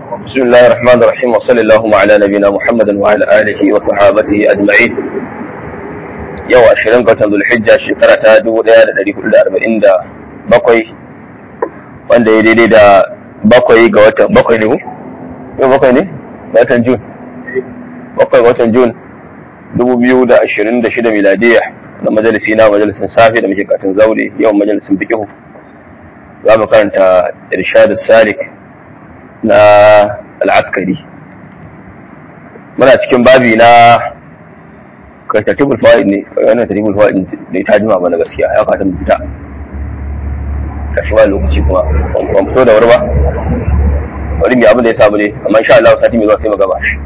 بسم الله الرحمن الرحيم وصلى اللهم على نبينا محمد وعلى آله وصحابته أجمعين yau ashirin ga watan zulhijja shekara ta dubu ɗaya da ɗari hudu da arba'in da bakwai wanda ya daidai da bakwai ga watan bakwai ne mu? yau bakwai ne? ga watan jun bakwai ga watan jun dubu biyu da ashirin da shida miladiyya na majalisi na majalisin safi da muke katin zaure yau majalisin bikihu za mu karanta irshadu salik na al'askari muna cikin babi na kai tartibul fawaid ne wannan tartibul fawaid ne ta jima mana gaskiya ya fata mu fita kashi ba lokaci kuma ban fito da wuri ba wani mai abin da ya samu ne amma insha Allah sati mai zuwa sai mu gaba shi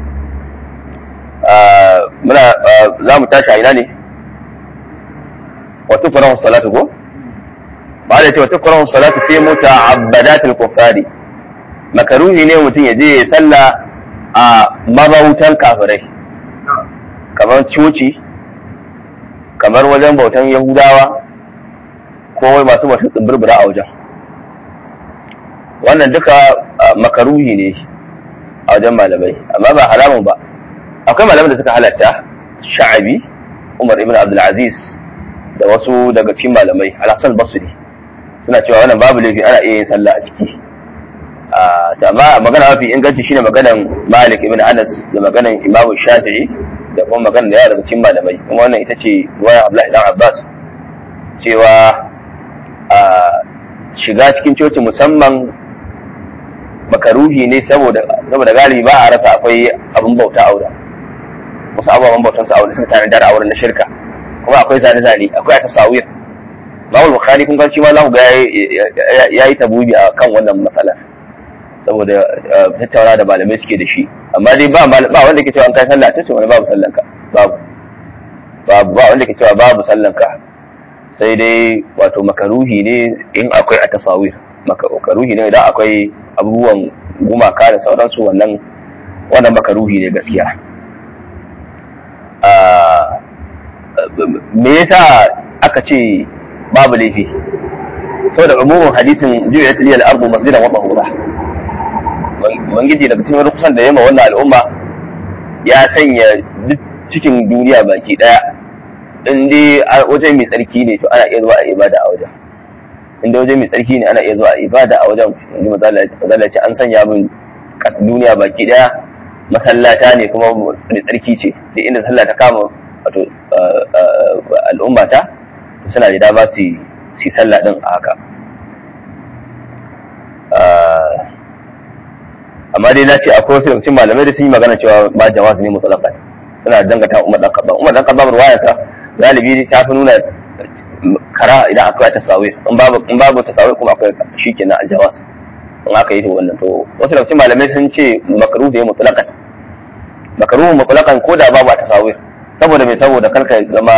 muna za mu tashi a ina ne wa tukrahu salatu ko ba da cewa tukrahu salatu fi muta'abbadatil kuffari makaruhi ne mutum ya je ya salla a mabautan kafirai kamar coci kamar wajen bautan yahudawa ko wai masu masu tsibirbira a wajen wannan duka makaruhi ne a wajen malamai amma ba haramun ba akwai malamai da suka halatta sha'abi umar ibn abdulaziz da wasu daga cikin malamai alhassan basri suna cewa wannan babu laifi ana iya yin sallah a ciki amma magana mafi inganci shine maganan malik ibn anas da maganan imamu shafi'i da kuma magana da yawa daga cikin malamai kuma wannan ita ce ruwaya Abdullahi dan Abbas cewa a shiga cikin coci musamman makaruhi ne saboda saboda galibi ba a rasa akwai abin bauta aure wasu ababen bautan su aure suka tare da auren na shirka kuma akwai zane zane akwai tasawir Imam Bukhari kun ga shi ma za ku ga yayi tabubi a kan wannan matsalar saboda tattauna da malamai suke da shi amma dai ba ba wanda ke cewa an kai sallah tace wani babu sallanka babu babu ba wanda ke cewa babu sallanka sai dai wato makaruhi ne in akwai a tasawir makaruhi ne idan akwai abubuwan gumaka da sauransu wannan wannan makaruhi ne gaskiya me yasa aka ce babu laifi saboda umumin hadisin juya tiliyal ardu masjidan wa tahura ubangiji daga cikin rukusan da yamma wannan al'umma ya sanya duk cikin duniya baki daya in dai wajen mai tsarki ne to ana iya zuwa a ibada a wajen in dai wajen mai tsarki ne ana iya zuwa a ibada a wajen inda mazala ce an sanya min duniya baki daya masallata ne kuma mai tsarki ce da inda sallah ta kama wato al'umma ta suna da dama su yi sallah din a haka amma dai na ce akwai wasu yawancin malamai da sun yi magana cewa ba jawaz ne mutlaqan suna dangata Umar dan Khattab Umar dan Khattab ruwaya sa galibi ta fi nuna kara idan akwai tasawir in babu in babu tasawir kuma akwai shikenan aljawaz in aka yi to wannan to wasu yawancin malamai sun ce makruh ne mutlaqan makruh mutlaqan ko da babu tasawir saboda mai saboda karka zama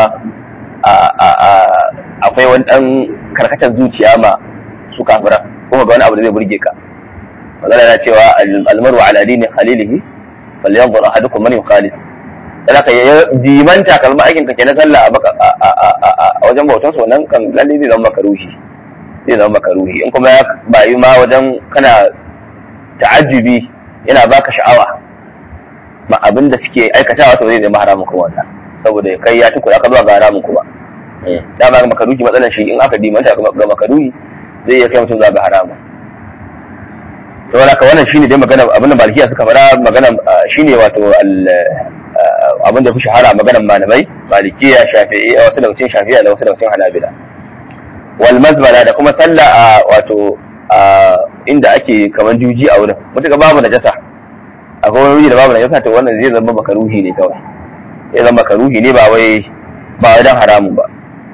akwai wani dan karkatar zuciya ma su kafira kuma ga wani abu da zai burge ka magana na cewa almaru ala dini khalilihi falyanzur ahadukum man yukhalil dan ka dimanta kalma aikin ka kenan sallah a wajen bautan su wannan kan lalle zai zama makaruhi zai zama makaruhi in kuma ya bayu ma wajen kana ta'ajjubi yana baka sha'awa ma abin da suke aikatawa to zai zama haramun kuma wannan saboda kai ya tukura ka zuwa ga haramun kuma da ba makaruhi matsalar shi in aka dimanta ga makaruhi zai iya kai mutum zuwa ga haramun to wala ka wannan shine dai magana abin da malikiya suka fara magana shine wato abin da fi shahara maganar malamai malikiya shafi'i wasu daga cikin shafi'a da wasu daga cikin hanabila wal mazbala da kuma sallah a wato inda ake kamar juji a wurin mutuka babu najasa akwai wani wuri da babu najasa to wannan zai zama makaruhi ne kawai zai zama makaruhi ne ba wai ba wai dan haramun ba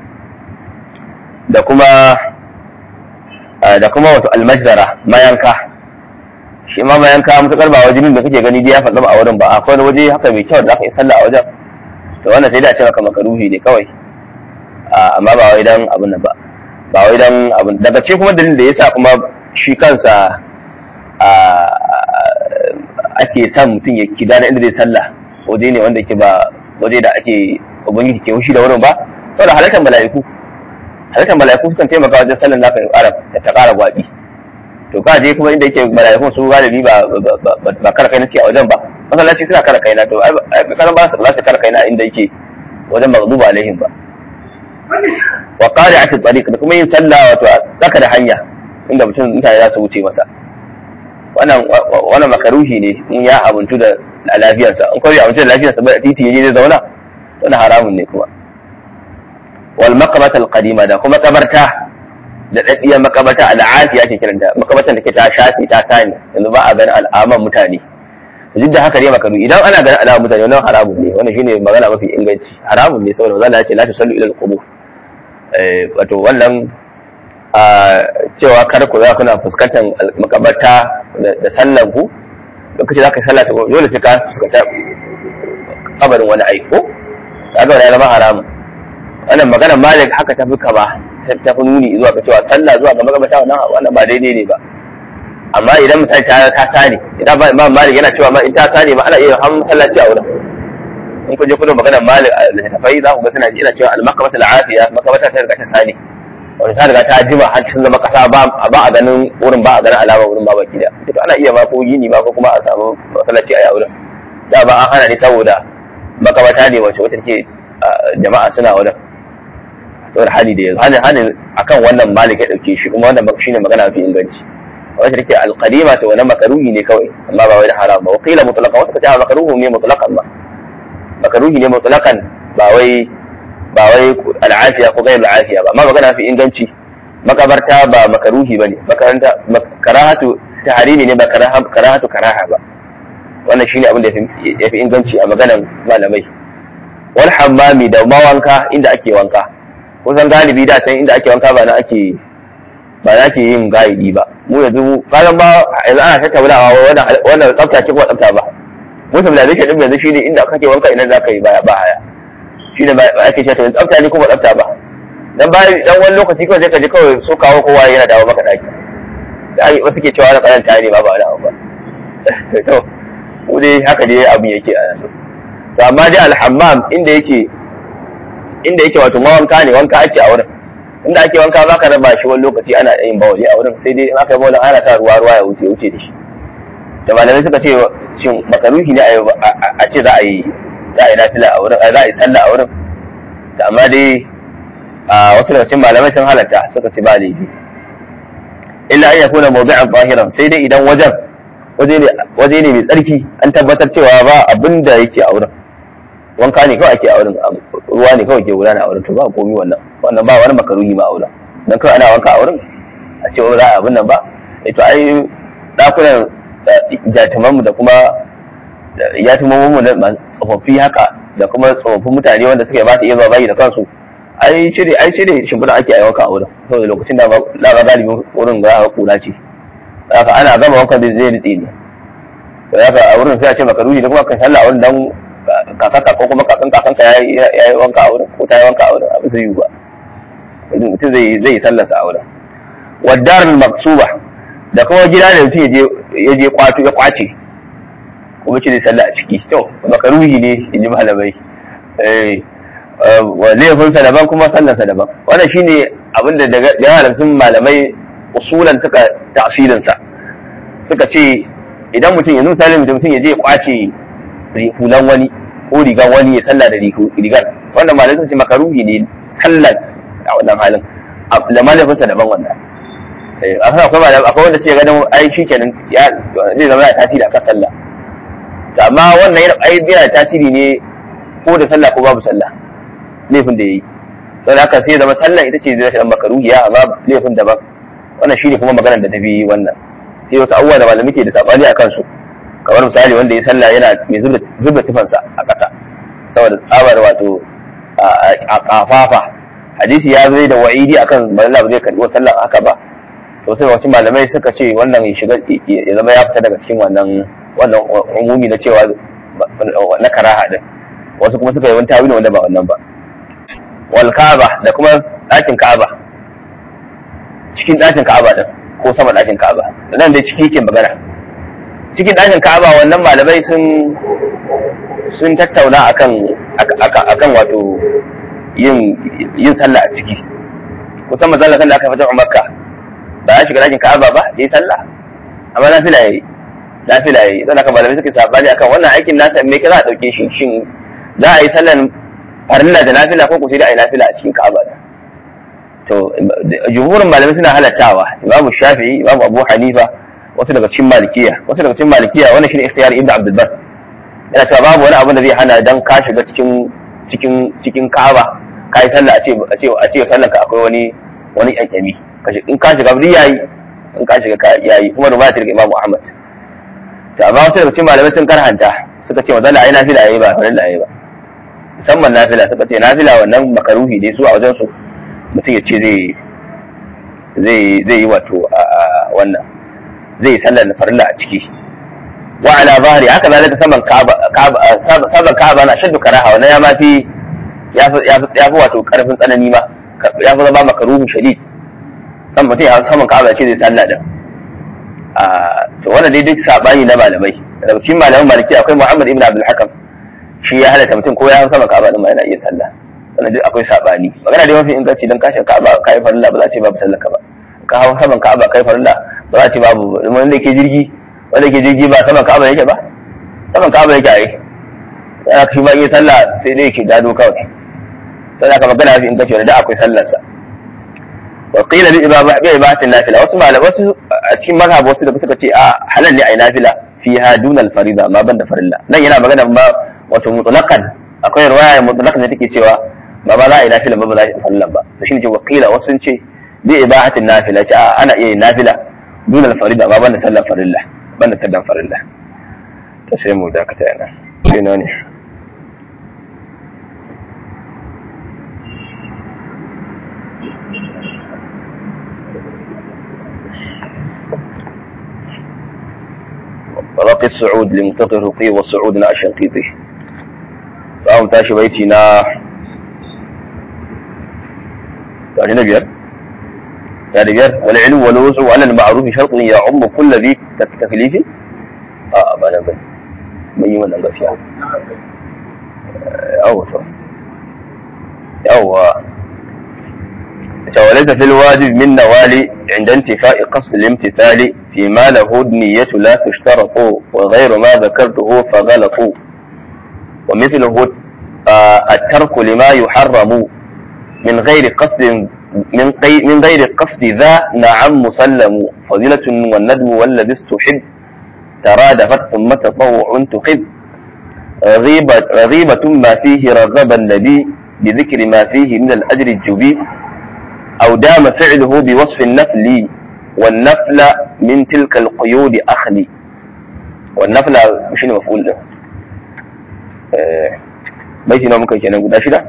da kuma da kuma wato almajzara mayanka shi ma mayanka mutukar ba wajen da kake gani dai ya faɗa a wurin ba akwai wani waje haka mai kyau da aka yi sallah a wajen to wannan sai da ce maka makaruhi ne kawai amma ba wai dan abin nan ba ba wai dan abin daga ce kuma dalilin da yasa kuma shi kansa ake son mutum ya kida da inda zai sallah waje ne wanda ke ba waje da ake ubangiji ke wushi da wurin ba saboda halittar mala'iku halittar mala'iku sukan taimaka wajen sallan naka ya ƙara ta ƙara gwaɓi to ka je kuma inda yake mala'ikun su galibi ba ba kara kai na a wajen ba masallaci suna kara kai na to ai kana ba su ba su kara kai na inda yake wajen maghduba alaihim ba wa qari'at at-tariq da kuma yin sallah wato tsaka da hanya inda mutum mutane za su wuce masa wannan wannan makaruhi ne in ya abuntu da lafiyarsa in kawai abuntu da lafiyarsa ba titi yaje zai zauna wannan haramun ne kuma wal maqbata al-qadima da kuma kabarta da daddiyar makabarta al'afiya ke kiranta makabartan da ke ta shafi ta sani yanzu ba a ganin al'aman mutane duk da haka ne makaru idan ana ganin al'aman mutane wannan haramun ne wannan shine magana mafi inganci haramun ne saboda manzo ya ce la tusallu ila al-qubur eh wato wannan a cewa kar ku za kuna fuskantar makabarta da sallan ku lokacin zaka sallah ta dole sai ka fuskanta kabarin wani aiko kaga wannan ya zama haramun wannan magana malik haka ta fi kama ta fi nuni zuwa ga cewa sallah zuwa ga magabata wannan wannan ba daidai ne ba amma idan misali ta ta sani idan ba imam malik yana cewa ma in ta sani ma ana iya ham sallaci a wurin in ku je kudu magana malik a littafai za ku ga suna ina cewa al-makabata al-afiya makabata ta riga ta sani wani ta riga ta jima har sun zama kasa ba a ganin wurin ba a ganin alama wurin ba baki da to ana iya ma ko gini ba ko kuma a samu masallaci a wurin da ba an hana ne saboda makabata ne wacce wacce take jama'a suna wurin saboda hali da yanzu hali akan wannan malik ya dauke shi kuma wannan shine magana mafi inganci wacce take alqadima to wannan makaruhi ne kawai amma ba wai da haram ba wa qila mutlaqan wasu kace makaruhu ne mutlaqan ba makaruhi ne mutlaqan ba wai ba wai al'afiya ko gairu al'afiya ba amma magana mafi inganci makabarta ba makaruhi bane makaranta karahatu tahrimi ne ba karahatu karaha ba wannan shine abin da ya fi inganci a maganan malamai wal hammami da mawanka inda ake wanka kusan galibi da can inda ake wanka ba na ake ba na ake yin galibi ba mu yanzu kalan ba yanzu ana tattaunawa wannan wannan tsafta ce ko tsafta ba mutum da zai din yanzu shine inda kake wanka idan za ka yi baya ba haya shine ba ake cewa yanzu tsafta ne ko ba tsafta ba dan ba dan wani lokaci kawai sai ka ji kawai so kawo kowa yana dawo maka daki da wasu ke cewa na karanta ne ba ba wani abu ba to mu dai haka dai abin yake a yanzu to amma dai alhammam inda yake inda yake wato mawanka ne wanka ake a wurin inda ake wanka ba ka raba shi wani lokaci ana yin bawali a wurin sai dai in aka yi bawalin ana sa ruwa ruwa ya wuce wuce da shi da malamai suka ce shin makaruhi ne a ce za a yi za a yi nafila a wurin za a yi sallah a wurin da amma dai a wasu daga cikin malamai sun halatta suka ce ba laifi illa an yakuna mawdi'an zahiran sai dai idan wajen waje ne mai tsarki an tabbatar cewa ba abin da yake a wurin wanka ne kawai ake a wurin ruwa ne kawai ke gudana a wurin to ba komi wannan wannan ba wani makaruhi ma a wurin dan kawai ana wanka a wurin a ce za a abin nan ba eh to ai dakunan jatuman mu da kuma yatuman mu da tsofaffi haka da kuma tsofaffin mutane wanda suke ba su iya zuwa bayi da kansu ai cire ai cire shimfiɗa ake a wanka a wurin saboda lokacin da ba galibin wurin za a kula ce haka ana gama wankan zai zai ritse ne da haka a wurin sai a ce makaruhi da kuma kan sallah a wurin dan kakanka ko kuma kakan kakanka ya yi wanka a wurin ko ta yi wanka a wurin abu zai yi ba mutum zai zai sallarsa a wurin wadar maksuba da kuma gida da mutum ya je kwato ya kwace kuma ce zai sallah a ciki to makaruhi ne in ji malamai laifinsa daban kuma sallarsa daban wannan shine abinda daga yawan malamai usulan suka tasirinsa suka ce idan mutum yanzu misali mutum ya je kwace hulan wani ko rigan wani ya sallah da rigar wannan malamai sun ce makaruhi ne sallar a wannan halin da malafinsa daban wannan akwai akwai malamai akwai wanda suke ganin ai shi kenan zai zama da tasiri akan sallah amma wannan yana ai yana tasiri ne ko da sallah ko babu sallah laifin da yayi sai haka sai zama sallah ita ce zai zama makaruhiya amma laifin daban wannan shine kuma maganar da ta fi wannan sai wasu abubuwa da malami ke da sabani a kansu kamar misali wanda ya sallah yana mai zuba tufansa a ƙasa saboda tsabar wato a kafafa hadisi ya zai da wa'idi akan malala ba zai karɓi sallah haka ba to sai wasu malamai suka ce wannan ya shiga ya zama ya fita daga cikin wannan wannan umumi na cewa na karaha din wasu kuma suka yi wani tawili wanda ba wannan ba wal ka'aba da kuma ɗakin ka'aba cikin ɗakin ka'aba din ko sama ɗakin ka'aba nan dai ciki yake magana cikin ɗakin ka'aba wannan malamai sun sun tattauna akan akan wato yin yin sallah a ciki kusan mazalla kan da aka fita makka ba ya shiga dakin ka'aba ba yayi sallah amma nafila yayi nafila yayi don haka malamai suka sabani akan wannan aikin nasa me kaza a dauke shi shin za a yi sallan farilla da nafila ko ko sai da a yi nafila a cikin ka'aba da to jumhurin malamai suna halattawa imamu shafi'i imamu abu hanifa wasu daga cikin malikiya wasu daga cikin malikiya wannan shine ikhtiyar ibnu abdul bar yana cewa babu wani abu da zai hana dan ka shiga cikin cikin cikin ka'aba kai sallah a ce a ce a ce sallar ka akwai wani wani kyankyami in ka shiga duk yayi in ka shiga yayi kuma ruwaya daga imamu ahmad to amma wasu daga cikin malamai sun karhanta suka ce mazalla ai nafila yayi ba farilla yayi ba musamman nafila suka ce nafila wannan makaruhi ne su a wajen su mutum ya ce zai zai zai yi wato wannan zai sallar da farilla a ciki wa ala zahri haka zalika saman ka'aba saman ka'aba na shaddu karaha wannan ya mafi ya fi wato karfin tsanani ma ya fi zama makaruhu shadid san mutum ya saman ka'aba ce zai sallah da to wannan dai duk sabani na malamai daga cikin malaman maliki akwai Muhammad ibn Abdul Hakam shi ya halatta mutum ko ya saman ka'aba din ma yana iya sallah wannan duk akwai sabani magana dai mafi inganci dan kashin ka'aba kai farilla ba za a ce babu sallaka ba ka hawo saman ka'aba kai farilla ba za a ce babu wanda ke jirgi wanda ke jirgi ba saman ka'aba yake ba saman ka'aba yake ai yana shi ba yi sallah sai dai yake dado kawai sai aka magana mafi inganci wanda da akwai sallarsa wa qila bi ibaba bi ibatin nafila wasu malamai wasu a cikin mazhab wasu da suka ce a halal ne ai nafila fiha dunal farida ma banda farilla nan yana magana ba wato mutlaqan akwai riwaya mutlaqan da take cewa ba ba za a yi nafila ba ba za a yi farilla ba to shine ce wa qila wasu sun ce bi ibahatin nafila ce a ana iya yin nafila dunal farida ma banda sallar farilla banda sallar farilla to sai mu dakata yana sai ne رقي السعود لمنطق الرقي وصعودنا الشنقيطي فهم تاشي بيتنا يعني نبير يعني بير والعلو والوسع على المعروف شرط يعم كل ذي تكليف اه ما انا من يمن غفيا او او وليس في الواجب من نوال عند انتفاء قصد الامتثال فيما له النية لا تشترط وغير ما ذكرته فغلط ومثله الترك لما يحرم من غير قصد من, من غير قصد ذا نعم مسلم فضيلة والندم والذي استحب ترادفت ثم تطوع تخذ رغيبة, رغيبة ما فيه رغب النبي بذكر ما فيه من الأجر الجبي أو دام فعله بوصف النفل والنفل من تلك القيود أخلي والنفل مش مفعول ده بيتي نوع ممكن كنا نقول أشدا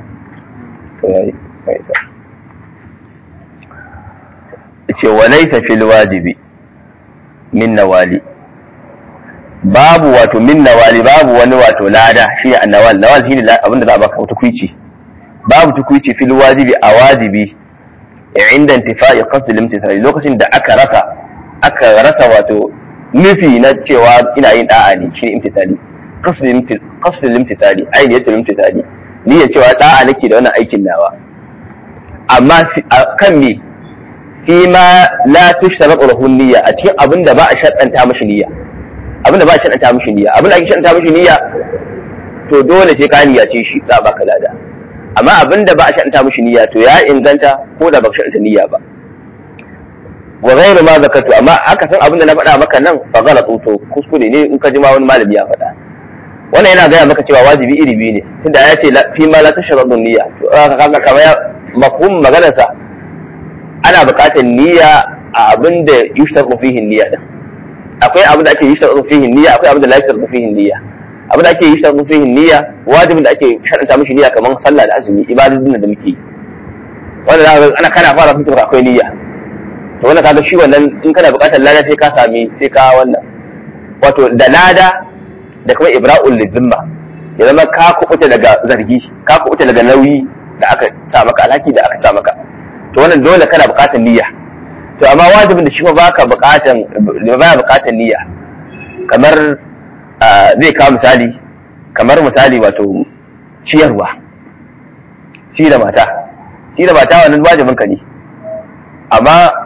وليس في الواجب من نوالي babu wato min nawali babu wani wato lada shi ne annawal nawal shi ne abinda za a baka tukwici babu tukwici fil wajibi a wajibi inda intifa'i qasdil imtithali lokacin da aka rasa aka rasa wato nufi na cewa ina yin da'a ne shi imtithali qasdil imtithali ainiyatul imtithali ni ya cewa da'a nake da wannan aikin nawa amma kan me fi ma la tushtaratu lahu niyya a cikin abin da ba a shaddanta mashi niyya abin da ba a shaddanta mashi niyya abin da ake shaddanta mashi niyya to dole sai ka niyyace shi za a baka lada amma abin da ba a sha'anta mishi niyya to ya inganta ko da ba ka sha'anta niyya ba wa ghairu ma zakatu amma aka san abin da na faɗa maka nan fa ghalatu to kuskure ne in ka ji ma wani malami ya faɗa wannan yana gaya maka cewa wajibi iri biyu ne tunda ya ce fi ma la tashradu niyya to kaga kamar mafhum maganar sa ana buƙatar niyya a abin da yushtaru fihi niyya din akwai abin da ake yushtaru fihi niyya akwai abin da la yushtaru fihi niyya abin da ake yi shan fihin niyya wajibin da ake sharanta mishi niyya kamar sallah da azumi ibadodin da muke wanda za ana kana fara fitar akwai niyya to wannan kaga shi wannan in kana buƙatar lada sai ka sami sai ka wannan wato da lada da kuma ibra'ul lidhimma ya zama ka kubuta daga zargi ka kubuta daga nauyi da aka sa maka alhaki da aka sa maka to wannan dole kana buƙatar niyya to amma wajibin da shi ba baka buƙatar ba buƙatar niyya kamar zai kawo misali kamar misali wato ciyarwa ci da mata ci da mata wannan wajibin ka ne amma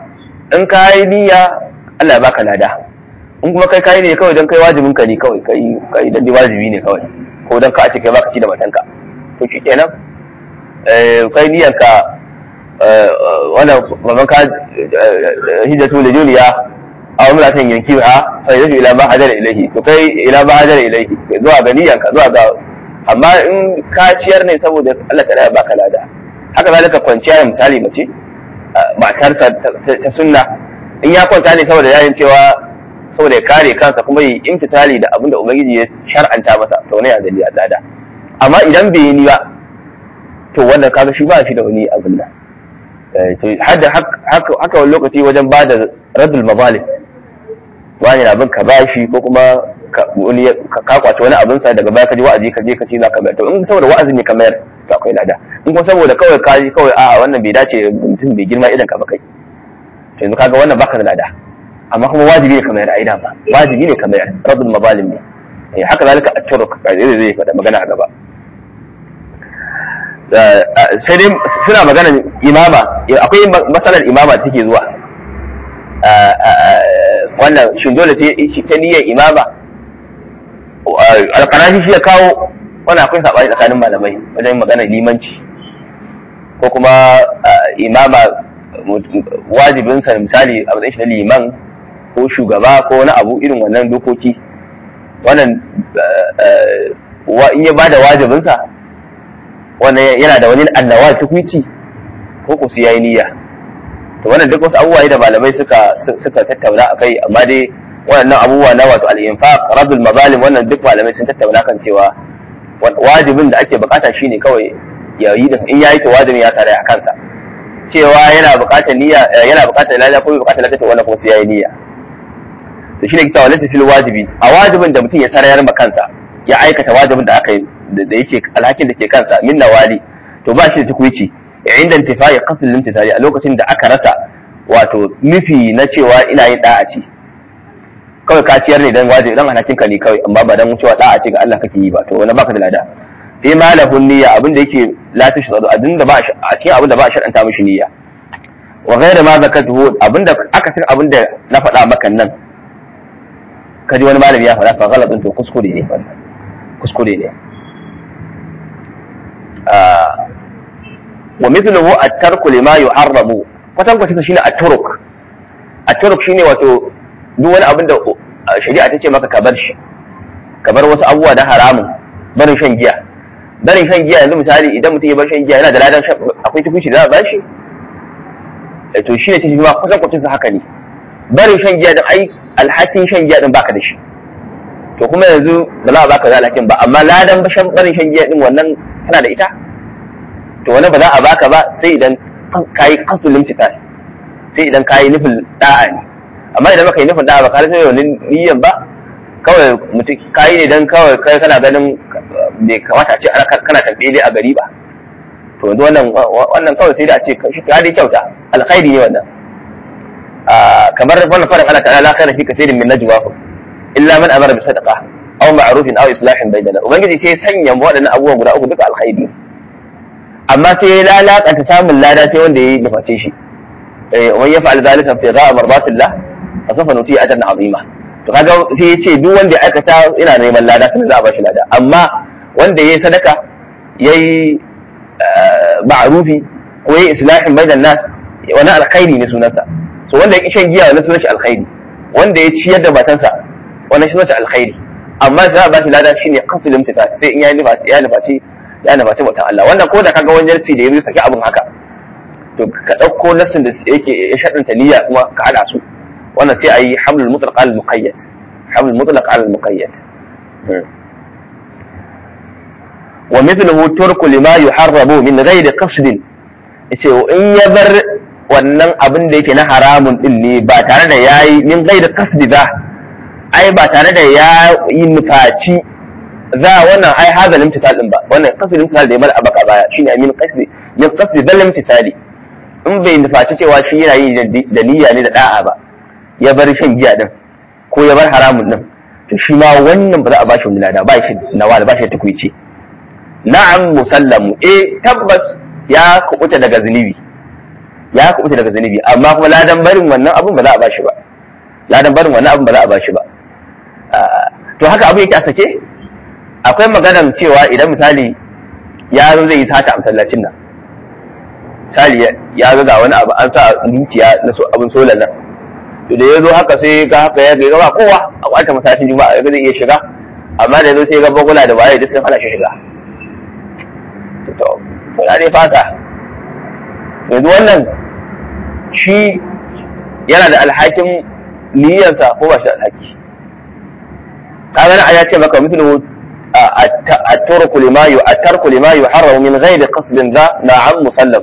in ka yi niyya Allah ya baka lada in kuma kai kai ne kawai don kai wajibin ka ne kawai kai kai dan wajibi ne kawai ko dan ka a ce kai baka ci da matanka to shikenan eh kai niyyar ka wannan baban ka hijjatu da juliya aw imratan yankiha fa yadu ila ma hajara ilayhi to kai ila ma hajara ilayhi zuwa ga niyyar ka zuwa ga amma in ka ciyar ne saboda Allah ta ya baka lada haka zalika kwanciya misali mace matarsa ta sunna in ya kwanta ne saboda yayin cewa saboda ya kare kansa kuma yi imtitali da abin da ubangiji ya shar'anta masa to ne ya gani ya lada amma idan bai yi ni ba to wannan kaga shi ba shi da wani abin nan to hadda haka haka wani lokaci wajen ba da radul mazalim wani na bin ka bashi ko kuma wani ka kwace wani abin sa daga baya ka ji wa'azi ka je ka ce za ka bayar to in saboda wa'azi ne ka mayar to akwai lada in kuma saboda kawai ka ji kawai a'a wannan bai dace mutum bai girma idan ka ba kai to yanzu kaga wannan baka da lada amma kuma wajibi ne ka mayar aida ba wajibi ne ka mayar radul mazalim ne haka zalika a turuk zai zai faɗa magana a gaba sai dai suna magana imama akwai matsalar imama da take zuwa wannan shin dole sai ta niyyar imama alƙarashi shi ya kawo wannan akwai saɓani tsakanin malamai wajen magana limanci ko kuma imama wajibinsa misali a matsayin shi na liman ko shugaba ko wani abu irin wannan dokoki wannan in ya bada wajibinsa wannan yana da wani annawa tukwici ko ku su yayi niyya to wannan duk wasu abubuwa da malamai suka suka tattauna akai amma dai wannan abubuwa na wato al-infaq radul mazalim wannan duk malamai sun tattauna kan cewa wajibin da ake bukata shine kawai ya yi din in yayi to wajibin ya tare a kansa cewa yana bukatar niyya yana bukatar lada ko bukatar lada to wannan kuma sai yayi niyya to shine kita walata fil wajibi a wajibin da mutum ya sarayar ma kansa ya aikata wajibin da aka da yake alhakin da ke kansa min nawali to ba shi da tukwici inda intifai qasd limtithali a lokacin da aka rasa wato nufi na cewa ina yin da'a ce kawai ka ciyar ne dan wajibi dan alhakin ka ne kawai amma ba dan cewa da'a ce ga Allah kake yi ba to wani baka da lada sai malahun niyya abin da yake lafi shi abin da ba a cikin abin da ba a shar'anta mishi niyya wa ghayra ma zakatuhu abin da aka san abin da na faɗa maka nan kaji wani malami ya faɗa fa ghalatun to kuskure ne wannan kuskure ne wa mithluhu at-tarku lima yuharramu kwatan kwatan shine at-turuk at-turuk shine wato duk wani abin da shari'a ta ce maka ka bar shi ka bar wasu abubuwa na haramun barin shan giya barin shan giya yanzu misali idan mutum ya bar shan giya yana da ladan akwai tukunci da za a ba shi to shi ne cikin ma kusan kwacin sa haka ne barin shan giya da ai alhakin shan giya din baka da shi to kuma yanzu ba za a baka da alhakin ba amma ladan bashan barin shan giya din wannan tana da ita to wannan ba za a baka ba sai idan kayi kasu limtitar sai idan kayi nufin da'a ne amma idan baka yi nufin da'a ba ka rasa wani niyyan ba kawai mutum kayi ne dan kawai kai kana ganin bai kamata a ce kana tambele a gari ba to yanzu wannan wannan kawai sai da a ce shi ka dai kyauta alkhairi ne wannan kamar wannan farin Allah ta'ala la khaira fi kathirin min najwahum illa man amara bi sadaqa aw ma'rufin aw islahin bainana ubangiji sai sanya waɗannan abubuwan guda uku duka alkhairi amma sai ya lalakanta samun lada sai wanda ya nuface shi eh wani ya fa'al zalika fi gha'a mardatillah fa sawfa nuti ajran azima to kaga sai ya ce duk wanda ya aikata yana neman lada sai za a bashi lada amma wanda yayi sadaka yayi ma'rufi ko yayi islahin bainan nas wani alkhairi ne sunansa so wanda ya shan giya wani sunan shi alkhairi wanda ya ciyar da matansa wani sunan shi alkhairi amma za a bashi lada shine qasul imtithal sai in ya nufaci ya nufaci ya nufaci mutan Allah wannan ko da kaga wani jarci da ya saki abin haka to ka ɗauko nassin da yake ya shaɗanta niyya kuma ka haɗa su wannan sai a yi hamlul mutlaq al muqayyad hamlul mutlaq al muqayyad wa mithluhu turku lima yuharrabu min ghairi qasdin yace in ya bar wannan abin da yake na haramun din ne ba tare da yayi min ghairi qasdi ba ai ba tare da ya yi nufaci za wannan ai hazal imtital din ba wannan qasdi imtital da ya bar abaka baya shine min qasdi min qasdi dal imtitali in bai nufaci cewa shi yana yi da niyya ne da da'a ba ya bar shan giya din ko ya bar haramun din to shi ma wannan ba za a ba shi wani lada ba shi nawa ba shi tukuici na'am musallamu eh tabbas ya kubuta daga zunubi ya kubuta daga zunubi amma kuma ladan barin wannan abun ba za a bashi ba ladan barin wannan abun ba za a bashi ba to haka abu yake a sake akwai maganan cewa idan misali yaro zai yi sata a masallacin nan misali ya ga wani abu an sa dukiya na abin solar nan to da ya zo haka sai ga haka ya ga ba kowa a kwata masallacin juma'a ya zai iya shiga amma da ya zo sai ga bagula da waye duk sun hana shi shiga to kuna dai fata yanzu wannan shi yana da alhakin niyyarsa ko ba shi da alhaki kaga na ya ce maka mithlu at-turku lima yu at-tarku lima yuharramu min ghairi qasdin za na'am musallam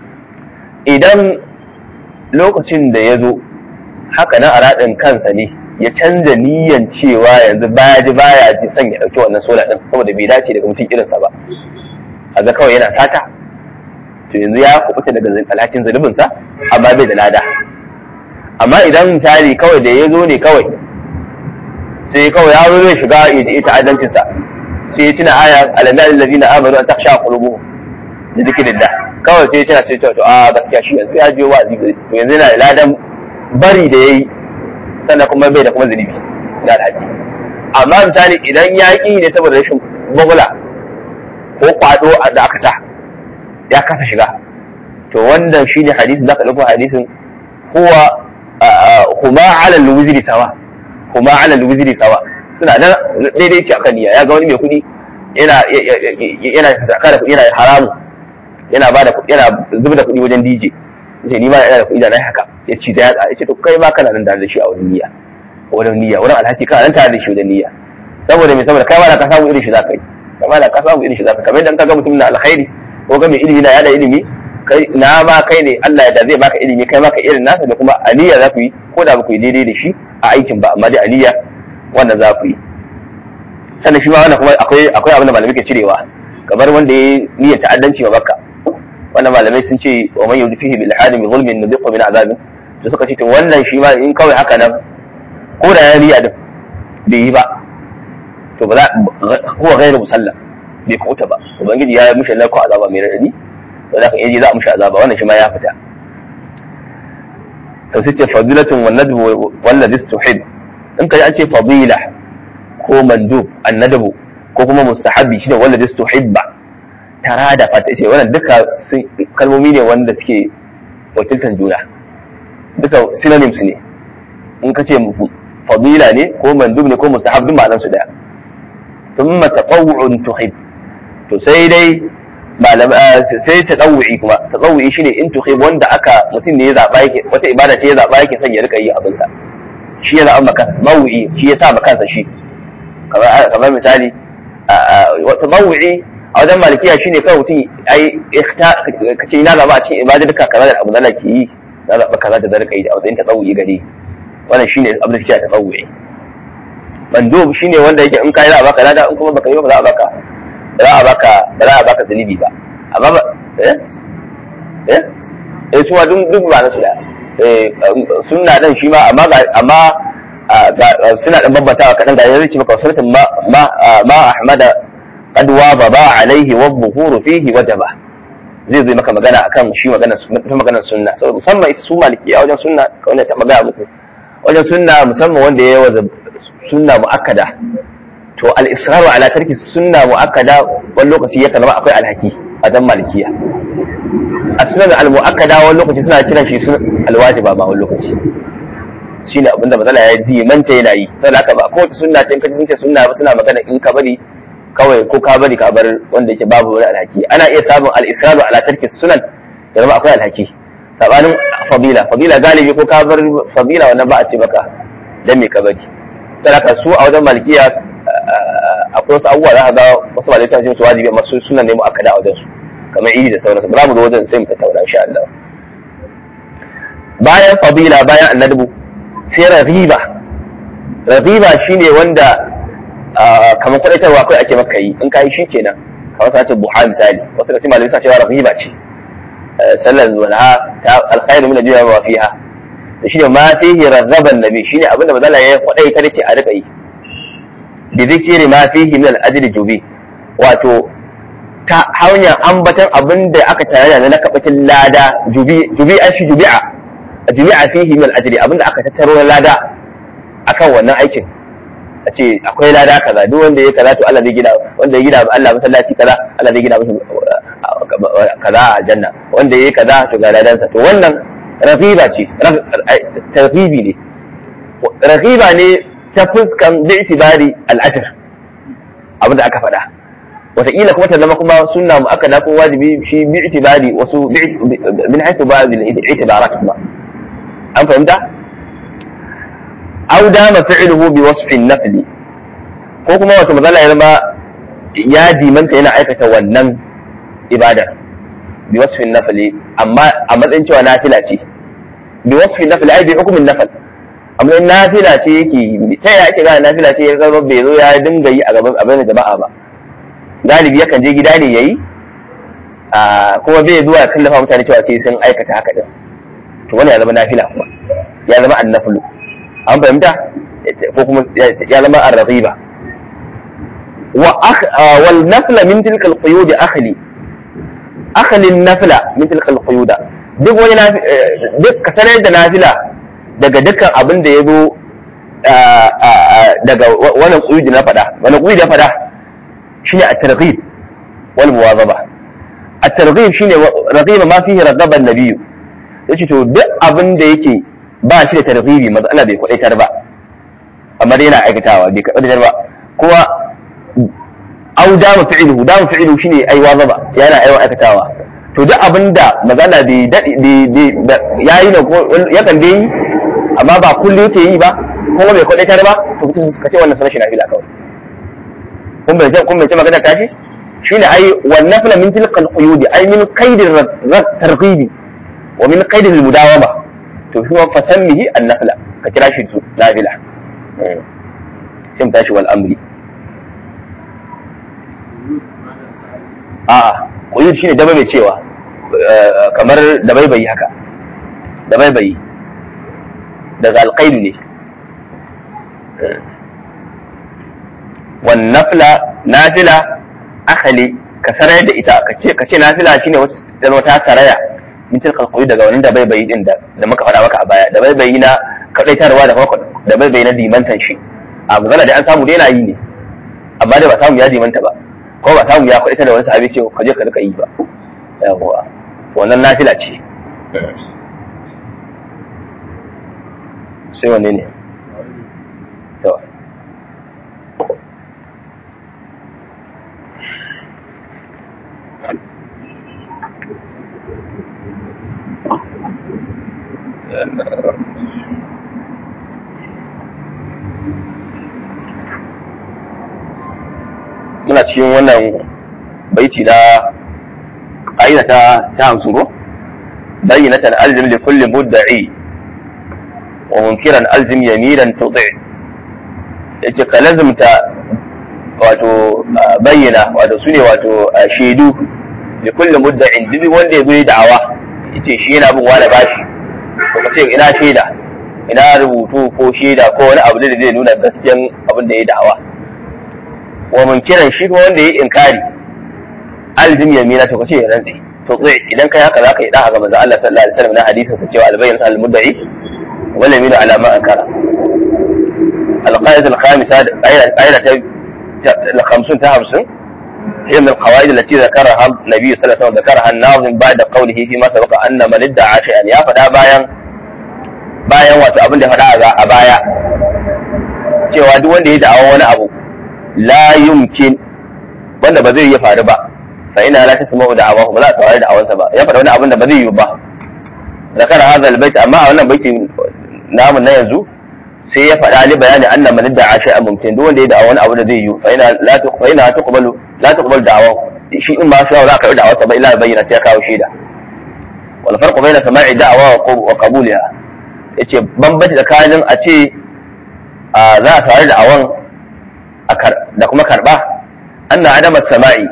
idan lokacin da ya zo haka nan a raɗin kansa ne ya canza niyyan cewa yanzu baya ji baya ji son ya ɗauki wannan sola ɗin saboda bai dace daga mutum irinsa ba a ga kawai yana sata to yanzu ya kubuta daga alhakin zunubinsa amma bai da lada amma idan misali kawai da ya zo ne kawai sai kawai ya zo zai shiga ya ji ta'addancinsa sai ya tuna aya alanna allazina amanu an takhsha qulubuhum da zikrillah kawai sai ya tuna sai to a gaskiya shi yanzu ya je wa'azi to yanzu yana da ladan bari da yayi sannan kuma bai da kuma zunubi da alhaji amma misali idan ya ƙi ne saboda rashin bagula ko kwado da aka sa ya kasa shiga to wannan shine hadisi zaka dauko hadisin huwa huma ala alwizri sawa huma ala alwizri sawa suna da daidai ce akan niyya ya ga wani mai kuɗi yana yana zakara kuɗi yana haramu yana bada yana zuba da kuɗi wajen DJ yace ni ma ina da kuɗi da nayi haka ya ci da ya ce to kai ma kana nan da shi a wurin niyya wurin niyya wurin alhaki kana nan tare da shi wajen niyya saboda me saboda kai ma da ka samu irin shi zaka yi kai ma da ka samu irin shi zaka kamar idan ka ga mutum na alkhairi ko ga mai ilimi na yada ilimi kai na ma kai ne Allah da zai baka ilimi kai maka irin nasa da kuma aliyya za ku yi ko da ba ku yi daidai da shi a aikin ba amma dai aliyya wannan za ku yi sannan shi ma wannan kuma akwai akwai abin da malamai ke cirewa kamar wanda ya niyyar ta'addanci wa makka wannan malamai sun ce wa man yudi fihi bil hadim bi zulmin nudiqu min azabin to suka ce to wannan shi ma in kawai haka nan ko da ya niyya din bai yi ba to ba za huwa ghairu musallam bai kuta ba ubangiji ya mishi narko azaba mai radadi to da kan yaji za a mishi azaba wannan shi ma ya fita to sai ce fadilatun wan nadbu wal ladhi tuhib in kai an ce fadila ko mandub an nadbu ko kuma mustahabi shine wal ladhi tuhibba tara da fata ce wannan duka kalmomi ne wanda suke wakiltan juna duka synonyms ne in ka ce fadila ne ko mandub ne ko mustahab duk ma'anar su daya thumma tatawwu'un tuhib to sai dai malam sai tatawwu'i kuma tatawwu'i shine in tuhib wanda aka mutum ne ya zaba yake wata ibada ce ya zaba yake son ya rika yi abin sa shi ya zaba maka tatawwu'i shi ya sa maka kansa shi kamar kamar misali tatawwu'i a wajen malikiya shine kawai mutum ai ka ce ina zaba a cikin ibada duka kaza da abu da nake yi na zaba kaza da zarka yi a matsayin tatawwu'i gare wannan shine abin da suke tatawwu'i mandub shine wanda yake in kai za a baka lada in kuma baka yi ba za a baka za a baka ba za a baka zunubi ba amma ba eh eh eh su duk duk ba na su da eh sunna dan shi ma amma amma suna dan bambatawa kadan ga yanzu ce maka sunnatin ma ma ma ahmada qad waba alaihi wa buhuru fihi wajaba zai zai maka magana akan shi magana magana sunna saboda musamman ita su maliki a wajen sunna kawai ta magana muku wajen sunna musamman wanda ya yawa sunna mu'akkada to al-israru ala tarki sunna mu'akkada wani lokaci ya zama akwai alhaki a dan malikiya as-sunan al-mu'akkada wani lokaci suna kiran shi sunan al-wajiba ba wani lokaci shine abinda matsala ya yi manta yana yi saboda haka ba kowace sunna ce in kaji sun ce sunna ba suna magana in ka bari kawai ko ka bari ka bar wanda yake babu wani alhaki ana iya samun al-israru ala tarki sunan ya zama akwai alhaki sabanin fadila fadila galibi ko ka bar fadila wannan ba a ce maka dan me ka bari saboda su a wajen malikiya akwai wasu abubuwa za ka ga wasu malamai suna cin su wajibi amma su suna nemo akada a wajen su kamar iri da sauransu ba za mu zo wajen sai mu tattauna insha Allah bayan fadila bayan annadbu sai raghiba raghiba shine wanda kamar kwadaitarwa akwai ake maka yi in kai shi kenan kamar sa ce buha misali wasu da malamai suna cewa raghiba ce sallar walha ta alkhairu min ad-dunya wa fiha da shine ma fihi raghaban nabi shine abinda mazala ya kwadaita dace a rika yi bi zikiri ma fihi min al-ajri jubi wato ta hanyar ambatan abin da aka tare da na kabacin lada jubi'a shi jubi'a jubi'a fihi min al-ajri abin da aka tattaro na lada akan wannan aikin a ce akwai lada kaza duk wanda ya kaza to Allah zai gina wanda ya gina Allah masallaci kaza Allah zai gina masa kaza a aljanna wanda ya kaza to ga ladansa to wannan raqiba ce tarhibi ne raqiba ne ta fuskan bi'tibari al-ajr abin da aka faɗa wataƙila kuma ta zama kuma sunna mu aka ko wajibi shi bi'tibari wasu min haythu ba'd al-i'tibarat kuma an fahimta aw dama fi'luhu bi wasfin nafli ko kuma wata mazala ya zama ya dimanta yana aikata wannan ibadar bi wasfin nafli amma a matsayin cewa nafila ce bi wasfin nafli ai bi hukumin nafal amma nafila ce yake ta yaya ake gane nafila ce ya zama bai zo ya dinga yi a gaban abin da jama'a ba galibi yakan je gida ne yayi kuma bai zuwa ya kallafa mutane cewa sai sun aikata haka din to wani ya zama nafila kuma ya zama annaflu an fahimta ko kuma ya zama ar-raghiba wa wal nafla min tilka al-quyud akhli akhli an-nafla min tilka al-quyud duk wani duk ka sanar da nafila daga dukkan abin da ya zo daga wannan quyud na fada wannan quyud ya fada shine at-targhib wal muwazaba at-targhib shine raghiba ma fihi ragaba an-nabiy yace to duk abin da yake ba shi da targhibi matsala bai kwadaitar ba amma dai yana aikatawa bai kwadaitar ba kuma au dama fi'luhu dama fi'luhu shine ai wazaba yana aiwa aikatawa to duk abinda matsala bai dadi yayi ne ko yakan dai amma ba kullu yake yi ba kuma bai kwadaitar ba to ka ce wannan sunan shi nafila kawai kun bai kun bai ce magana ta ce shine ai wan nafla min tilka al-quyud ai min qaidir targhibi wa min qaidir al-mudawama to shi wa fasammihi an-nafla ka kira shi su nafila sai tashi wal amri a'a quyud shine da bai cewa kamar da bai bai haka da bai bai daga alqaid ne wan nafla nafila akhali ka sarai da ita ka ce nafila shine wata saraya min tilka alqawi daga wannan da bai bai din da muka faɗa maka a baya da bai bai na kadaitarwa da kuma da bai bai na dimantan shi a magana da an samu dai na yi ne amma da ba samu ya dimanta ba ko ba samu ya kadaita da wani sahabi ce ka je ka rika yi ba yawa wannan nafila ce sai wanne ne to muna cikin wannan baiti na ƙa'ida ta ta hamsin ko bayyinatan alzim li kulli mudda'i wa munkiran alzim yaminan tuti yace ka lazimta wato bayyana wato sune wato shaidu li kulli mudda'in duk wanda ya zo da'awa yace shi yana bin wani bashi to ka ce ina shaida ina rubutu ko shaida ko wani abu da zai nuna gaskiyan abin da ya da'awa wa munkiran shi ko wanda ya inkari aljim yamina to kace ya rantsi to tsaye idan kai haka zaka yi da ga manzo Allah sallallahu alaihi wasallam na hadisin sa cewa albayyin al mudda'i wal yaminu ala ma ankara القاعدة الخامسة قاعدة الخمسون تهمسون هي من القواعد التي ذكرها النبي صلى الله عليه وسلم ذكرها الناظم بعد قوله فيما سبق أن من ادعى شيئا يا فدا bayan bayan wato abin da faɗa a baya cewa duk wanda ya da'awa wani abu la yumkin wanda ba zai iya faru ba fa ina la tasma'u da'awahu ba za a saurari da'awansa ba ya faɗa wani abin da ba zai yi ba zakar hadha albayt amma a wannan baitin namu na yanzu sai ya faɗa ni bayani anna man da'a shay'an mumkin duk wanda ya da'a wani abu da zai yi fa ina la tu fa ina tuqbalu la tuqbal da'awahu shi in ma sha za ka yi da'awarsa ba illa bayyana sai ya kawo shaida wal farqu bayna sama'i da'awa wa qabuliha yace bambanci tsakanin a ce za a saurari da'awan da kuma karba anna adama sama'i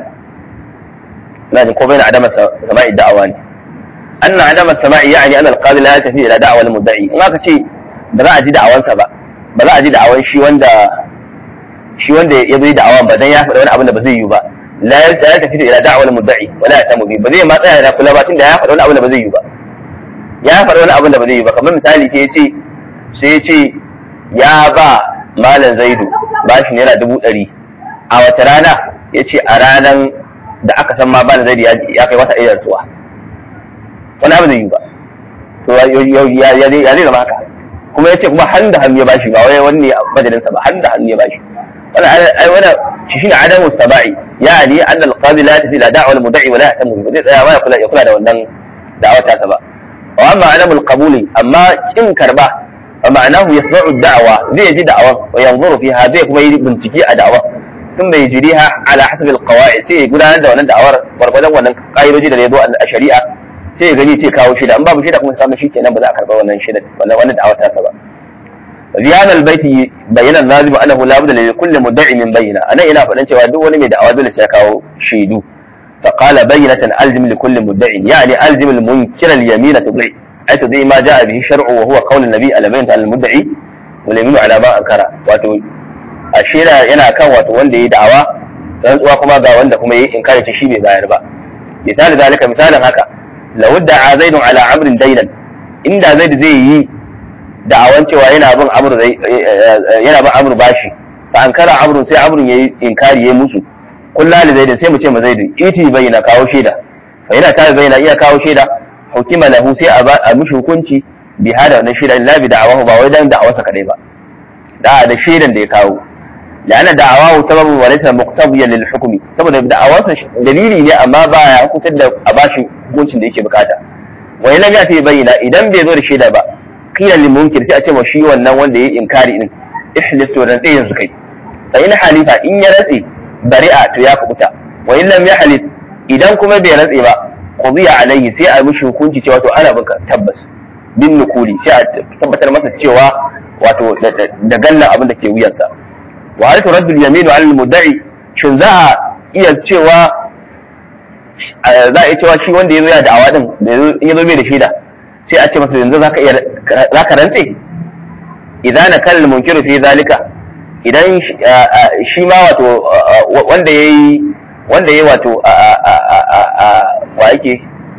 na ji ko bayan adama sama'i da'awa ne anna adama sama'i yani anna alqadi la tafi ila da'wa al-mudda'i in aka ce ba za a ji da'awansa ba ba za a ji da'awan shi wanda shi wanda ya zo da'awan ba dan ya faɗa wani abin da ba zai yi ba la yaltafi ila da'wal mudda'i wa la yatamu bi ba zai ma tsaya da kula ba tunda ya faɗa wani abu da ba zai yi ba ya faɗa wani abu da ba zai yi ba kamar misali sai ya ce sai ya ce ya ba malam zaidu bashi naira dubu ɗari a wata rana ya ce a ranan da aka san ma malam zaidu ya kai wata ɗaya rasuwa wani abu zai yi ba to ya zai zama haka kuma ya ce kuma hannu da hannu ya bashi ba wai wani a majalinsa ba hannu da hannu ya bashi wani ai wani shi shine adamu saba'i yani anna al-qadi la tafi la da'wa al-mud'i wa la yahtamu bi zai tsaya ma ya kula ya kula da wannan da'awa ta sa ba wa amma adamu al-qabuli amma kin karba wa ma'anahu yasma'u ad-da'wa zai ji da'awa wa yanzuru fiha zai kuma yi bincike a da'awa sun bai jiriha ala hasab al-qawaid sai ya gudanar da wannan da'awar gwargwadon wannan ka'idoji da ya zo a shari'a sai ya gani ce kawo shida in babu shida kuma samu shi kenan ba za a karɓa wannan shida wannan wannan da'awar tasa ba ziyan albayti bayyana nazimu annahu la budda li kulli mudda'i min bayyina anan ina faɗan cewa duk wani mai da'awa dole sai ya kawo shaidu fa qala bayyinatan alzim li kulli mudda'in yani alzim al munkir al yamina tudai ay tudai ma ja'a bihi shar'u wa huwa qawl an-nabi ala bayyinatan al mudda'i wal yaminu ala ma ankara wato ashira yana kan wato wanda yayi da'awa rantsuwa kuma ga wanda kuma yayi inkari shi bai bayar ba misali zalika misalin haka law da'a zaidun ala amrin dainan inda zaid zai yi da'awan cewa yana bin amru yana bin amru bashi fa an kara amrun sai amrun yayi inkari yayi musu kullu li zaid sai mu ce ma zaid iti bayyana kawo shaida fa yana ta bayyana iya kawo shaida hukima lahu sai a mishi hukunci bi hada wannan shaida la bi da'awahu ba wai dan da'awarsa kadai ba da da shaidan da ya kawo لأن دعواه سبب وليس مقتضيا للحكم saboda da'awarsa dalili ne amma ba ya hukuntar da a bashi hukuncin da yake bukata wa ina ya ta bayyana idan bai zo da shaida ba qila lil munkir sai a ce wa shi wannan wanda yayi inkari din ihlis to dan tsayin su kai fa in halifa in ya ratse bari'a to ya kubuta wa in lam yahlis idan kuma bai ratse ba qudiya alayhi sai a mishi hukunci cewa to ana binka tabbas bin nukuli sai a tabbatar masa cewa wato da gallan abin da ke wuyansa wa hal turaddu al-yaminu 'ala al-mudda'i shin za a iya cewa za a iya cewa shi wanda yazo ya da'awa din da yazo bai da shaida sai a ce masa yanzu zaka iya zaka rantse idan na kal munkiru fi zalika idan shi ma wato wanda yayi wanda yayi wato wa yake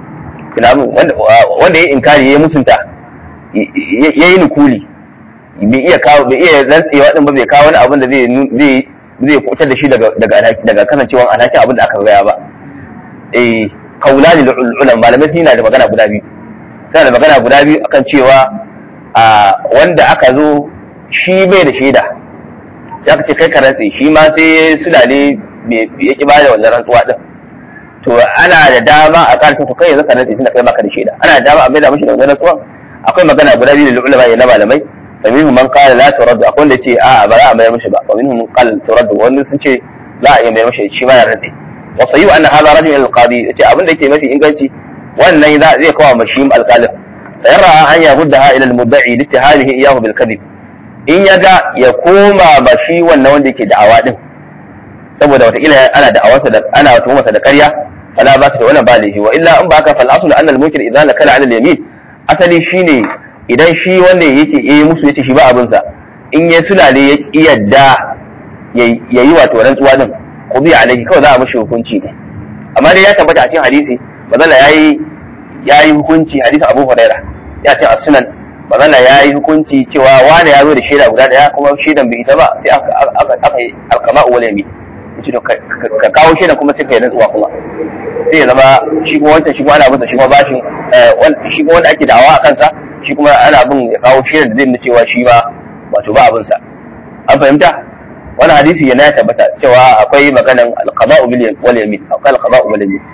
wanda yayi inkari yayi musunta yayi nukuli bai iya kawo bai iya rantsewa din ba bai kawo wani abin da zai zai zai kutar da shi daga daga daga kasancewan alhakin abin da aka gaya ba eh kaulani ulama malamai sun da magana guda biyu suna da magana guda biyu akan cewa a wanda aka zo shi bai da shaida sai aka ce kai ka rantse shi ma sai sulale ya ki bada wannan rantsuwa din to ana da dama a kan to kai yanzu ka rantse tunda kai baka da shaida ana da dama a maida mishi da wannan rantsuwa akwai magana guda biyu da ulama na malamai فمنهم من قال لا ترد akwai da ce a ba za a mayar mishi ba wa minhum qal turad wani sun ce za a iya mayar mishi shi ma ya rade wa sayyu anna hadha rajul al-qadi ce abin da yake mafi inganci wannan za zai kawo mashi alqalin sayarra an ya guddaha ila al-mudda'i li ittihadihi iyahu bil kadhib in ya ga ya koma ba shi wannan wanda yake da'awa din saboda wataƙila ana da'awarsa da ana tuhumarsa da ƙarya fala ba ta da wannan ba laifi wa illa in ba ka fal aslu anna al-munkir idza nakala ala al-yamin asali shine idan shi wanda yake yi musu yace shi ba abinsa in ya sulale ya ki yadda ya yi wato rantsuwa din qubi alaihi kawai za a mishi hukunci ne amma dai ya tabbata a cikin hadisi bazalla yayi yayi hukunci hadisin Abu Huraira ya ce a sunan bazalla yayi hukunci cewa wani ya zo da shaida guda daya kuma shaidan bai ita ba sai aka aka yi alqama wal yamin yace to ka kawo shaidan kuma sai ka yi rantsuwa kuma sai ya zama shi kuma wancan shi kuma ana masa shi kuma bashin shi kuma wanda ake da'awa a kansa shi kuma ana bin ya kawo shirin da zai nuna cewa shi ba wato ba abin sa an fahimta wani hadisi yana ya tabbata cewa akwai maganan alqaba'u bil wal yamin akwai alqaba'u wal yamin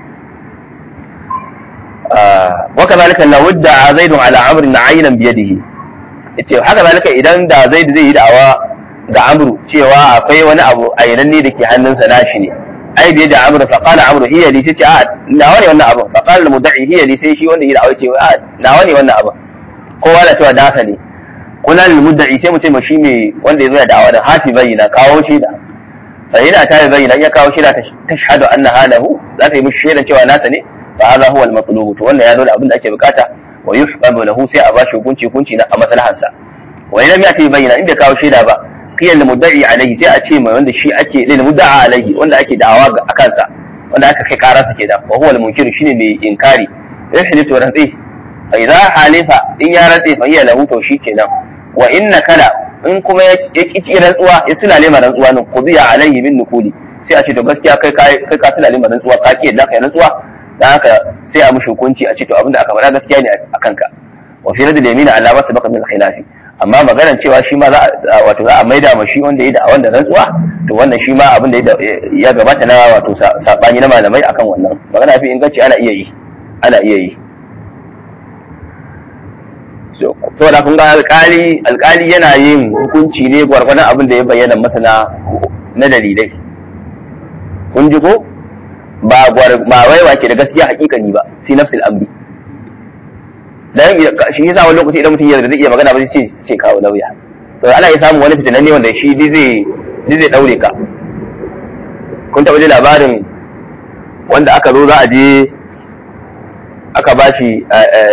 wa kadhalika la wadda zaidun ala amrin aynan bi yadihi yace haka zalika idan da zaid zai yi da'awa ga amru cewa akwai wani abu ayyananne da ke hannunsa nashi ne ai da da amru fa qala amru hiya li tace a nawa ne wannan abu fa qala al mudda'i hiya li sai shi wanda ya da'awa ce a nawa ne wannan abu kowa da cewa dasa ne kuna lil mudda'i sai mu ce shi ne wanda ya zo da da'awa da hati bayyana kawo shi da fa yana ta bayyana ya kawo shi da tashhadu anna halahu za ta yi mishi shaidan cewa nasa ne fa hadha huwa al matlub to wannan ya zo da abin da ake bukata wa yuhqabu lahu sai a bashi hukunci hukunci na a maslahansa wa idan ya ta bayyana inda kawo shaida ba qiyal mudda'i alayhi sai a ce mai wanda shi ake lil mudda'a alayhi wanda ake da'awa a kansa wanda aka kai karansa kenan wa huwa al-munkir shine mai inkari yahlifu rantsi fa idza halifa in ya rantsi fa hiya lahu to kenan wa inna kala in kuma ya kici rantsuwa ya sulale ma rantsuwa nan qudiya alayhi bin nukuli sai a ce to gaskiya kai kai kai ka sulale ma rantsuwa ka ki yadda kai rantsuwa dan haka sai a mushi hukunci a ce to abinda aka faɗa gaskiya ne a kanka wa fi radil yamin alama sabaqa min khilafi amma maganar cewa shi ma za a wato za a maida ma shi wanda ya da wanda rantsuwa to wannan shi ma abin da ya gabata na wato sabani na malamai akan wannan magana fi inganci ana iya yi ana iya yi saboda kun ga alkali alkali yana yin hukunci ne gwargwadon abin da ya bayyana masa na na dalilai kun ji ko ba ba wai wake da gaskiya hakikani ba fi nafsil amri dan shi yasa wani lokaci idan mutum ya zai iya magana ba sai ce kawo lauya to ana iya samun wani fitinan ne wanda shi dai zai dai zai daure ka kun taɓa ji labarin wanda aka zo za a je aka ba shi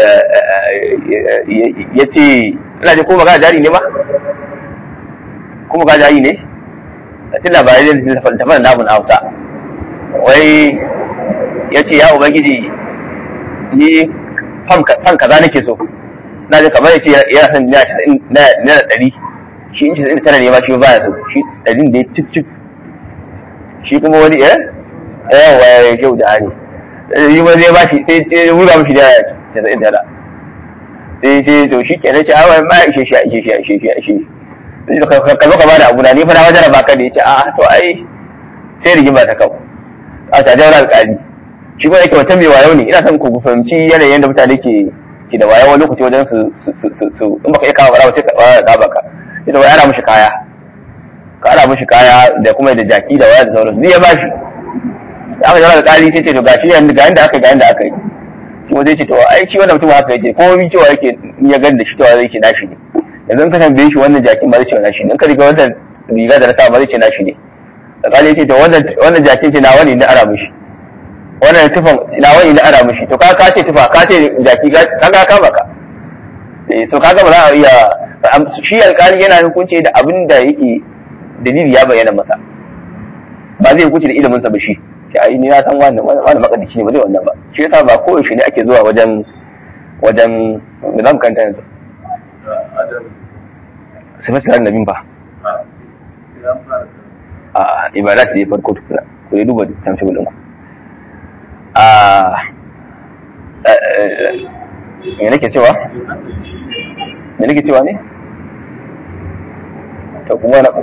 ya ce ina ji ko magana jari ne ba ko magana jari ne a cikin labarai da tafi da namun hausa wai ya ce ya ubangiji ni fan kaza nake so na ji kamar ya ce yana son na ɗari shi in ce tana ne ma shi ba ya so shi ɗarin da ya cip cip shi kuma wani eh yawa ya kyau da hani yi ma zai ba shi sai sai wura mishi da casa'in tara sai sai to shi kenan ce awa ma ishe shi ishe shi ishe shi ishe shi ka zo ka bada abu na ni fa na wajen baka da ya ce a'a to ai sai rigima ta kawo a ta jawar alƙali shi kuma yake wata mai wayo ne ina son ku fahimci yanayin da mutane ke ke da wayo wani lokaci wajen su su in baka iya kawo bara sai ka ba ka ita wai ana mishi kaya ka ana mishi kaya da kuma da jaki da waya da sauransu zai ya bashi da aka zama da ƙari sai ce to gashi yanzu ga yanda aka yi ga yanda aka yi shi ma zai ce to ai shi wannan mutum haka yake ko bi cewa yake in ya gani da shi cewa zai ce nashi ne yanzu in ka tambaye shi wannan jakin ba zai ce nashi ne in ka riga wannan riga da na sa ba zai ce nashi ne da ƙari ce to wannan jakin ce nawa ne na ara mishi wannan tufan nawa ne na ara mishi to ka ka ce tufa ka ce jaki ka ka kama ka so kaga ba za a iya shi alƙali yana hukunci da abin da yake dalili ya bayyana masa ba zai hukunci da ilimin sa ba shi shi ai ni na san wannan wannan makadici ne ba zai wannan ba shi yasa ba ko yaushe ne ake zuwa wajen wajen da zamu kanta yanzu sifat sanar nabin ba a ibadat ne farko tukuna ku ne duba tamshi bulin ku a me nake cewa me nake cewa ne to kuma na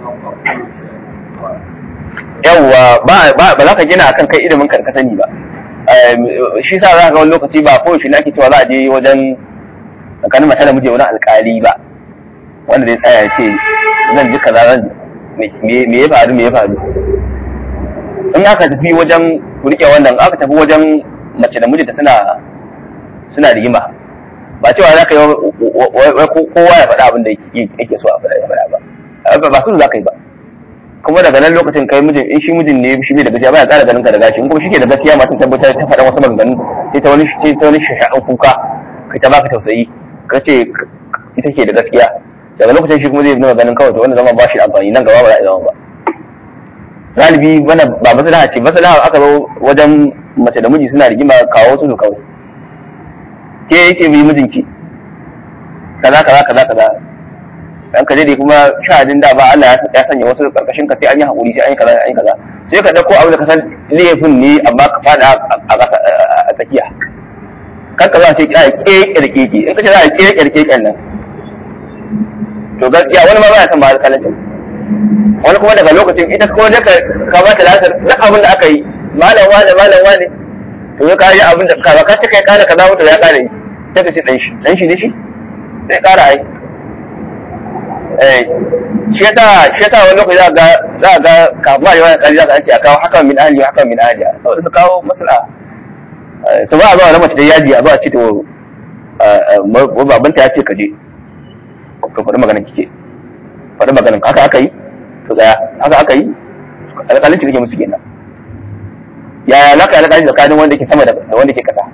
yawwa ba ba za ka gina akan kai ilimin kan ka sani ba shi sa za ka ga wani lokaci ba ko shi ake cewa za a je wajen tsakanin mata da miji wani alkali ba wanda zai tsaya ce zan ji kaza zan me ya faru me ya faru in aka tafi wajen rike wannan aka tafi wajen mace da mijinta suna suna rigima ba cewa za ka yi kowa ya faɗa abin da yake so a faɗa ya faɗa ba ba su za ka yi ba kuma daga nan lokacin kai mijin in shi mijin ne shi ne da gaskiya baya tsara ganin ka da gashi in kuma shi ke da gaskiya matan tabbatar ta faɗa wasu maganganu sai ta wani sai ta wani shasha'an kuka kai ta baka tausayi ka ce ita ke da gaskiya daga lokacin shi kuma zai nuna ganin kawai to wanda zama ba shi da amfani nan gaba ba za a zama ba galibi mana ba maslaha ce maslaha aka zo wajen mace da miji suna rigima kawo su su kawai ke yake bi mijinki kaza kaza kaza kaza dan ka dai kuma shahadin da ba Allah ya sanya wasu karkashin ka sai an yi hakuri sai an yi kaza an yi kaza sai ka dauko abin da ka san laifin ne amma ka fada a tsakiya kar ka za ce kira keke da keke in ka ce za a keke da keken nan to gaskiya wani ma ba ya san ba alƙalancin wani kuma daga lokacin ita ko da ka ka ba ta lasar duk abin da aka yi malam wane malam wane to ya kare abin da ka ba ka ce kai kana kaza mutu ya kare sai ka ce dan shi dan shi ne shi sai kara ai shi yasa shi yasa wani lokaci za ga za ga kafin a yi wani kari za ka ake a kawo hakan min ahli hakan min ahli saboda su kawo masala su ba a zuwa na mace da yaji a zuwa ce to babanta ya ce ka je ka faɗi maganin kike faɗi maganin haka aka yi to tsaya haka aka yi alƙalinci kake musu kenan yaya za ka yi alƙalinci tsakanin wanda ke sama da wanda ke ƙasa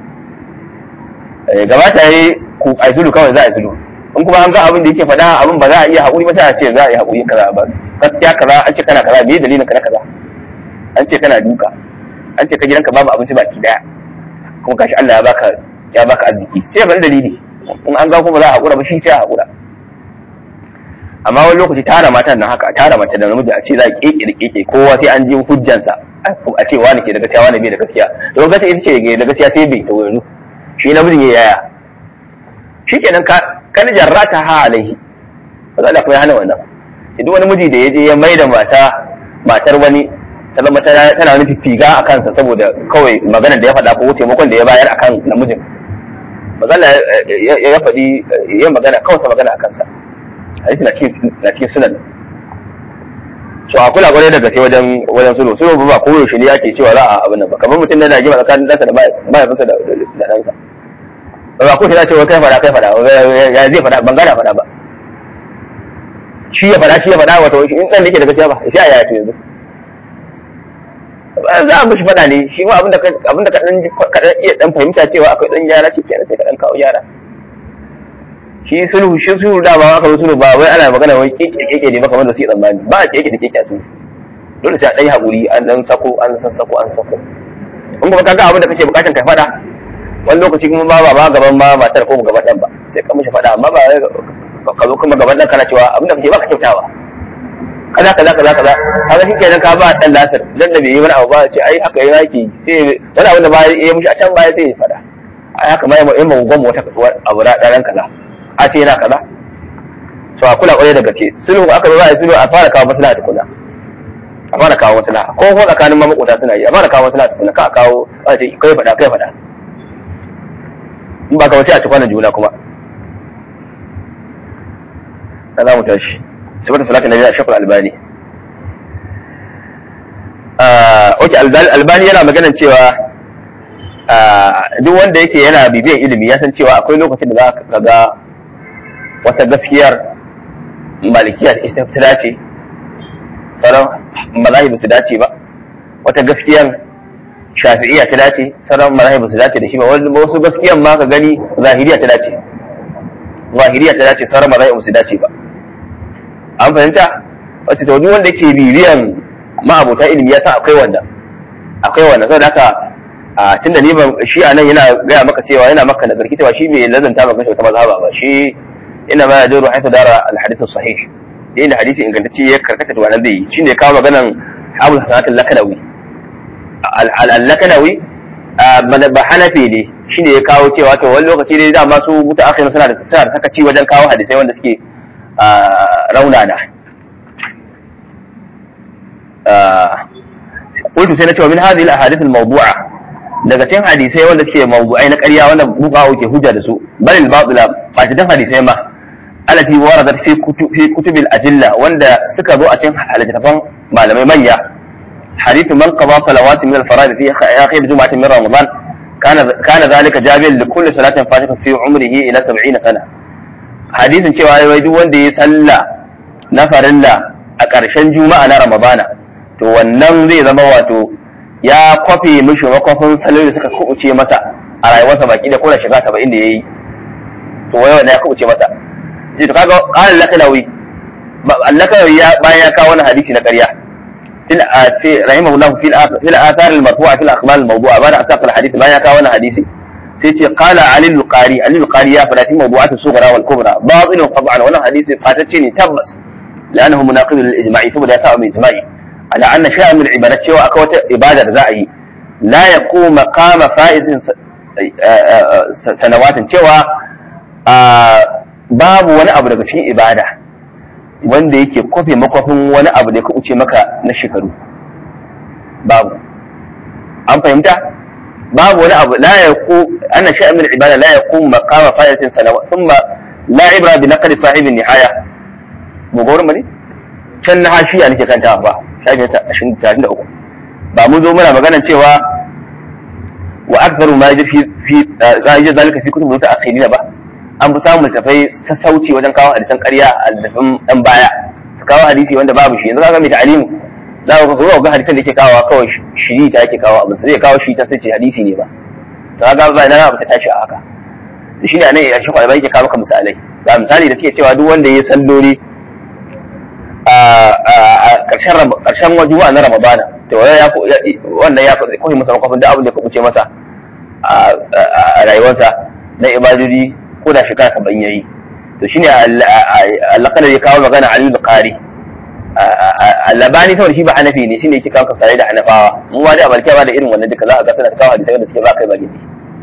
gabata ya yi ku a zulu kawai za a zulu in kuma an ga abin da yake faɗa abin ba za a iya haƙuri ba sai a ce za a yi haƙuri kaza ba gaskiya kaza an ce kana kaza me dalilin ka na kaza an ce kana duka an ce ka gidanka babu abinci baki daya kuma gashi Allah ya baka ya baka arziki sai ya bari dalili in an ga kuma za a haƙura ba shi sai a haƙura amma wani lokaci tara matan nan haka tara mace da namiji a ce za a keke da keke kowa sai an ji hujjansa a ce wani ke da gaskiya wani bai da gaskiya to gaskiya ita ce da gaskiya sai bai to yanzu shi namijin ya yaya shi kenan ka kan jarrata ha alaihi ba za a kuma hana wannan duk wani miji da ya je ya mai da mata matar wani ta zama tana wani fifiga a kansa saboda kawai maganar da ya faɗa ko taimakon da ya bayar akan namijin magana ya faɗi ya magana kawai sa magana a kansa hadisi na cikin sunan so a kula kwarai da gaske wajen wajen sulhu sulhu ba ko yaushe ne ake cewa za a abin nan ba kamar mutum da na jima tsakanin ɗansa da mahaifinsa da ɗansa ba ko ta ce kai faɗa kai faɗa ya zai faɗa ban gana faɗa ba shi ya faɗa shi ya faɗa wato in ɗan da yake da gaskiya ba sai a yaya to yanzu za a mishi faɗa ne shi ma abinda abinda ka dan ka dan iya dan fahimta cewa akwai dan gyara shi kenan sai ka dan kawo gyara shi sulhu shi sulhu da ba aka sulhu ba wai ana magana wai keke keke ne ba kamar da su yi tsammani ba a keke da keke a sulhu dole sai a dan yi haƙuri an dan sako an sassako an sako in kuma kaga abin da kake bukatan ka faɗa wani lokaci kuma ba ba gaban ma matar ko gaban dan ba sai ka mishi faɗa amma ba ka zo kuma gaban dan kana cewa abin da kake ba ka kyautawa kaza kaza kaza kaza kaga shi kenan ka ba dan lasir dan da bai yi wani abu ba ce ai haka yana yake sai wani abu da ba ya mishi a can baya sai ya fada ai haka ma ya mu gwamma wata abu da dan kaza a ce yana kaza to a kula kwarai da gaske sulhu aka zo za a yi sulhu a fara kawo maslaha tukuna a fara kawo maslaha ko ko tsakanin ma makota suna yi a fara kawo maslaha tukuna ka kawo a ce kai fada kai fada in ba ka wace a ci kwanan juna kuma na za mu tashi sifar salatin nabi a shakul albani ok albani yana maganan cewa duk wanda yake yana bibiyan ilimi ya san cewa akwai lokacin da za ka ga wata gaskiyar malikiya ita ta dace sauran mazahib su dace ba wata gaskiyar shafi'iyya ta dace sauran mazahib su dace da shi ba wasu gaskiyar ma ka gani zahiriya ta dace zahiriya ta dace sauran mazahib su dace ba an fahimta wacce to duk wanda ke bibiyan ma'abota ilimi ya san akwai wannan akwai wannan saboda haka a tunda ni ban shi a nan yana gaya maka cewa yana maka nazar cewa shi bai lazanta maka shi wata mazhaba ba shi ina ma yajiru haythu dara al-hadith sahih yayin da hadisi ingantacce ya karkata to wannan zai shine ya kawo maganan Abu Hasan al-Lakanawi al-Lakanawi ba Hanafi ne shine ya kawo cewa to wani lokaci dai dama su mutaakhirin suna da suna da sakaci wajen kawo hadisai wanda suke raunana قلت سنة ومن هذه الاحاديث الموضوعه daga cikin hadisai wanda suke mawdu'ai na ƙarya wanda buƙawo ke hujja da su bal al batila fatidan hadisai ma alati waradat fi kutub fi kutub al adilla wanda suka zo a cikin halittafan malamai manya hadith man qada salawat min al fara'id fi akhir jum'atin min ramadan kana kana zalika jabiyan li kulli salatin fatiha fi umrihi ila 70 sana hadisin cewa wai duk wanda ya salla na farilla a ƙarshen juma'a na ramadana to wannan zai zama wato ya kwafe mishi makwafin salon da suka kubuce masa a rayuwarsa baki da kona shiga saba'in da ya yi to wai wanda ya kubuce masa ji to kaga qala lakalawi lakalawi ya bayan ya kawo wani hadisi na ƙarya fil ati rahimahullah fil fil athar al marfu'a fil akhbar al mawdu'a bada asaq al hadith bayan ya kawo wani hadisi sai ce qala ali al qari ali al qari ya fada fi mawdu'at al sughra wal kubra batil tab'an wannan hadisi fatacce ne tabbas لانه مناقض للاجماع ثم لا يساوي اجماعي على أن شيئا من العبادات شيء أكوة عبادة زائي لا يقوم مقام فائز سنوات cewa babu wani abu daga cikin ibada wanda yake kwafe makwafin wani abu da ya kuɓuce maka na shekaru babu an fahimta babu wani abu la yaqu anna shay'an min al-ibada la yaqum maqama fa'idatin sanawat thumma la ibra bi naqli sahibi nihaya mu gaurin ne can na hashiya nake kanta ba shafi ta ashirin talatin da uku ba mu zo muna maganan cewa wa akbaru ma yaji fi fi yaji zalika fi kutubu ta akhirina ba an fi samun tafai sassauci wajen kawo hadisan ƙarya a littafin ɗan baya su kawo hadisi wanda babu shi yanzu kaga mai ta'alimu za ka zo ga hadisan da yake kawo kawai shiri ta yake kawo abin zai kawo shi ta sai ce hadisi ne ba to kaga ba ina ba ta tashi a haka shi ne anan ya shi kwalba yake kawo maka misalai ga misali da suke cewa duk wanda ya salloli a ƙarshen juma'a na ramadana to wannan ya wannan ya koyi masa kafin da abin da ya kubuce masa a rayuwarsa na ibadodi ko da shekara saba'in yayi to shine Allah ya kawo magana Ali Bukhari labani saboda shi ba hanafi ne shine yake kawo kasare da hanafawa mu ma da malkiya ba da irin wannan duka za a ga suna kawo hadisai da suke ba kai ba gidi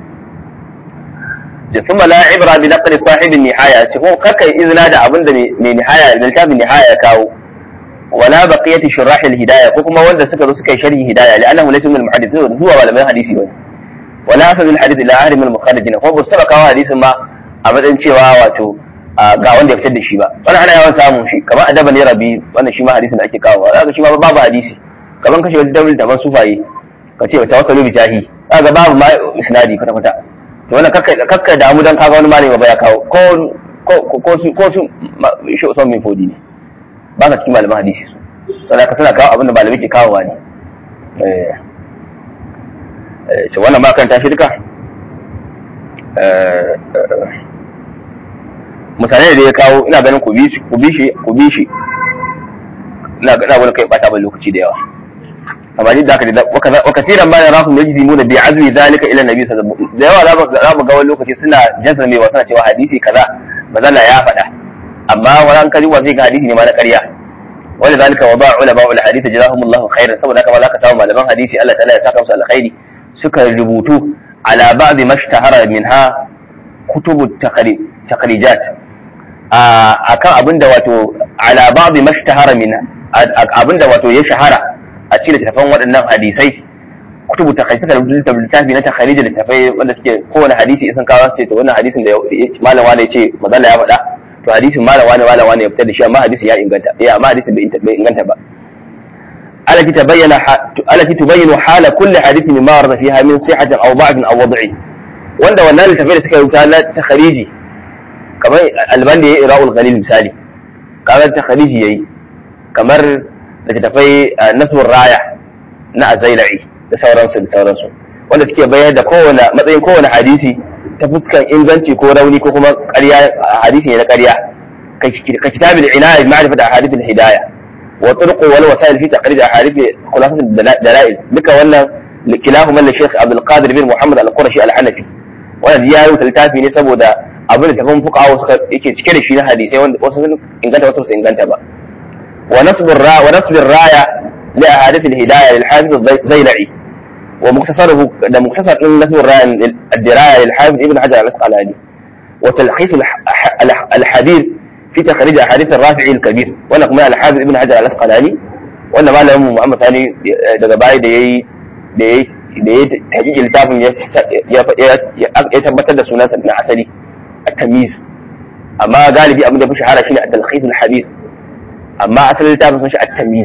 ثم لا عبرة بنقل صاحب النهاية تكون كك إذن هذا أبن من نهاية من كتاب النهاية كاو ولا بقية شراح الهداية كما وند سكر سكر شرح هداية لأنه ليس من المحدثين هو ولا من حديثي ولا ولا أخذ الحديث إلى أهل من المخرجين هو بستبع كاو حديث ما أبدا cewa wato ga wanda ya fitar da shi ba wani ana yawan samun shi kamar adaba ne rabi wannan shi ma hadisin da ake kawo zaka shi ma babu hadisi kamar kashe wata dabul da sufaye ka ce ta wasalu bi jahi kaga babu ma isnadi kwata kwata to wannan kakka kakka damu dan kaga wani malami ba ya kawo ko ko ko su ko su shi usman bin fodi ne ba ka cikin malaman hadisi su sannan ka suna kawo abin da malamai ke kawowa ne eh eh wannan ma kan tashi duka eh misalai da ya kawo ina ganin ku bi shi ku bi shi ku bi shi ina ga wani kai bata ban lokaci da yawa amma duk da haka da wa kasiran ma yarahum yajzimuna bi azmi zalika ila nabi sallallahu alaihi wasallam da yawa za mu ga wani lokaci suna jazma mai suna cewa hadisi kaza mazalla ya faɗa amma wani kaji wa zai ga hadisi ne ma na ƙarya wani zalika wa ba'a ulama ul hadith jazahumullahu khairan saboda haka ma za ka samu malaman hadisi Allah ta'ala ya saka musu alkhairi suka rubutu ala ba'd mashtahara minha kutubu taqrijat akan abinda wato ala ba'd mashtahara minha abinda wato ya shahara a cikin littattafan waɗannan hadisai kutubu ta suka rubuta littafi na takharij da littafai wanda suke kowane hadisi isan kawo ce to wannan hadisin da malam wani ya ce mazalla ya faɗa to hadisin malam wani malam wani ya fitar da shi amma hadisin ya inganta eh amma hadisin bai inganta ba التي تبين التي تبين حال كل حديث مما ورد فيها من صحة أو ضعف أو وضع وأن wannan littafai da suka rubuta na takhariji kamar alban da ya ira'ul ghalil misali kamar takhariji yayi kamar littattafai nasbun raya na azailai da sauransu da sauransu wanda suke bayar da kowane matsayin kowane hadisi ta fuskan inganci ko rauni ko kuma ƙarya hadisi ne na ƙarya ka kitabul inaya bi ma'rifat ahadith al-hidayah wa turuq wal wasail fi taqrid ahadith khulasat al-dalail duka wannan kilahuma li Sheikh Abdul Qadir bin Muhammad Al-Qurashi Al-Hanafi wannan ya rubuta littafi ne saboda abin da tafan fuqaha suka yake cike da shi na hadisai wanda wasu sun inganta wasu sun inganta ba ونصب الراية ونصب الراية لأحاديث الهداية للحافظ الزيلعي ومختصره ده مختصر نصب الراية الدراية للحافظ ابن حجر الأسقلاني وتلخيص الحديث في تخريج أحاديث الرافعي الكبير وأنا كمان الحافظ ابن حجر الأسقلاني وأنا ما له محمد ثاني daga baya da yayi da yayi da yayi tahqiqin littafin ya tabbatar da sunansa na asali at-tamyiz amma galibi abin da fi shahara shine at-talkhis al-hadith amma asalin littafin sun shi at-tamyiz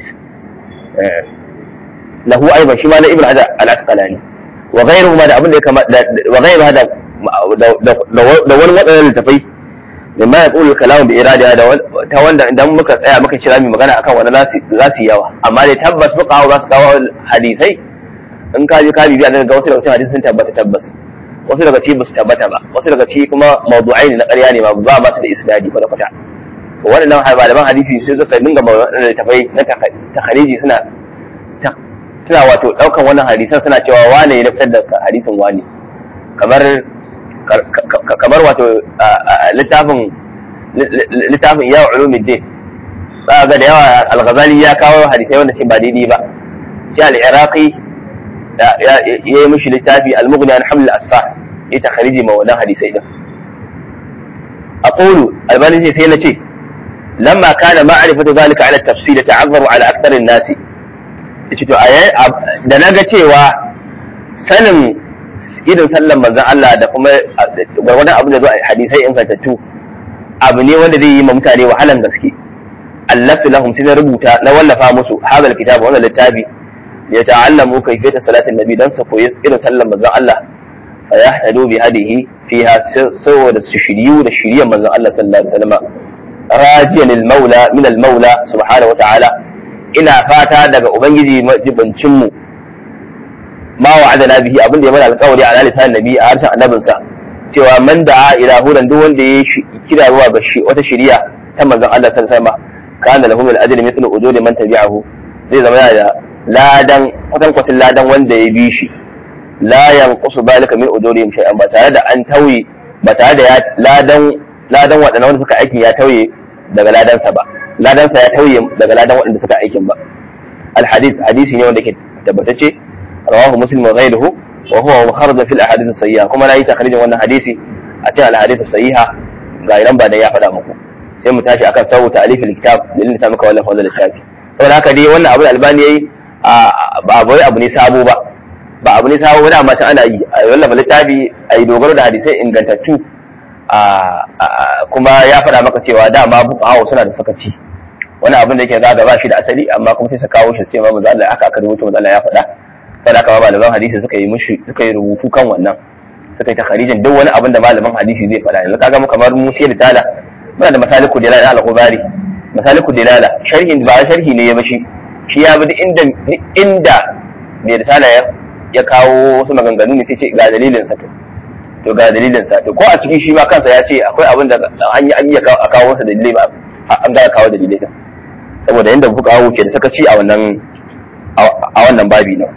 lahu aiban shi ma na ibn hajar al-asqalani wa ghayruhu ma da abin da ya kama wa ghayru hada da wani wadannan littafai mimma yaqulu kalamu bi irada da ta wanda idan muka tsaya muka kira mu magana akan wani za su yawa amma dai tabbas fuka za su kawo hadisai in ka je ka bibiya daga wasu daga cikin hadisi sun tabbata tabbas wasu daga ciki ba su tabbata ba wasu daga ciki kuma mawdu'ai ne na ƙarya ne ba ba ba su da isnadi kwata kwata to waɗannan malaman hadisi sai suka dinga mawaɗannan tafai na takhariji suna suna wato ɗaukan wannan hadisan suna cewa wane ya fitar da hadisin wane kamar kamar wato littafin littafin ya ulumuddin za ga da yawa al-ghazali ya kawo hadisai wanda ce ba daidai ba shi al-iraqi ya yi mishi littafi al-mughni an haml al-asfar ya takhariji ma wannan hadisai din aqulu albani sai na ce لما كان معرفة ذلك على التفصيل تعذر على أكثر الناس to da na ga cewa sanin irin sallan manzon Allah da kuma gwargwadon abin da zo a hadisai ingantattu abu ne wanda zai yi ma mutane wahalan gaske allaftu lahum sai na rubuta na wallafa musu hadal kitab wannan littafi ya ta'allamu kayfiyata salatin nabi dan su koyi irin sallan manzon Allah fa yahtadu bi hadihi fiha saboda su shiriyu da shiriyan manzon Allah sallallahu alaihi wasallam rajiyan al-maula min al-maula subhanahu wa ta'ala ina fata daga ubangiji majibancin mu ma wa'adana bihi abin da ya mana alƙawari a lisan nabi a harshen annabinsa cewa man da'a ila hudan duk wanda ya kira zuwa ga shi wata shari'a ta manzon Allah sallallahu alaihi wasallam kana lahu min ajri mithlu ujuri man tabi'ahu zai zama yana da ladan kwatan kwatin ladan wanda ya bi shi la yanqusu balika min ujurihim shay'an ba tare da an tauye ba tare da ya ladan ladan waɗannan wanda suka aikin ya tauye daga ladansa ba ladansa ya tauye daga ladan waɗanda suka aikin ba الحديث حديث ne wanda ke tabbatacce rawahu muslim wa ghayruhu wa huwa mukharraj fil ahadith as-sayyiha kuma nayi takhrijin wannan hadisi a cikin al-ahadith as-sayyiha ga idan ba da ya faɗa muku sai mu tashi akan sawu ta'alif al-kitab dalilin ta muka wallafa wannan littafi saboda haka dai wannan abu da albani yayi ba abu abu ne sabo ba ba abu ne sabo ba da amma ana yi a wallafa littafi a yi dogaro da hadisai ingantattu kuma ya faɗa maka cewa dama buƙawa suna da sakaci wani abin da yake zaga ba shi da asali amma kuma sai su kawo shi sai ma manzo Allah aka aka rubuta manzo Allah ya faɗa sai aka ba malaman hadisi suka yi mushi suka yi rubutu kan wannan suka yi takharijin duk wani abin da malaman hadisi zai faɗa yanzu kaga mu kamar mu sai risala muna da masaliku dilala al-khubari masaliku dilala sharhin ba sharhi ne ya bashi shi ya bi inda inda mai risala ya ya kawo wasu maganganu ne sai ce ga dalilin sa to to ga dalilin sa to ko a cikin shi ma kansa ya ce akwai abin da an yi an yi a kawo masa dalilai ba an ga kawo dalilai din saboda yadda kuka hawo ke da sakaci a wannan a wannan babi nan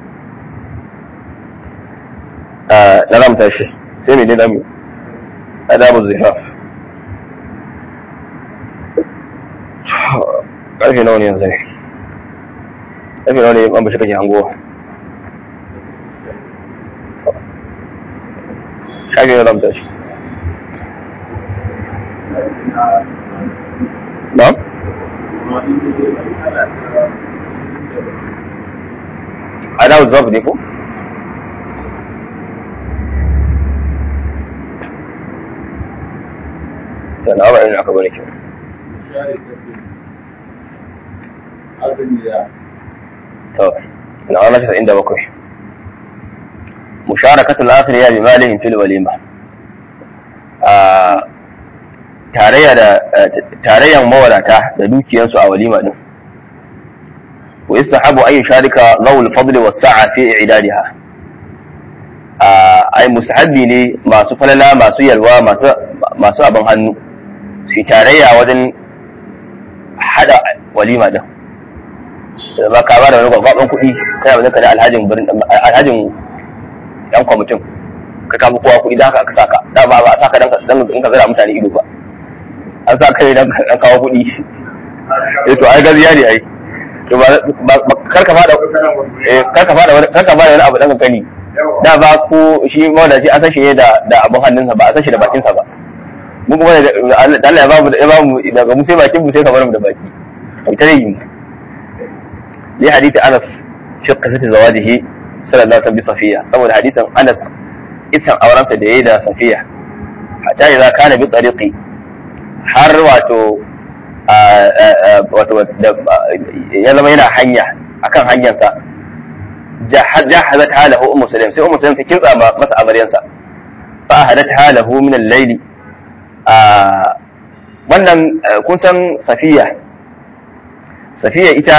na zamu tashi sai mai ne zamu adabu zihaf karfe nawa ne yanzu ne karfe nawa ne an bashi kake hangowa shafi na zamu tashi na'am adawu zaf ne ko sana ba irin aka bane kyau to na wani shi inda bakwai musharakatul akhiriya bi malihim fil walima tarayya da tarayyan mawadata da dukiyansu a walima din wa istahabu ay sharika zawul fadl was sa'a fi i'dadiha ai mustahabbi ne masu falala masu yalwa masu masu abin hannu su tarayya wajen hada walima din ba ka ba da wani gwagwaban kuɗi kai abin ka da alhajin alhajin yan kwamitin ka kama kowa kuɗi da haka aka saka da ba ba saka dan in ka zira mutane ido ba an sa kai dan ka kawo kuɗi eh to ai gaziya ne ai to ba kar ka fada eh kar ka fada kar ka fada wani abu dan kani da ba ko shi mawadaci an san shi ne da da abun hannunsa ba a san shi da bakin sa ba mu kuma da Allah ya ba mu ya ba mu daga mu sai bakin mu sai ka bar mu da baki kai ta yi li hadith Anas fi qissati zawajihi sallallahu alaihi wasallam bi Safiya saboda hadisin Anas isan aurensa da yayi da Safiya hatta idza kana bi tariqi har wato wato ya zama yana hanya akan hanyarsa jahazat halahu ummu sulaim sai ummu sulaim ta kintsa masa amaryansa fa hadat halahu min al-layli wannan kun san safiya safiya ita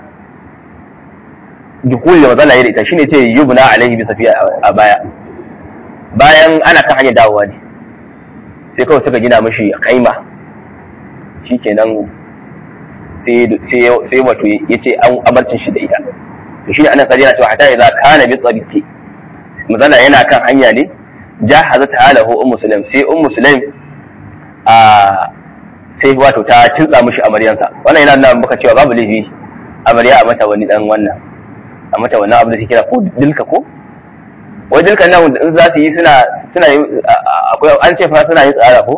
dukul da mazala da ita shine ce yubna alaihi bi safiya a baya bayan ana kan hanyar dawowa ne sai kawai suka gina mashi kaima shikenan sai wato ya ce an abarcin shi da ita to shi ne ana sarari na cewa hata idza kana bi tsariki mazala yana kan hanya ne jahazat halahu ummu sulaim sai ummu sulaim a sai wato ta tintsa mishi amaryansa wannan yana nuna maka cewa babu laifi amarya a mata wani dan wannan a mata wannan abu da take kira ko dilka ko wai dilkan nan in za su yi suna suna yi akwai an ce fa suna yin tsara ko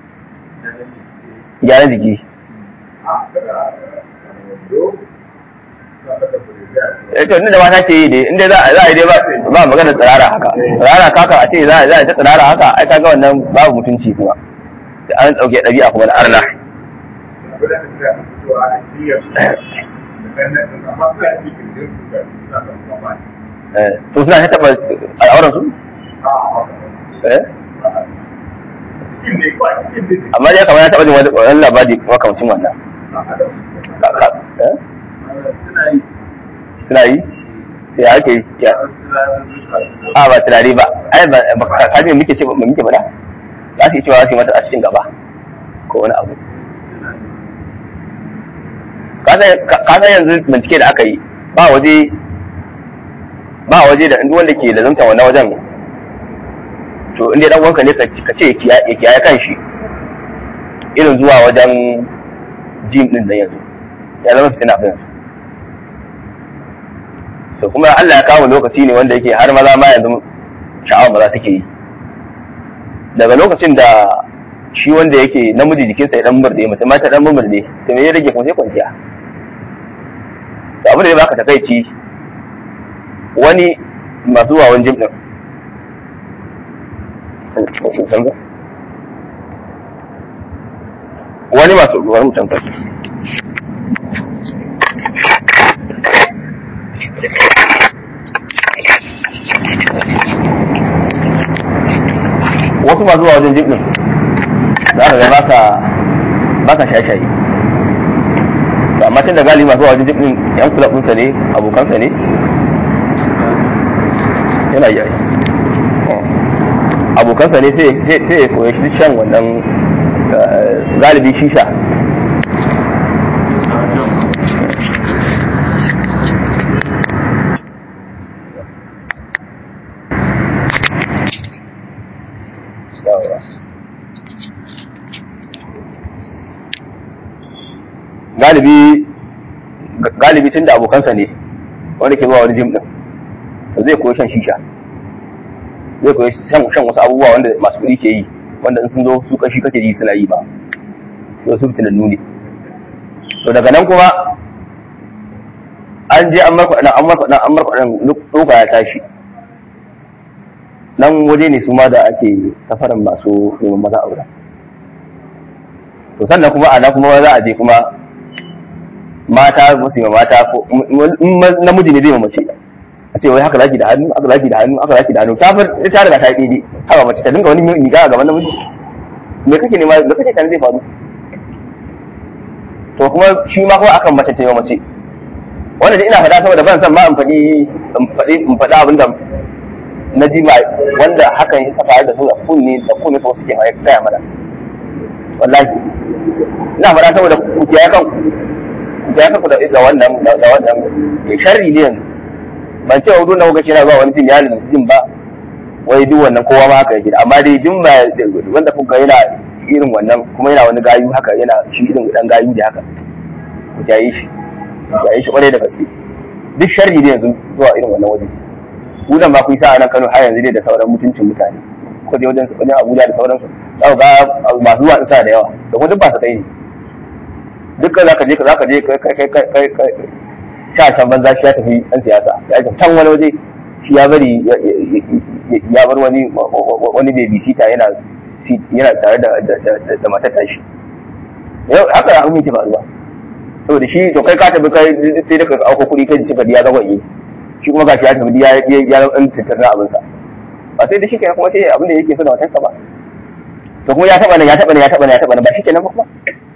gyaran jiki to ni da mata ke yi dai inda za a yi dai ba magana tsirara haka tsirara kaka a ce za a ta tsirara haka ai kaga wannan babu mutunci kuma da an dauke ɗabi'a kuma da arna to suna ta taɓa al'auran su? amma dai kamar ya taɓa jin wani labari makamcin wannan suna yi ya ake yi ya a ba turare ba ai ba ka ji muke ce ba muke faɗa za su yi cewa su yi mata a cikin gaba ko wani abu ka san yanzu bincike da aka yi ba waje ba waje da duk wanda ke lazumta wannan wajen to inda dan wanka ne ka ce ya kiyaye kan shi irin zuwa wajen jim din da yanzu ya zama fitina fa yanzu to kuma Allah ya kawo lokaci ne wanda yake har maza ma yanzu sha'awa maza suke yi daga lokacin da shi wanda yake namiji jikinsa ya dan murde mace ma ta dan murde to me ya rage kuma sai kwanciya to abin da ya baka takaici wani masu wawan jim din wani masu ruwan mutan kasu wasu masu zuwa wajen jibin za ka ga ba sa ba sa shaye-shaye to amma tun da gali masu zuwa wajen jibin yan kula ɗinsa ne abokansa ne yana yi abokansa ne sai ya koya shi shan wannan galibi shisha galibi galibi tun da abokansa ne wanda ke zuwa wani jim din to zai koyi shan shisha zai koyi shan wasu abubuwa wanda masu kuɗi ke yi wanda in sun zo su kashi kake yi suna yi ba to su fitinannu ne to daga nan kuma an je an marka ɗan an marka ɗan an marka ɗan ɗoka ya tashi nan waje ne su ma da ake safarin masu neman maza aure to sannan kuma ana kuma za a je kuma mata musu ma mata ko namiji ne zai ma mace a ce wai haka zaki da hannu haka zaki da hannu haka zaki da hannu ta far ta riga ta yi haka mace ta dinga wani miga a gaban namiji me kake nema me kake tare zai faru to kuma shi ma kuma akan mace ta yi mace wanda da ina faɗa saboda ban san ma in faɗi in faɗi in faɗa abin da na ji ba wanda hakan ya faru da su da kunne da kunne so suke gaya mana wallahi ina faɗa saboda ku kiyaye kan ku kiyaye kan ku da wannan da wannan sharri ne yanzu ban ce hudu na kuka shi na zuwa wani jin ya lalata jin ba wai duk wannan kowa ma haka yake amma dai jin ba wanda kuka yana irin wannan kuma yana wani gayu haka yana shi irin dan gayu da haka ku kiyaye shi ku kiyaye shi kwarai da gaske duk sharri ne yanzu zuwa irin wannan waje ku dan ba ku yi sa'a nan Kano har yanzu dai da sauran mutuncin mutane ko dai wajen wajen Abuja da sauransu za ku ga masu zuwa isa da yawa da kuma duk ba su ɗaya ne dukkan za ka je za ka je kai kai kai kai sha can banza shi ya tafi ɗan siyasa ya tafi can wani waje shi ya bari ya bar wani wani baby sita yana yana tare da da matar tashi yau haka abin yake faruwa saboda shi to kai ka tafi kai sai da ka auko kuɗi kai cika ya zagwaye shi kuma gashi ya tafi ya ya ɗan tattara abin sa ba sai da shi kenan kuma sai abin da yake so da matarsa ba to kuma ya taɓa nan ya taɓa nan ya taɓa nan ya taɓa nan ba shi kenan ba kuma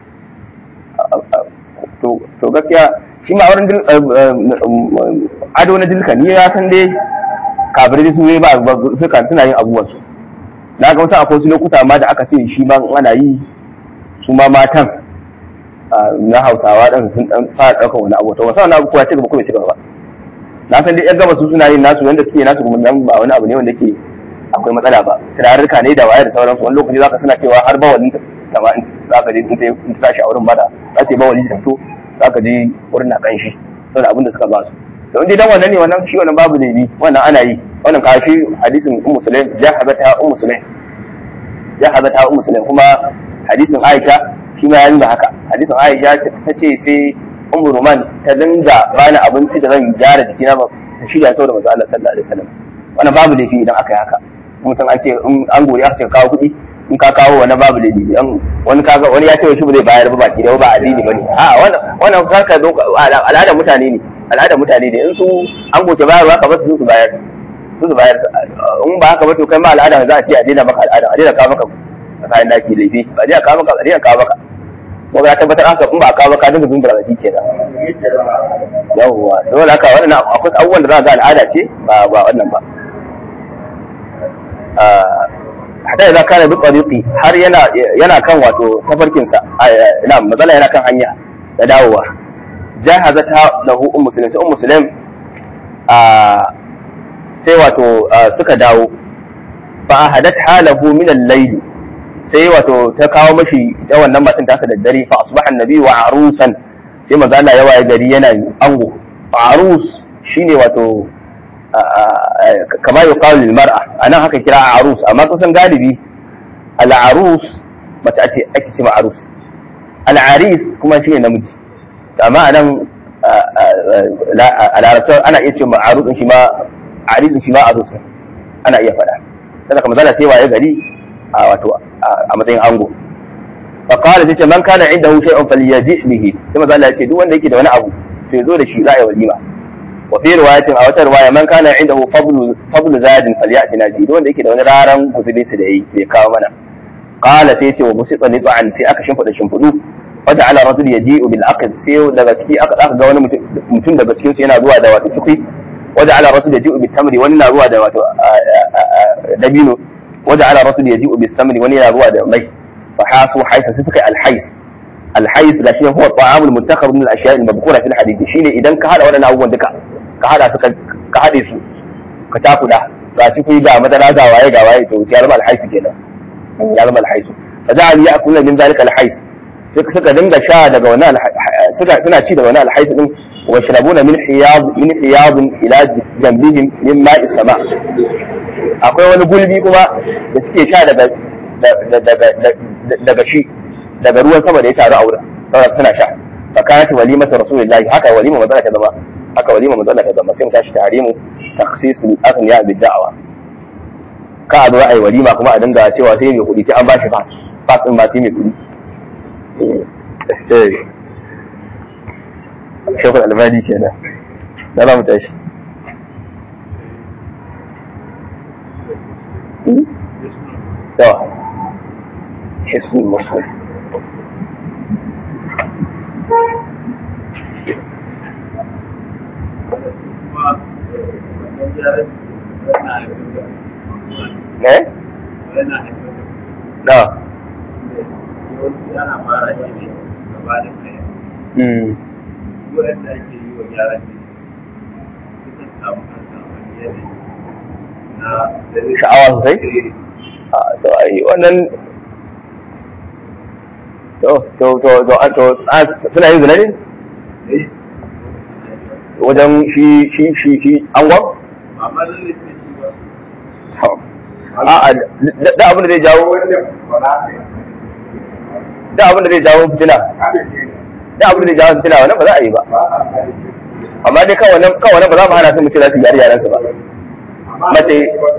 to gaskiya shi ma wurin ado na dilka ni ya san dai kafirai su ba suka suna yin abubuwan su na ga wasu akwai wasu lokuta ma da aka ce shi ma ana yi su ma matan na hausawa ɗan sun ɗan fara ɗaukar wani abu to wasu wani abu kuwa ci gaba kuma ci gaba na san dai yan gaba su suna yin nasu wanda suke nasu kuma nan ba wani abu ne wanda ke akwai matsala ba turarruka ne da waye da sauransu wani lokaci zaka suna cewa har bawali kama in zaka je in ta tashi a wurin bada za ta yi bawali ta fito za ka je wurin na kan shi saboda abin da suka ba su to in dan wannan ne wannan shi wannan babu laifi wannan ana yi wannan kashi hadisin ummu sulaim ya hazata ummu sulaim ya hazata ummu sulaim kuma hadisin aisha shi ma ya nuna haka hadisin aisha ta ce sai ummu ruman ta dinga bani abinci da zan gyara jikina ba ta shirya saboda manzo Allah sallallahu alaihi wasallam wannan babu laifi idan aka yi haka mutum an ce an gori aka ce kawo kuɗi in ka kawo wani babu laifi wani kaga wani ya ce shi ba zai bayar ba baki da ba addini bane a wannan wannan karka zo al'adar mutane ne al'adar mutane ne in su an goce bayarwa ka basu su bayar su su bayar in ba haka ba to kai ma al'ada za a ce a daina maka al'ada a daina kawo maka kayan daki laifi ba daina kawo maka a daina kawo maka ko ya tabbatar haka in ba a kawo maka dinga zumbura da shi kenan yawwa saboda haka wannan akwai abubuwan da za a ga al'ada ce ba ba wannan ba hatta idan kana bi tariqi har yana yana kan wato tafarkin sa ina matsala yana kan hanya da dawowa jahazata lahu ummu sulaim sai ummu sulaim a sai wato suka dawo fa ahadat halahu min al-layl sai wato ta kawo mashi ita wannan matan ta da dare fa asbaha annabi wa arusan sai manzo Allah ya waye gari yana ango arus shine wato kama yuqalu lil mar'a anan haka kira arus amma kusan galibi al arus mace ake ake ce arus al aris kuma shine namiji amma anan a larabtar ana iya ce ma arus shi ma aris shi ma arus ana iya faɗa sai kamar zalla sai waye gari a wato a matsayin ango fa qala sai ce man kana indahu shay'un falyaji bihi sai manzo Allah ya ce duk wanda yake da wani abu to ya zo da shi za a yi walima wa fi riwayatin a wata riwaya man kana indahu fadlu fadlu zadin falyatina bi duk wanda yake da wani raran guzuri su da yi bai kawo mana qala sai ce wa musita nit'an sai aka shimfida shimfidu wata ala rajul yaji'u bil aqd sai daga ciki aka aka ga wani mutum daga cikin su yana zuwa da wato ciki wata ala rajul yaji'u bil tamri wani na zuwa da wato dabino wata ala rajul yaji'u bis samri wani yana zuwa da mai fa hasu haisa sai suka yi al hais al hais da shi huwa ta'amul muntakhab min al ashiya' al mabkura fil hadith shine idan ka hada wadannan abubuwan duka ka hada su ka hade su ka takuda ga ciki ga madara ga waye ga waye to ya zama al hais kenan ya zama al hais fa ja'al ya'kulu min dhalika al hais suka dinga sha daga wani suka suna ci daga wani alhaisu din wa shrabuna min hiyad min hiyad ila jambihim min ma'i sama akwai wani gulbi kuma da suke sha daga daga shi daga ruwan sama da ya taru a wurin saboda suna sha fa kanat walimatu rasulillahi haka walima manzala ta zama haka walima manzala ta zama sai mu tashi tahrimu takhsis al-aghniya bid da'wa ka a zo ai walima kuma a dinga cewa sai mai kuɗi sai an bashi fas fas din ba sai mai kuɗi shekul albani kenan na za mu tashi yawa hisnul muslim ne? na ana fara shi ne gaba da kai wanda ake yi wa gyaran ne sukan samu kansa wani yanayi na sha'awa sosai a to ai wannan to to to to to suna yin zina ne wajen shi shi shi shi angon amma lalle sai shi ba a da abin da zai jawo da abin da zai jawo fitina da abin da zai jawo fitina wannan ba za a yi ba amma dai kawai nan kawai nan ba za mu hana su mu ce za su gyara yaran su ba mace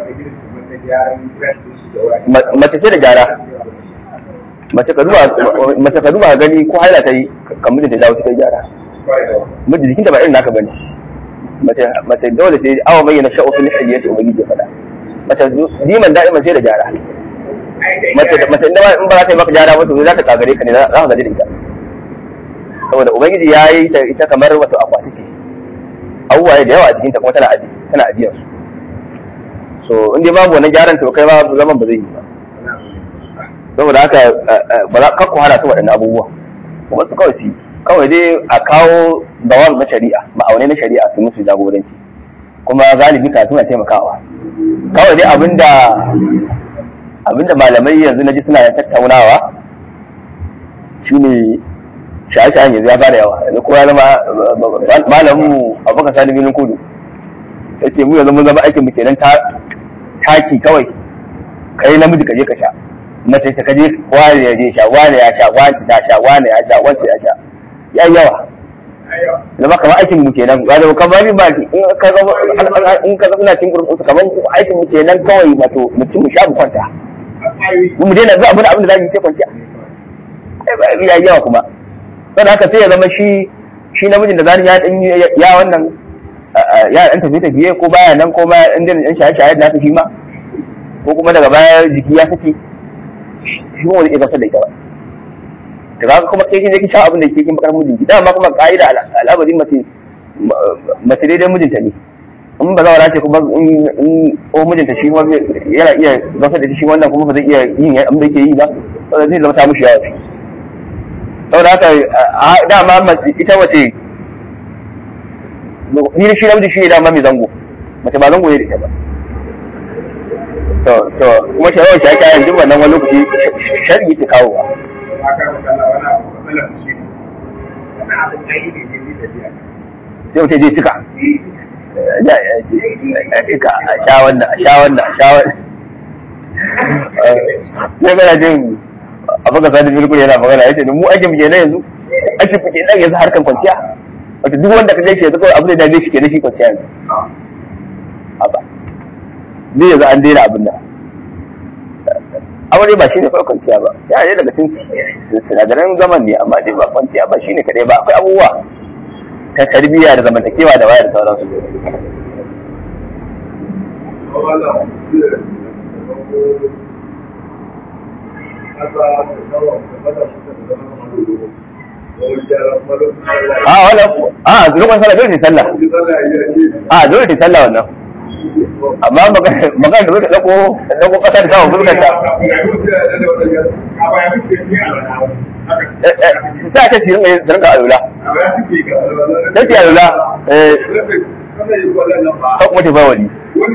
mace ce da gyara mace ka duba mace ka duba gani ko haila ta yi kan mijinta jawo ta gyara miji jikinta ba irin naka bane mace mace dole sai awa bayyana sha'u fil hiyyati ubangiji ya faɗa mace diman da'iman sai da gyara mace mace inda in ba za ta yi maka gyara ba to za ta kagare ka ne za ka gaji da ita saboda ubangiji ya yi ta ita kamar wato akwati ce abubuwa da yawa a jikinta kuma tana aji tana ajiyar su so in dai babu wannan gyaran to kai ba zaman ba zai yi ba saboda haka ba za ka hana su waɗannan abubuwa kuma su kawai su kawai dai a kawo dawam na shari'a ma'aunai na shari'a su musu jagoranci kuma galibi kafin a taimakawa kawai dai abinda abinda malamai yanzu na ji suna tattaunawa shine shaye-shayen yanzu ya fara yawa yanzu kowa zama malamin mu abokan sani binin kudu ya ce mu yanzu mun zama aikin mu kenan taki kawai kai namiji ka je ka sha mace ta kaje wani ya je sha wani ya sha wani ta sha wani ya sha wani ya sha ya yawa zama kamar aikin mu kenan ga da kamar ba in ka ga in ka ga suna cin gurbin su kamar aikin mu kenan kawai wato mutum mu sha mu kwanta mu daina zuwa abin abin da zamu yi sai kwanciya ai ba ya yawa kuma saboda haka sai ya zama shi shi namijin da zani ya dan ya wannan ya dan tafi tafiye ko baya nan ko baya dan dan shaye shaye da shi ma ko kuma daga baya jiki ya saki shi kuma wani iya da ita ba da kaga kuma kai kin je kin sha abin da ke kin bakar mijinki dama kuma ka'ida al'amarin mace mace daidai mijinta ne in ba za ce kuma in ko mijinta shi kuma yana iya zafar da shi wannan kuma ba zai iya yin abin da yake yi ba saboda zai zama ta mushi yawa saboda haka dama ita wace ni da shi namiji shi ne dama mai zango mace ba zango ne da ita ba to to kuma shawar shi ake yanzu wannan wani lokaci shari'i ta kawo ba sai mutum je cika ya ya cika a sha wannan a sha wannan a sha wannan sai kana jin abu ga sadi bilkul yana magana yace mu ake muke na yanzu ake kuke nan yanzu harkan kwanciya wato duk wanda ka gaishe yanzu kawai abu da dame shi ke na shi kwanciya yanzu haba ni yanzu an daina abin nan aure ba shine kawai kwanciya ba ya ne daga cikin sinadaran zaman ne amma dai ba kwanciya ba shine kadai ba akwai abubuwa ta tarbiyya da zamantakewa da waya da sauransu a wannan a lokacin sallah dole ne sallah a dole ne sallah wannan amma magana da zai dako dako kasar kawo fuskar ta sa ta ci rinka rinka alula sai ci alula eh ko kuma ta bawali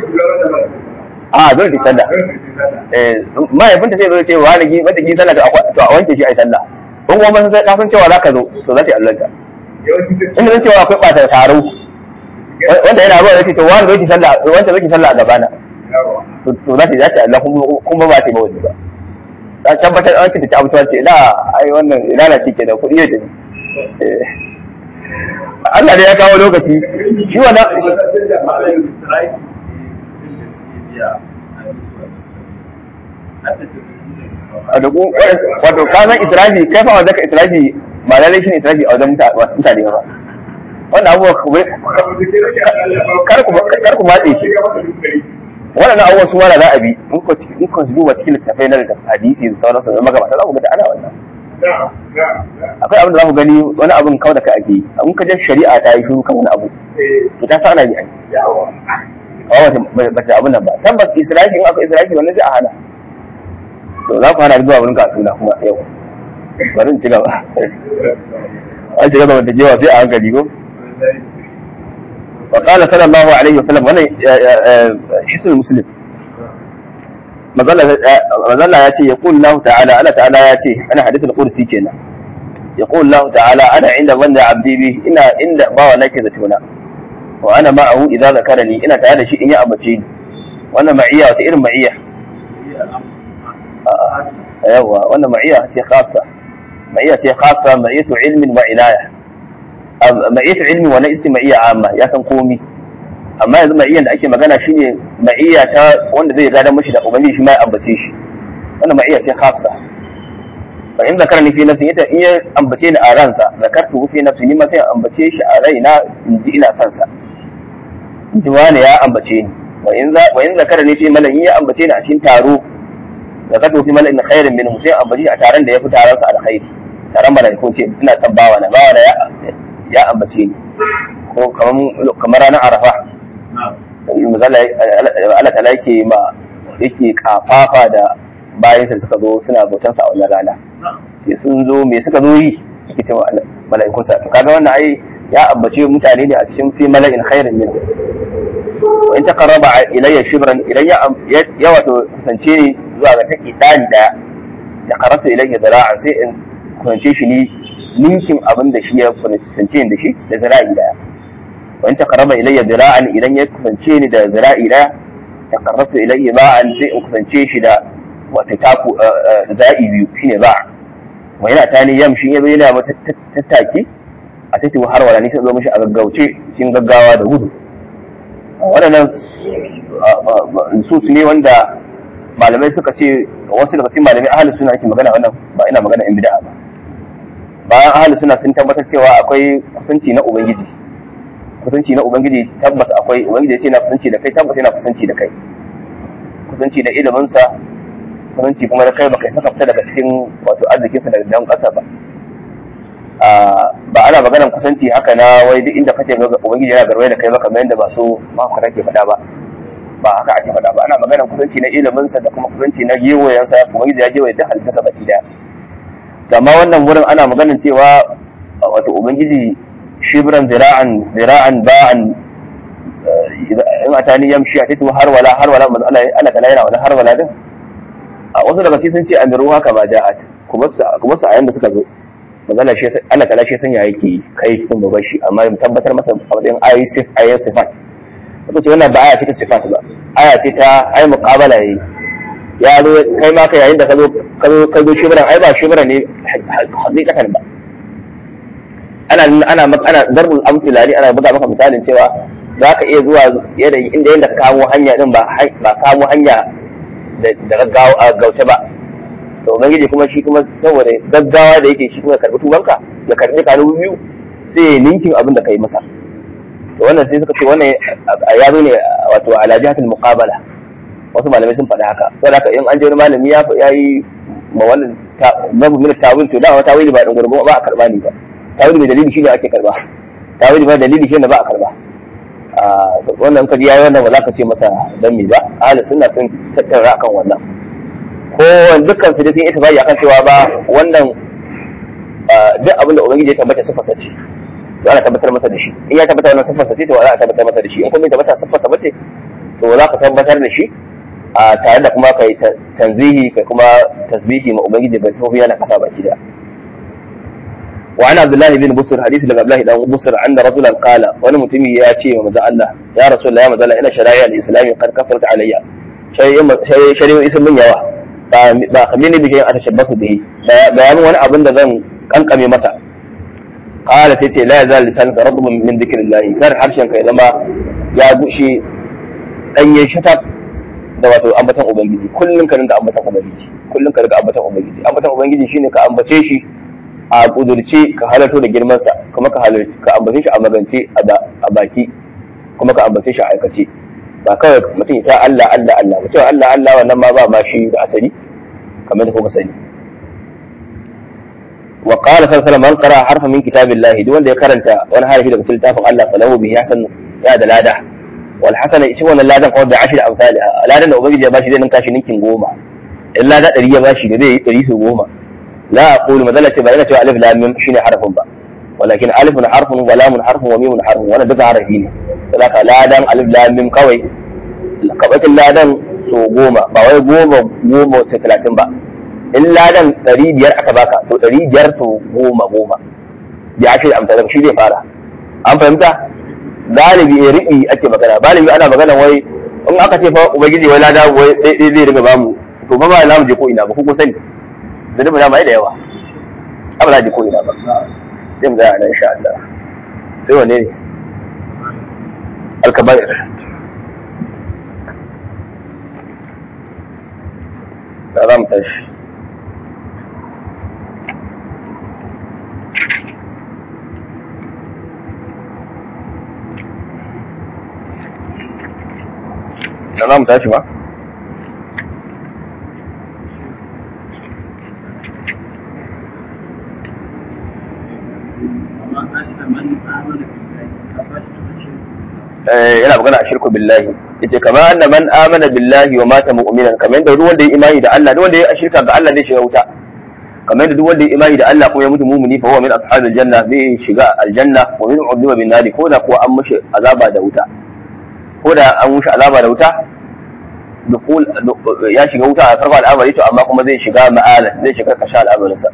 a dole ta sallah eh mahaifinta sai zo ce wa da gi wanda gi sallah to a wanke shi ai sallah in kuma mun sai kafin cewa zaka zo to za ta yi allanta in mun cewa akwai bata taro wanda yana zuwa yake to wanda zai sallah wanda zai sallah a gabana to to za ta za ta Allah kuma ba ta yi mawadi ba ta tabbatar an ce ta ci abubuwa ce ina ai wannan ina na ce kenan kuɗi ne da Allah da ya kawo lokaci shi wannan a da wato kasan israfi kai fa wanda ka israfi ba lalai shi ne israfi a wajen mutane ba wannan abubuwa kar ku matse shi waɗannan abubuwan su mara za a bi in ku duba cikin littattafai na da hadisi da sauransu da magabata za ku ga da ana wannan akwai abin da za ku gani wani abin kawai da ka ake yi in ka jan shari'a ta yi shuru kan wani abu to ta sa ana yi ai ba ta abin nan ba tabbas israfi in aka israfi wannan zai a hana to za ku hana zuwa wurin katuna kuma yau bari in ci gaba an shiga zama da jewa sai a hankali ko وقال صلى الله عليه وسلم وانا حسن المسلم مظلة ياتي يقول الله تعالى أنا تعالى ياتي أنا حديث القدسي كنا يقول الله تعالى أنا عند ظن عبدي بي إن إن باوا لك ذاتنا وأنا معه إذا ذكرني إن تعالى شيء يا أبتين وأنا معية وتئر معية أيوة وأنا معية خاصة معية خاصة معية علم وعناية ma'iyyar ilmi wani ita ma'iyya amma ya san komi amma yanzu ma'iyyar da ake magana shine ma'iyya ta wanda zai gada mashi da ubangiji shi ma ya ambace shi wannan ma'iyya ce khassa fa in zakara ni fi nafsi ita in ya ambace ni a ransa zakartu fi nafsi ni ma sai ambace shi a raina in ji ina son sa in ji wani ya ambace ni wa in za wa in zakara ni fi mala'in ya ambace ni a cikin taro zakartu fi mala'in khairin minhu sai ambace shi a taron da ya fi taron sa alkhairi taron mala'iku ce ina son bawa na bawa na ya ya ambace ni ko kamar ranar arafa Allah ta yake ma yake kafafa da bayan sa suka zo suna bautan sa a wannan rana sai sun zo me suka zo yi yake cewa mala'ikun sa to kaga wannan ai ya ambace mutane ne a cikin fi mala'in khairin min wa in taqarraba ilayya shibran idan ya ya wato kusance ni zuwa ga take dani daya taqarrabtu ilayya zira'an sai in kusance shi ni ninkin abin da shi ya kusance da shi da zira'i daya wa in taqarraba ilayya zira'an idan ya kusance ni da zira'i daya taqarrabtu ilayya ba'an sai in kusance shi da wato taku zira'i biyu shine ba'a wa yana tani yamshi yazo yana mata tattaki a tafi har wala ni sai zo mishi a gaggauce cikin gaggawa da gudu waɗannan su ne wanda malamai suka ce wasu daga cikin malamai ahalus suna ake magana wannan ba ina magana in bid'a ba bayan ahli suna sun tabbatar cewa akwai kusanci na ubangiji kusanci na ubangiji tabbas akwai ubangiji ya ce na kusanci da kai tabbas yana kusanci da kai kusanci da iliminsa kusanci kuma da kai baka saka fita daga cikin wato arzikinsa daga dan ƙasa ba ba ana maganar kusanci haka na wai duk inda kake ubangiji yana garwaye da kai ba kamar yadda ba so maka kake faɗa ba ba haka ake faɗa ba ana maganar kusanci na iliminsa da kuma kusanci na gewayensa ubangiji ya gewaye duk halittarsa baki daya amma wannan wurin ana maganin cewa wato ubangiji shibran zira'an zira'an ba'an in atani yamshi a titu har wala har wala manzo Allah Allah kala yana wala har wala din a wasu daga cikin sun ce amiru haka ba ja'at kuma su kuma su ayan da suka zo manzo Allah shi Allah kala shi san ya yake kai kun ba shi amma mu tabbatar masa a matsayin ayi sif ayi sifat ko ce wannan ba aya ce ta sifat ba aya ce ta ai muqabala yayi ya zo kai ma ka yayin da ka zo ka zo ka zo shibran ai ba shibran ne hakikatan ba ana ana ana darbul amthila ne ana buga maka misalin cewa za ka iya zuwa yanayi inda yadda ka kamo hanya din ba ba kamo hanya da gaggawa a gauta ba to ubangiji kuma shi kuma saboda gaggawa da yake shi kuma ya karbi tubanka ya karbi kanu biyu sai ya ninkin abin da kai masa to wannan sai suka ce wannan ya zo ne wato ala jihatul muqabala wasu malamai sun faɗi haka saboda haka in an je wani malami ya yi ma wannan babu min tawil to da tawili ba dan gurbu ba a karba ni ba tawili mai dalili shine ake karba tawili ba dalili shine ba a karba wannan kaji yayi wannan ba za ka ce masa dan me ba ahli sunna sun tattara akan wannan ko dukkan su dai sun ita akan cewa ba wannan duk abin da ubangiji ya tabbata sifarsa ce to ana tabbatar masa da shi in ya tabbata wannan sifarsa ce to za a tabbatar masa da shi in kuma ya tabbata sifarsa bace to za ka tabbatar da shi a tare da kuma kai tanzihi kai kuma tasbihi ma ubangiji bai sifofi yana kasa baki da وعن عبد الله بن بصر حديث لك عبد الله بن بصر أن رجلا قال وانا متمي يا شيء ومزع الله يا رسول الله يا مزع الله إن شرائع الإسلام قد كفرت علي شيء شيء اسم من يوا فأخبرني بشيء أتشبث به بيان وانا أبن ذن كان مسا قال تيتي لا يزال لسانك رطب من ذكر الله كان حرشا كي لما يا بوشي أن يشتت da wato ambatan ubangiji kullum ka rinka ambatan ubangiji kullum ka rinka ambatan ubangiji ambatan ubangiji shine ka ambace shi a kudurce ka halarto da girmansa kuma ka halarci ka ambace shi a magance a baki kuma ka ambace shi a aikace ba kawai mutum ta Allah Allah Allah mutum Allah Allah wannan ma ba ma shi da asali kamar da kuka sani wa qala sallallahu alaihi man qara harfa min kitabillahi duk wanda ya karanta wani harafi daga littafin Allah falahu bihi hasan ya da lada wal hasana shi wannan ladan kawai da ashir amsalha ladan da ubangiji ya bashi zai ninka shi ninkin goma in lada ɗari ya bashi da zai yi ɗari su goma لا أقول مثلا تبقى هنا ألف لام ميم شيني حرف با ولكن ألف حرف ولام حرف وميم حرف وأنا دفع حرفين فذاك لا دام ألف لام ميم قوي كبت لا دام so goma ba wai goma goma sai talatin ba in ladan ɗari biyar aka baka to ɗari biyar so goma goma ya ce amsa daga shi zai fara an fahimta galibi ya riɓi ake magana galibi ana magana wai in aka ce fa ubangiji wai lada wai zai riga bamu to ba ba za mu je ko ina ba ko sani zunubi na mai da yawa abu na ji ko ina ba sai mu zaya nan insha Allah sai wane ne alkabair da za mu tashi da za mu tashi ba yana magana a shirku billahi yace kamar anna man amana billahi wa mata mu'minan kamar yadda duk wanda ya imani da Allah duk wanda ya shirka ga Allah zai shiga wuta kamar yadda duk wanda ya imani da Allah kuma ya mutu mu'mini fa huwa min ashabil janna zai shiga aljanna wa min udhiba bin nari ko da kuwa an mushi azaba da wuta ko da an mushi azaba da wuta dukul ya shiga wuta a farko al'amari to amma kuma zai shiga ma'ala zai shiga kasha al'amarinsa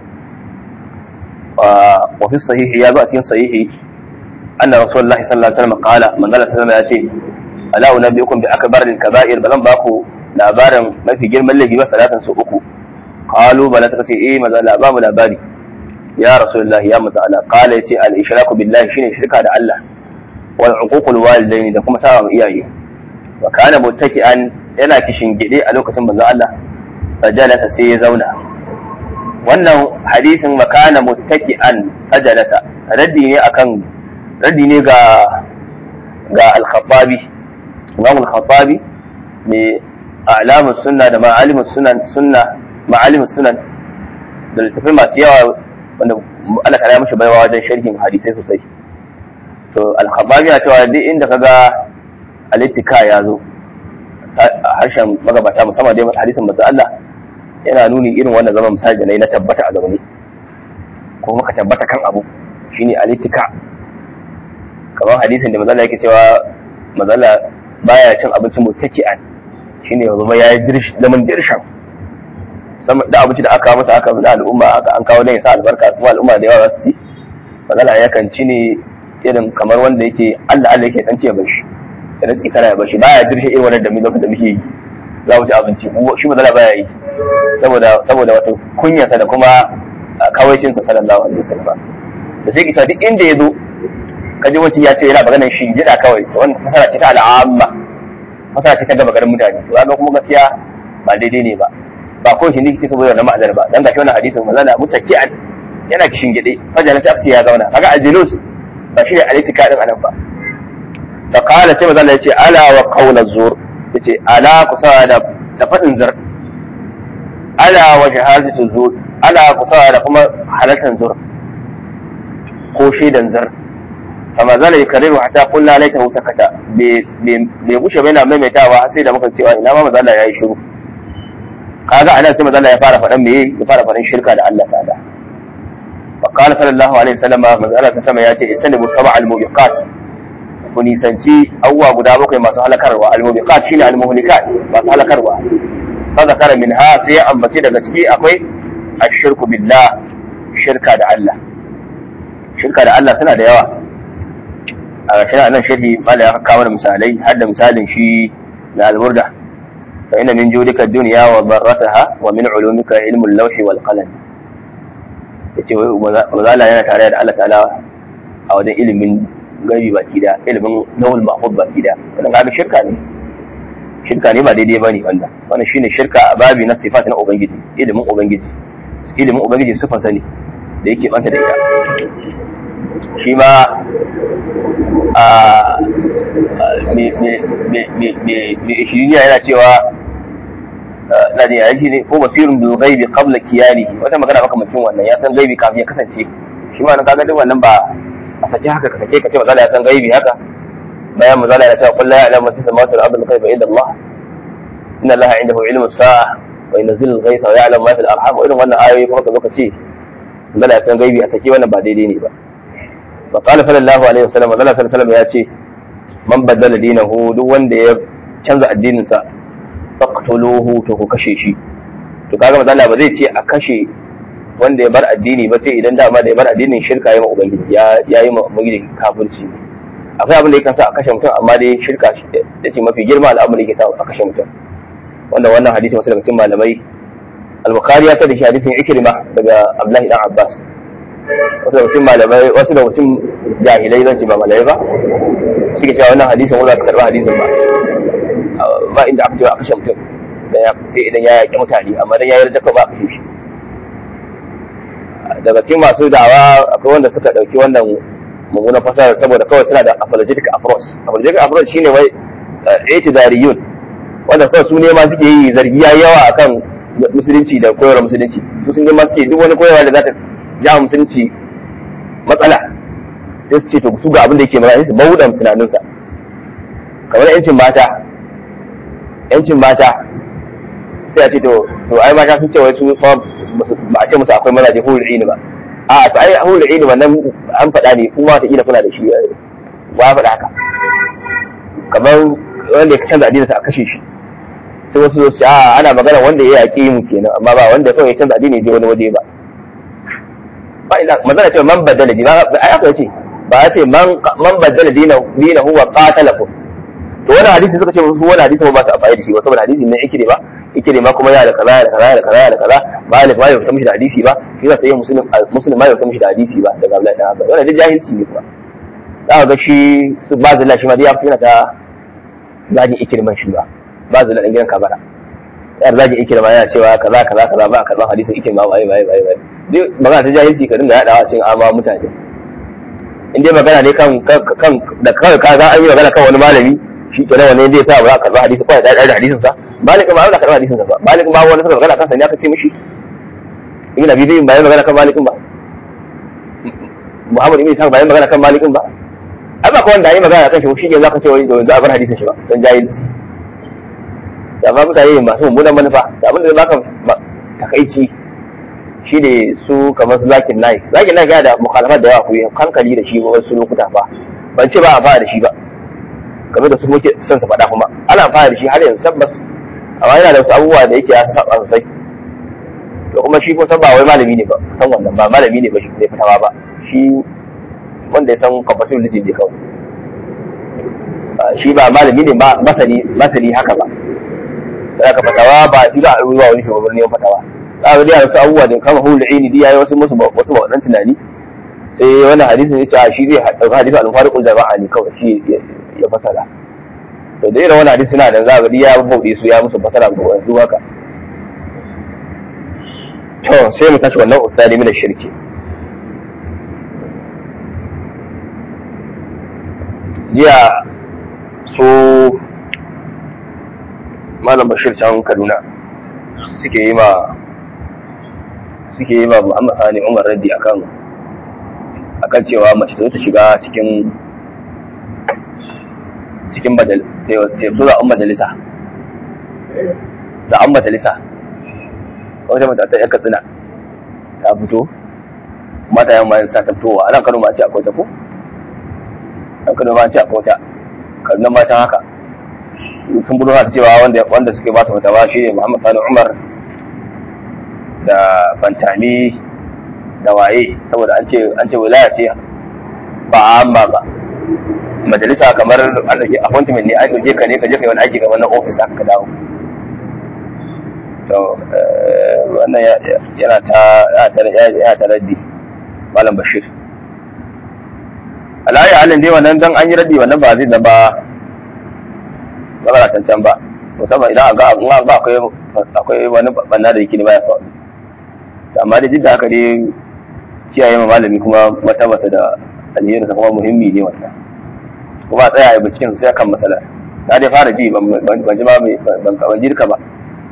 wa fi sahihi ya zo a cikin sahihi أن رسول الله صلى الله عليه وسلم قال من قال سلم يأتي ألا أنبئكم بأكبر الكبائر بلن باكو لابارا ما في جرم اللي بس ثلاثا سوءكو قالوا بلا تكتي إيه ماذا لا باب لا باري يا رسول الله يا متعالى قال يتي الإشراك بالله شيني شركة على الله والعقوق الوالدين da kuma sawa iyaye wa kana muttaki'an yana kishin gide a lokacin manzo Allah fajalasa sai ya zauna wannan hadisin makana muttaki'an fajalasa raddi ne akan raddi ne ga ga al-khattabi imam al-khattabi ne a'lamus sunna da ma'alimus sunan sunna ma'alimus sunan da littafai masu yawa wanda Allah kare mishi baiwa wajen sharhin hadisai sosai to al-khattabi ya cewa duk inda kaga al-ittika ya zo a harshen magabata musamman dai hadisin manzo Allah yana nuni irin wannan zaman misali da na tabbata a zaune ko maka tabbata kan abu shine al-ittika kamar hadisin da mazala yake cewa mazala baya cin abincin mutaki'an shine yanzu ma yayi dirsh zaman dirshan sama da abinci da aka masa aka da al'umma aka an kawo dan ya sa albarka kuma al'umma da yawa su ci mazala yakan ci ne irin kamar wanda yake Allah Allah yake dan ce ya bashi da rantsi kana ya bashi baya dirshe irin wannan da mu lokacin da muke yi za mu ci abinci shi mazala baya yi saboda saboda wato kunyarsa da kuma kawaicinsa sallallahu alaihi wasallam da sai kita duk inda ya zo kaji wancan ya ce yana maganar shi gida kawai wannan fasara ce ta al'amma fasara ce ta gaba garin mutane to ga kuma gaskiya ba daidai ne ba ba ko shi ne kike saboda wannan ma'anar ba dan gashi wannan hadisin manzo Allah mutaki'an yana kishin gide fajala ta afti ya zauna kaga ajlus ba shi ne alitika din anan ba fa qala sai manzo Allah ya ce ala wa qawla zur yace ala kusa da da fadin zur ala wa shahadatu zur ala kusa da kuma halatan zur ko shaidan zur fama zala ya kariru hatta kulla laita hu sakata bai gushe bai na maimaitawa har sai da muka cewa ina ma mazala ya yi shiru kaga anan sai mazala ya fara faɗan meye ya fara faɗan shirka da Allah ta'ala wa qala sallallahu alaihi wasallam mazala ta sama ya ce istanibu sab'a al-mubiqat ku nisanci awwa guda bakwai masu halakarwa al-mubiqat shine al-muhlikat masu halakarwa fa zakara minha sai ambace daga ciki akwai ashirku billah shirka da Allah shirka da Allah suna da yawa a ƙarshen nan sharhi mala ya kawo da misalai har da misalin shi na alburda fa inna min judika dunya wa darrataha wa min ulumika ilmul lawhi wal qalam yace mazala yana tare da Allah ta'ala a wajen ilimin gaibi baki da ilimin lawul mahfuz baki da wannan kaga shirka ne shirka ne ba daidai bane wanda wannan shine shirka a babi na sifat na ubangiji ilimin ubangiji ilimin ubangiji sifa sani da yake banta da ita shi ma mai ishiriniya yana cewa na da yaji ne ko basirin bil ghaibi qabla kiyani wata magana maka mutum wannan ya san gaibi kafin ya kasance shi ma nan kaga duk wannan ba a sake haka ka sake ka ce mazala ya san gaibi haka bayan mazala ya ce qul la ya'lamu fi samawati wal ardi ghaiba illa Allah inna Allah indahu ilmu as-sa'a wa yunzilu al-ghaytha wa ya'lamu ma fil arham irin wannan ayoyi kuma ka zo ka ce mazala ya san gaibi a sake wannan ba daidai ne ba وقال صلى الله عليه وسلم Allah sallallahu alaihi wasallam ya ce man baddala dinahu duk wanda ya canza addinin sa faqtuluhu to ku kashe shi to kaga manzo Allah ba zai ce a kashe wanda ya bar addini ba sai idan dama da ya bar addinin shirka yayi ma ubangiji ya yayi ma ubangiji kafirci akwai abin da yake sa a kashe mutum amma dai shirka da ce mafi girma al'amari yake sa a kashe mutum wanda wannan hadisi wasu daga cikin malamai al-bukhari ya tada shi hadisin ikrima daga abdullahi dan abbas wasu da mutum malamai wasu da mutum jahilai zan ce ba malamai ba suke cewa wannan hadisin wanda su karɓi hadisin ba ba inda aka ce a kashe mutum sai idan ya yaƙi mutane amma dan ya yarda ka ba a kashe shi daga cikin masu dawa akwai wanda suka ɗauki wannan mummunan fasara saboda kawai suna da apologetic approach apologetic approach shine wai itidariyun wanda kawai su ne ma suke yi zargi ya yawa akan musulunci da koyarwar musulunci su sun ma suke duk wani koyarwa da za ta ja musulunci matsala sai su ce to su ga abin da yake magana su bauɗan tunaninsa kamar yancin mata yancin mata sai a ce to to ai mata sun ce wai su ba a ce musu akwai mazaje hulul ilmi ba a to ai hulul ilmi wannan an faɗa ne kuma ta kila kuna da shi ba faɗa haka kamar wanda ya canza addinin sa a kashe shi sai wasu su ce a ana magana wanda ya yaƙi mu kenan amma ba wanda kawai ya canza addini je wani waje ba ba ina magana ce man badala dina ai aka ce ba ya ce man man badala dina dina huwa qatalakum to wannan hadisi suka ce su wannan hadisi ba su amfani da shi ba saboda hadisi ne yake ba yake ma kuma ya da kaza da kaza da kaza da kaza malik ma ya fita mishi da hadisi ba shi za ta yi muslim muslim ma ya fita mishi da hadisi ba daga Abdullahi dan Abbas wannan duk jahilci ne kuma za ka ga shi su ba zalla shi ma dai ya fi yana ta zagin ikirman shi ba ba zalla dan gidan kabara yar zagin ikirma yana cewa kaza kaza kaza ba kaza hadisin ikirma ba ai ba ai ba ai duk magana ta jahilci ka dinga yadawa cikin amma mutane in dai magana ne kan kan da kawai ka ga an yi magana kan wani malami shi kenan wani zai sa ba za ka karɓi hadisi kawai da da hadisin sa malik ba za ka karɓi hadisin sa ba malik ba wani suka magana kansa ne aka ce mishi ibn abi zayd ba ya magana kan malikin ba muhammad ibn isa ba ya magana kan malikin ba ai ba kawai da yi magana kan shi shi ne za ka ce wani da za a bar hadisin shi ba don jahilci da ma mutane masu mummunan manufa da abin da zai baka takaici shi ne su kamar su zakin nai zakin nai yana da mukhalafat da yawa ku yi hankali da shi wasu lokuta fa ban ce ba a fara da shi ba game da su muke son su faɗa kuma ana fara da shi har yanzu tabbas amma yana da wasu abubuwa da yake ya saba sosai to kuma shi kusan ba wai malami ne ba san wannan ba malami ne ba shi ne fitawa ba shi wanda ya san compatibility ne kawai shi ba malami ne ba masani masani haka ba da aka fatawa ba shi za a ruwa wani shugaban neman fatawa za a ga wasu abubuwa da kama hulun ini ya yi wasu musu wasu waɗannan tunani sai wannan hadisin ya ce a shi zai ɗauka hadisin al-fariqul jama'a ne kawai shi ya fasara to da irin wannan hadisi na da za a ga ya bauɗe su ya musu fasara ga wanzu haka to sai mu tashi wannan ustadi min shirki jiya su malam bashir can kaduna suke yi ma suke yi ma muhammad sani umar raddi akan akan cewa mace ta shiga cikin cikin zaɓen majalisa zaɓen majalisa wata mata ta yanka tsina ta fito mata yan mayan sa ta fitowa a nan kano ma ce akwai ta ko nan kano ma ce akwai ta kaduna ma can haka sun budo ta cewa wanda wanda suke ba su fatawa shi ne muhammad sani umar da fantami da waye saboda an ce an ce wilaya ce ba amma ba majalisa kamar an dauke appointment ne an dauke ka ne ka je kai wani aiki ga wannan office aka ka dawo to wannan yana ta yana ta raddi malam bashir alayi halin dai wannan dan an yi raddi wannan ba zai zama zama cancan ba musamman idan ga in ga akwai akwai wani banna da yake ne baya faru amma da jidda haka dai kiyaye ma malami kuma matabata da alheri kuma muhimmi ne wannan kuma a tsaya a binciken sai kan matsalar na dai fara ji ban ji ba ban ban jirka ba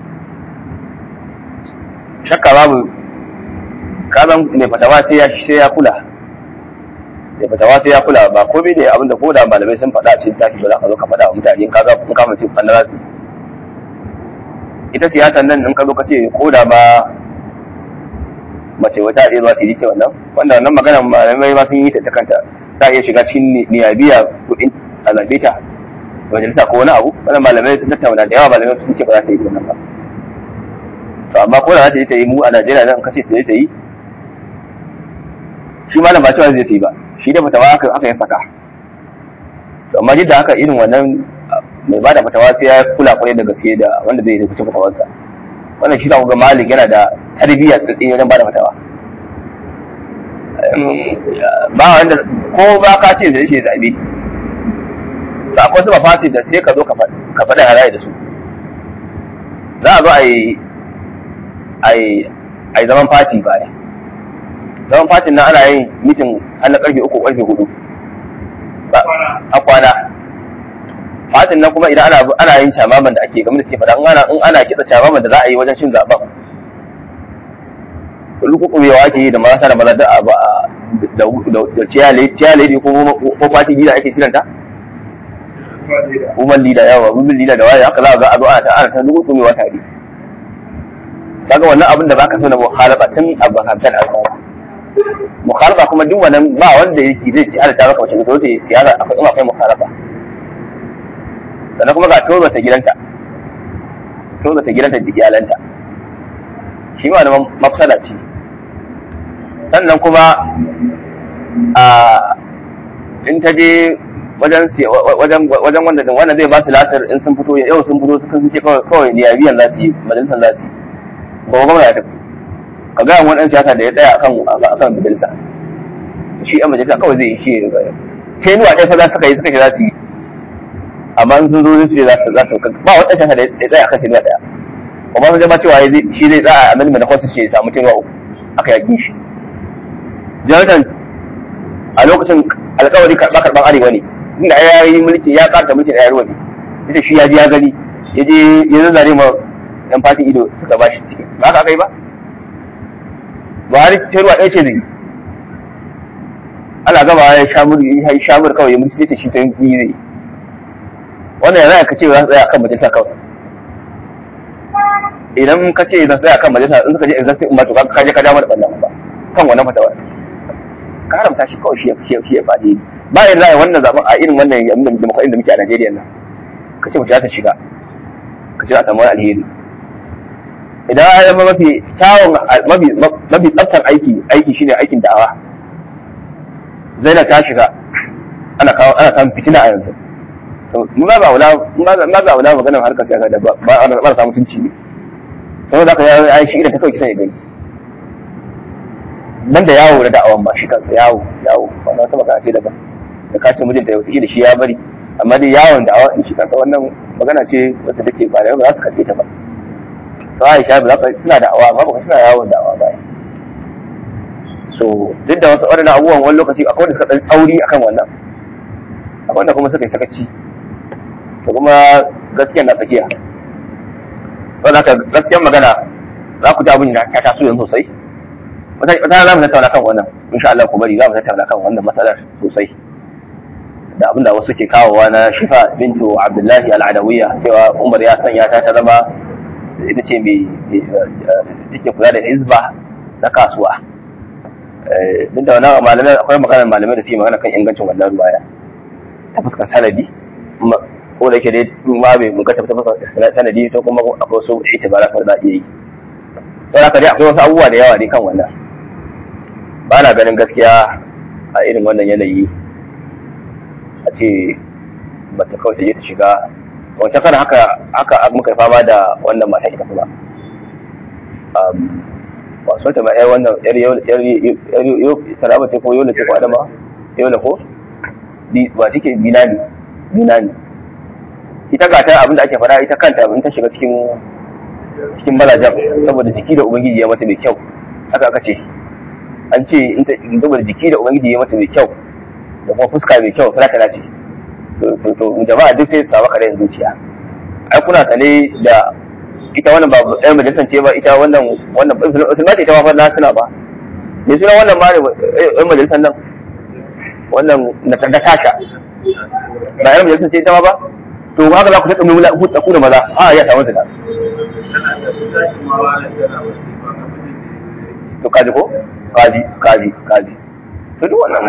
shakka babu kazan mai fatawa sai ya sai ya kula mai fatawa sai ya kula ba komai da abinda ko da malamai sun faɗa cikin tafi ba za ka zo ka faɗa wa mutane ka ga in ka mace fanna su ita siyasar nan in ka zo ka ce ko da ba mace wata ɗaya ba su yi ce wannan wanda wannan magana malamai ma sun yi ta ta kanta ta iya shiga cikin niyabiya kuɗin a zaɓe ta majalisa ko wani abu wannan malamai sun tattauna da yawa malamai sun ce ba za ta yi wannan ba to amma ko da za ta yi ta yi mu a Najeriya nan kace ta yi ta yi shi malam ba cewa zai ta yi ba shi da fatawa aka aka yi saka to amma duk da haka irin wannan mai bada fatawa sai ya kula kwarai da gaske da wanda zai rubuta fatawarsa wannan shi ga malik yana da tarbiyya da tsaye wajen bada fatawa ba wanda ko ba ka ce zai ce zabe ba akwai su ba fasi da sai ka zo ka faɗa halaye da su za a zo a yi a yi zaman fati baya zaman fatin nan ana yin mitin har na karfe uku karfe hudu a kwana fatin nan kuma idan ana yin camaman da ake game da suke faɗa in ana kitsa camaman da za a yi wajen cin zaɓen lukukumewa ake yi da marasa da maza da ciyale ko fati gida ake kiranta woman leader yawa women leader da waye haka za a ga a zo ana ta ana ta lukukumewa tare kaga wannan abin da baka so na mukhalafa tun abu hamsan an samu mukhalafa kuma duk wannan ba wanda yake zai ci alata maka wace zo ta siyasa akwai in akwai mukhalafa sannan kuma ga tozo ta gidanta tozo ta gidanta da iyalanta shi ma da mafsada ce sannan kuma a in ta je wajen wajen wajen wanda wanda zai ba su lasar in sun fito yau sun fito suka suke kawai kawai niyabiyan za su yi majalisar za su yi ba gwamna ya tafi ka gaya wani ɗan siyasa da ya tsaya akan akan majalisa shi ɗan majalisa kawai zai yi shi ya sai nuwa ɗaya fa za su yi suka ce za su yi amma in sun zo su ce za su za su ba wani ɗan siyasa da ya tsaya akan sai nuwa ɗaya amma sun jama cewa shi zai tsaya a malama na kwasu ce ya samu tenuwa uku aka yaƙi shi jonathan a lokacin alkawari karɓa karɓan arewa ne inda ya yi mulki ya ƙarta mulkin arewa ne ita shi ya ji ya gani ya je ya zazzare ma yan fatin ido suka ba shi ciki ba haka aka yi ba buhari ruwa ɗaya ce zai ana gama ya shamur ya yi shamur kawai ya mutu sai ta shi ta yi zai wannan yana ka ce za su tsaya kan majalisa kawai idan ka ce za su tsaya kan majalisa in suka je executive in ba to ka je ka ja mana ɓannan ba kan wannan fatawa ka haramta shi kawai shi ya shi shi ya faɗi ba yin ra'ayi wannan zaben a irin wannan yanzu demokradiyyar da muke a Najeriya nan ka ce mace za ta shiga ka ce a samu wani alheri idan ya zama mafi kyawun mafi mafi tsaftar aiki aiki shine aikin da'awa Zainab ta shiga ana kawo ana samun fitina a yanzu to mun ba wula mun ba wula maganar harkar siyasa da ba ba ba samu mutunci ne saboda haka ya yi shi idan ta kawai kisan ya gani nan da yawo da da'awan ba shi kansa yawo yawo ba na wata magana ce daban da kacin mijinta ya wata da shi ya bari amma dai yawon da'awa in shi kansa wannan magana ce wacce take ba da ba za su karɓe ta ba sau aisha ba za ka suna da'awa amma ba suna yawon da'awa ba so duk da wasu waɗannan abubuwan wani lokaci akwai wanda suka ɗan tsauri akan wannan akwai wanda kuma suka yi sakaci to kuma gaskiya na tsakiya wanda haka gaskiyar magana za ku ji abin da ya taso yanzu sosai wata za mu tattauna kan wannan insha Allah ku bari za mu tattauna kan wannan matsalar sosai da abin da wasu ke kawowa na shifa bintu abdullahi al'adawiyya cewa umar ya sanya ta ta zama ita ce mai take kula da hizba na kasuwa duk da wannan malamai akwai maganar malamai da suke magana kan ingancin wannan ruwaya ta fuskar sanadi ko da yake dai ma bai mun ka tafi ta fuskar sanadi to kuma akwai wasu itibara da za a iya yi sai haka dai akwai wasu abubuwa da yawa ne kan wannan ba na ganin gaskiya a irin wannan yanayi a ce bata kawai ta je ta shiga wancan kana haka haka muka yi fama da wannan mata ita kuma ba so ta ma yar wannan yar yau yar yau taraba ce ko yola ce ko adama yola ko ba take binani binani ita ga ta abinda ake fara ita kanta in ta shiga cikin cikin malajan saboda jiki da ubangiji ya mata mai kyau haka aka ce an ce in ta saboda jiki da ubangiji ya mata mai kyau da kuma fuska mai kyau fara ce to jama'a duk sai su samu kare zuciya ai kuna sane da ita wannan ba ɗaya majalisar ce ba ita wannan wannan musulma ce ita ma fa na suna ba me suna wannan ma ɗan majalisar nan wannan na ta tasha ba ɗan majalisar ce ita ma ba to haka za ku taɓa mai hutsa ku da maza a ya samu su da to kaji ko kaji kaji kaji to duk wannan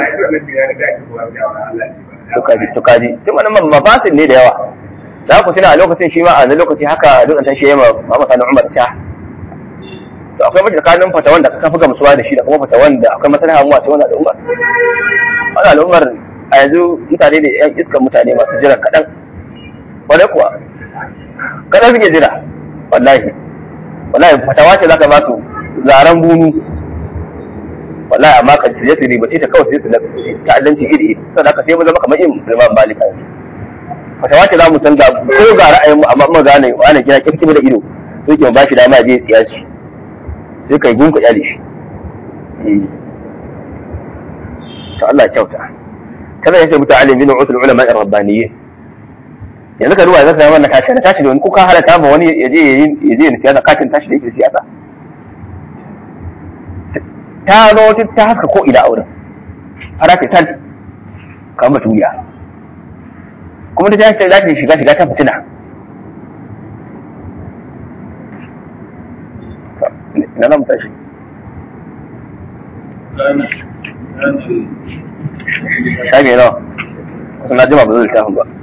to kaji to kaji duk wannan mafasin ne da yawa za ku tuna a lokacin shi ma a wani lokaci haka duk an shi yamma Muhammad Sani Umar ta to akwai mace tsakanin fatawan da ka fi gamsuwa da shi da kuma fatawan da akwai maslaha mu a cikin wannan al'ummar wannan al'ummar a yanzu mutane ne yan iskan mutane masu jiran kaɗan wadai kuwa kaɗan suke jira wallahi wallahi fatawa ce zaka ba su zaren bunu wallahi amma ka je su ribace ta kawai sai su ta'addanci iri sannan haka sai mu zama kamar yin Imam Malik fatawa ce za mu san da ko ga ra'ayin mu amma mun gane wani kira kirkimi da ido sai ke ba shi dama je tsiya shi sai kai gunka yale shi to Allah kyauta kada ya ce mutu alim bin usul ulama ar-rabbaniyyin yanzu ka ruwa zaka ga wannan kashi tashi da wani ko ka halata ma wani ya je ya je siyasa kashin tashi da yake siyasa ta zo ta haska ko ina auren fara ce san kamar baturiya kuma ta tashi za ta shiga shiga ta fitina na nan tashi shafi nawa kusan na jima ba zai littafin ba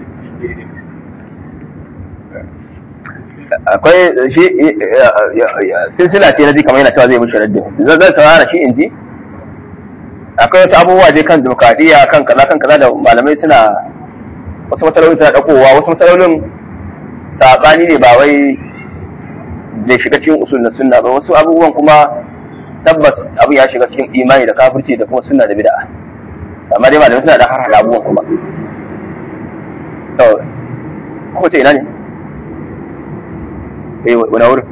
akwai shi silsila ce na ji kamar yana cewa zai mushi raddin zan zan saurara shi in ji akwai wasu abubuwa dai kan demokradiyya kan kaza kan kaza da malamai suna wasu matsaloli suna ɗaukowa wasu matsalolin saɓani ne ba wai zai shiga cikin usul na sunna ba wasu abubuwan kuma tabbas abin ya shiga cikin imani da kafirci da kuma sunna da bid'a amma dai malamai suna da har hada abubuwan kuma to ko ce ina ne eh wani wurin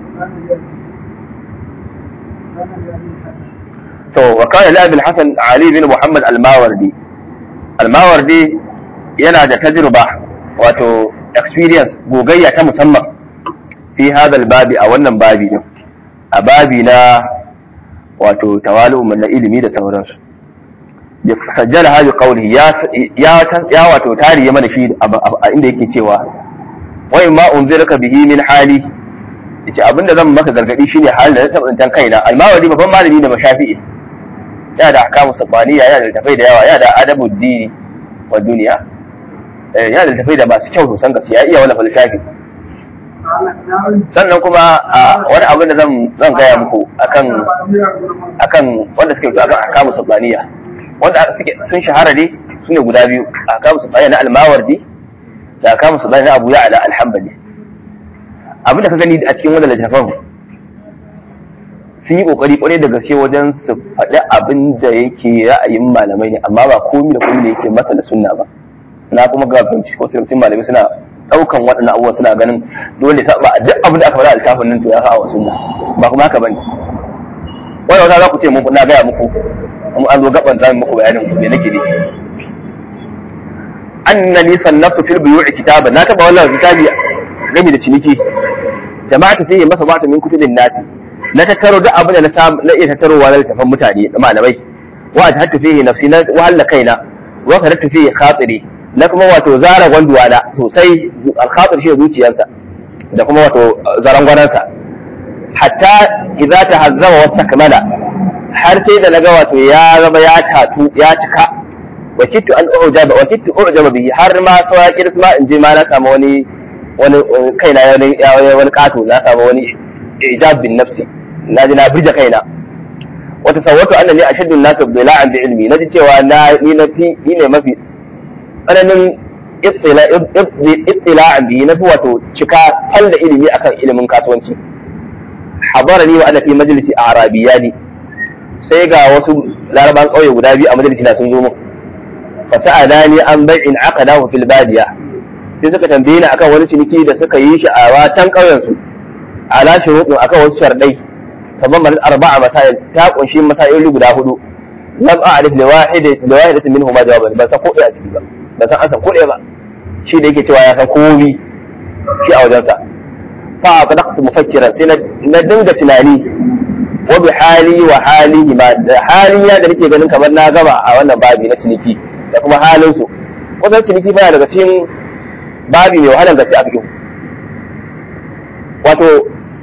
to wa kana li abi hasan ali bin muhammad al-mawardi al-mawardi yana da tajriba wato experience gogayya ta musamman fi hadal babi a wannan babi din a babi na wato tawalu na ilimi da sauransu ya sajjala hadi qawli ya ya ya wato tariye mana shi a inda yake cewa wai ma unzirka bihi min hali yace abinda zan maka gargadi shine halin da na taba tsantan kaina almawadi babban malami da mashafi'i yana da ahkamu sabaniya yana da littafai da yawa yana da adabu dini wa duniya yana da littafai da masu kyau sosan gaskiya ya iya wani littafi sannan kuma wani abin da zan gaya muku akan akan wanda suke akan ahkamu sabaniya wanda suke sun shahara ne sune guda biyu ahkamu sabaniya na almawardi da ahkamu sabaniya na abu ya'la alhambali abin da ka gani a cikin wannan littafin sun yi kokari kwarai da gaske wajen su faɗi abin da yake ra'ayin malamai ne amma ba komi da komi da yake masa da sunna ba na kuma ga bincike ko cikin malamai suna ɗaukan waɗannan abubuwa suna ganin dole ta ba duk abin da aka faɗa a littafin nan to ya kawo sunna ba kuma haka bane wannan wata za ku ce mun na gaya muku mu an zo gaban zamu muku bayanin me nake ne annani sannaftu fil buyu'i kitaba na taba wannan kitabi game da ciniki jama'atu sai masa bata min kutubin nasi na tattaro duk abin da na samu na iya tattarowa na littafan mutane da malamai wa ta hatta fihi nafsi na wahalla kaina wa ka hatta fihi khatiri na kuma wato zara gwanduwa na sosai al-khatir shi zuciyarsa da kuma wato zaran gwanansa hatta idza tahazzama wa takmala har sai da naga wato ya zama ya tatu ya cika wa kittu an ujaba wa kittu ujaba bihi har ma sawa kirsma in je ma na samu wani wani kaina ya wani kato na samu wani ijab bin nafsi na ji na birge kaina wata sawwatu annani ashaddu an-nas bila'an bi ilmi naji cewa na ni na fi ni ne mafi tsananin ittila'an bi na fi wato cika fal da ilimi akan ilimin kasuwanci hadarani wa ana fi majlisi arabiyani sai ga wasu laraban kauye guda biyu a majalisi na sun zo mun fa sa'alani an bai'in aqadahu fil badiya sai suka tambaye ni akan wani ciniki da suka yi shi a watan kauyen su ala shuruɗin akan wasu shardai kamar manar arba'a masail ta kunshi masail guda hudu lam a'rif li wahid li wahidatin minhuma jawaban ban san ko ɗaya a ciki ba ban san an san ko ɗaya ba shi da yake cewa ya san komi shi a wajensa fa aqdaqtu mufakkiran sai na dinga tunani wa bi hali wa halihi ma da hali ya da nake ganin kamar na gama a wannan babi na ciniki da kuma halin su kusan ciniki baya daga cikin babi mai wahalar gaske a fikin wato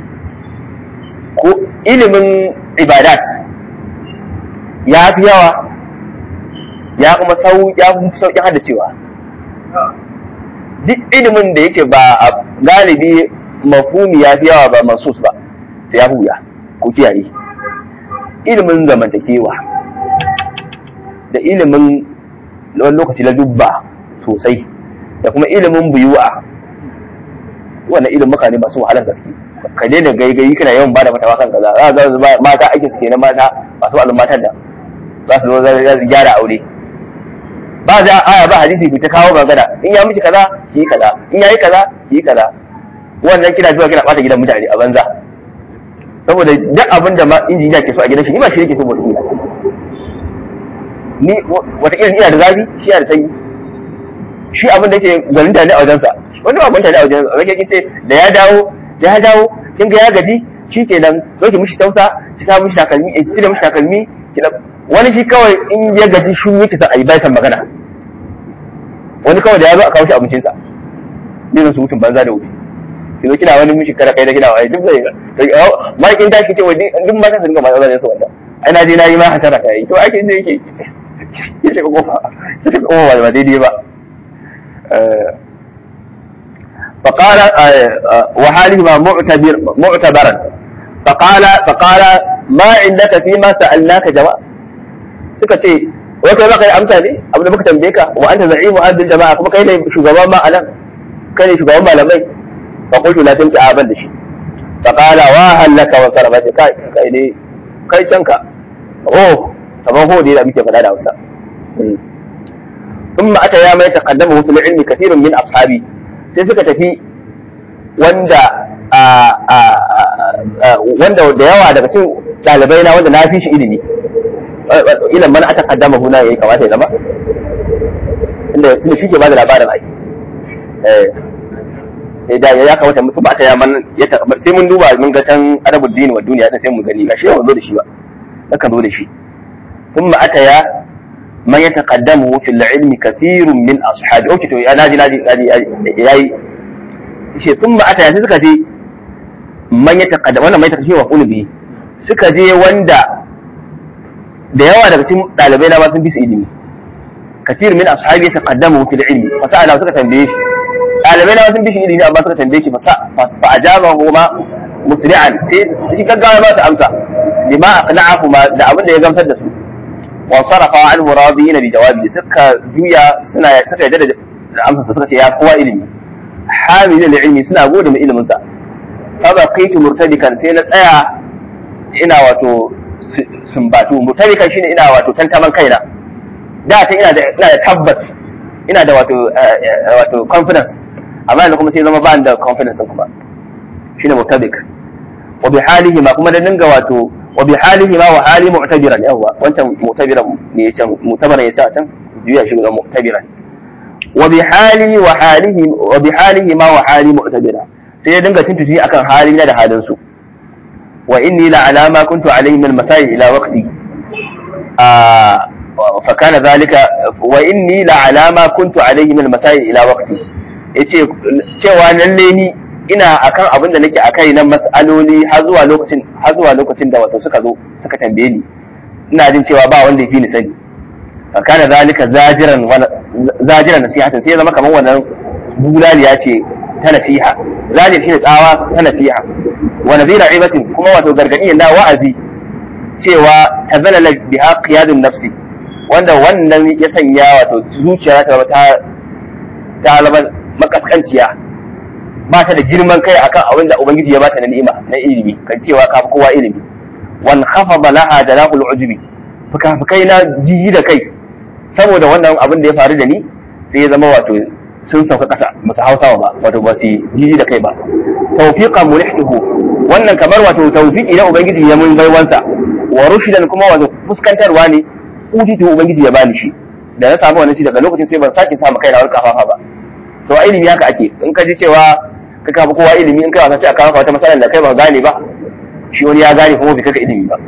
ko ilimin ibadat ya fi yawa ya kuma sau ya fi sauƙin haddacewa duk ilimin da yake ba a galibi mafhumi ya fi yawa ba mansus ba ya fi wuya ko kiyaye ilimin zamantakewa da ilimin wani lokaci na dubba sosai da kuma ilimin buyuwa wannan ilimin mutane masu wahalar gaske ka daina gaigayi kana yawan bada mata kan kaza za ga mata ake suke na mata masu wa'azin matan da za su zo za su gyara aure ba za aya ba hadisi ku ta kawo magana in ya miki kaza ki kaza in yayi kaza ki kaza wannan kina zuwa kina bata gidan mutane a banza saboda duk abin da ma injiniya ke so a gidan shi ni ba shi yake so ba ina ni wata ina da zafi shi yana da sanyi shi abin da yake gwaninta ne a wajensa wanda ba gwaninta ne a wajensa rage kin ce da ya dawo da ya dawo kin ga ya gaji shi kenan zo ki mishi tausa ki sa mishi takalmi ki cire mishi takalmi ki wani shi kawai in ya gaji shi yake sa ayi bai san magana wani kawai da ya zo a kawo shi abincinsa ne su mutum banza da wuce ki zo kina wani mishi kara kai da kina wani duk zai ma kin tashi ce wani duk mata su dinga matsa zai su wanda ai na je na yi ma hasara ta yi to ake inda yake ya shiga kofa ya shiga kofa ba daidai ba فقال وحالهما معتبر معتبرا فقال فقال ما عندك فيما سألناك جواب suka ce wai kai baka yi amsa ne abu da muka tambaye ka wa anta za'imu hadil jama'a kuma kai ne shugaban ma anan kai ne shugaban malamai fa qultu la tanti aban da shi fa qala wa halaka wa sarabati kai kai ne kai canka oh kaman ho da muke faɗa da Hausa ثم أتى يا ما يتقدمه في العلم كثير من أصحابي sai suka tafi wanda wanda da yawa daga cikin ɗalibai na wanda na fi shi ilimi ilan mana aka kaddama huna yayi kamata ya zama inda tunda shi ke ba da labarin ai eh da ya kamata mutum ba ta ya man ya sai mun duba mun ga tan arabul dini wa duniya sai mun gani gashi yawan zo da shi ba nakan zo da shi ثم أتيا من يتقدمه في العلم كثير من أصحابه أوكي تو ناجي ناجي ناجي yayi shi sun ba ata sai suka je man ya taqaddama wannan mai taqaddama wa bihi suka je wanda da yawa daga cikin ɗalibai na ma sun fi su ilimi katir min ashabi taqaddamu fil ilmi fa sa'ala suka tambaye shi ɗalibai na sun fi shi ilimi amma suka tambaye shi fa ajabahu ma musri'an sai shi gaggawa ba su amsa lima aqna'ahu ma da abin da ya gamsar da su wa sarafa an muradiyina bi jawabi suka juya suna suka yadda da amsa suka ce ya kowa ilimi hamilul ilmi suna gode mai ilimin sa fa baqaitu murtadikan sai na tsaya ina wato sumbatu murtadikan shine ina wato tantaman kaina da ta ina da ina da tabbas ina da wato wato confidence amma yanzu kuma sai zama ba da confidence kuma shine murtadik wa bi halihi ma kuma da dinga wato wa bi halihi ma wa hali mu'tabiran yawa wancan mu'tabiran ne ya can mu'tabaran ya ce a can juya shi ga mu'tabiran wa bi hali wa halihi wa bi halihi ma wa hali mu'tabira sai ya dinga tuntuci akan hali na da halin su wa inni la ala ma kuntu alayhi min masai ila waqti fa kana zalika wa inni la ala ma kuntu alayhi min masai ila waqti yace cewa lalle ni ina akan abin da nake akai na mas'aloli har zuwa lokacin har zuwa lokacin da wato suka zo suka tambaye ni ina jin cewa ba wanda yafi ni sani fa kana zalika zajiran wa zajiran nasihatan sai ya zama kamar wannan bulaliya ce ta nasiha zajir shine tsawa ta nasiha wa nadira ibatin kuma wato gargadi na wa'azi cewa tazalala biha qiyadun nafsi wanda wannan ya sanya wato zuciya ta ta ta makaskanciya ba ta da girman kai akan abin da ubangiji ya bata na ni'ima na ilimi kan cewa ka kowa ilimi wan khafada laha jalahul ujbi fukafukai na jiji da kai saboda wannan abin da ya faru da ni sai ya zama wato sun sauka kasa musu hausawa ba wato ba su jiji da kai ba tawfiqan mulihtuhu wannan kamar wato tawfiqi na ubangiji ya mun baiwansa wa rushidan kuma wato fuskantarwa ne utitu ubangiji ya bani shi da na samu wannan shi daga lokacin sai ban sake samu kaina wani kafafa ba to a ilimi haka ake in ka ji cewa ka kafa kowa ilimi in kai wasa sai a kawo wata matsalar da kai ba gane ba shi wani ya gane kuma bai kaka ilimi ba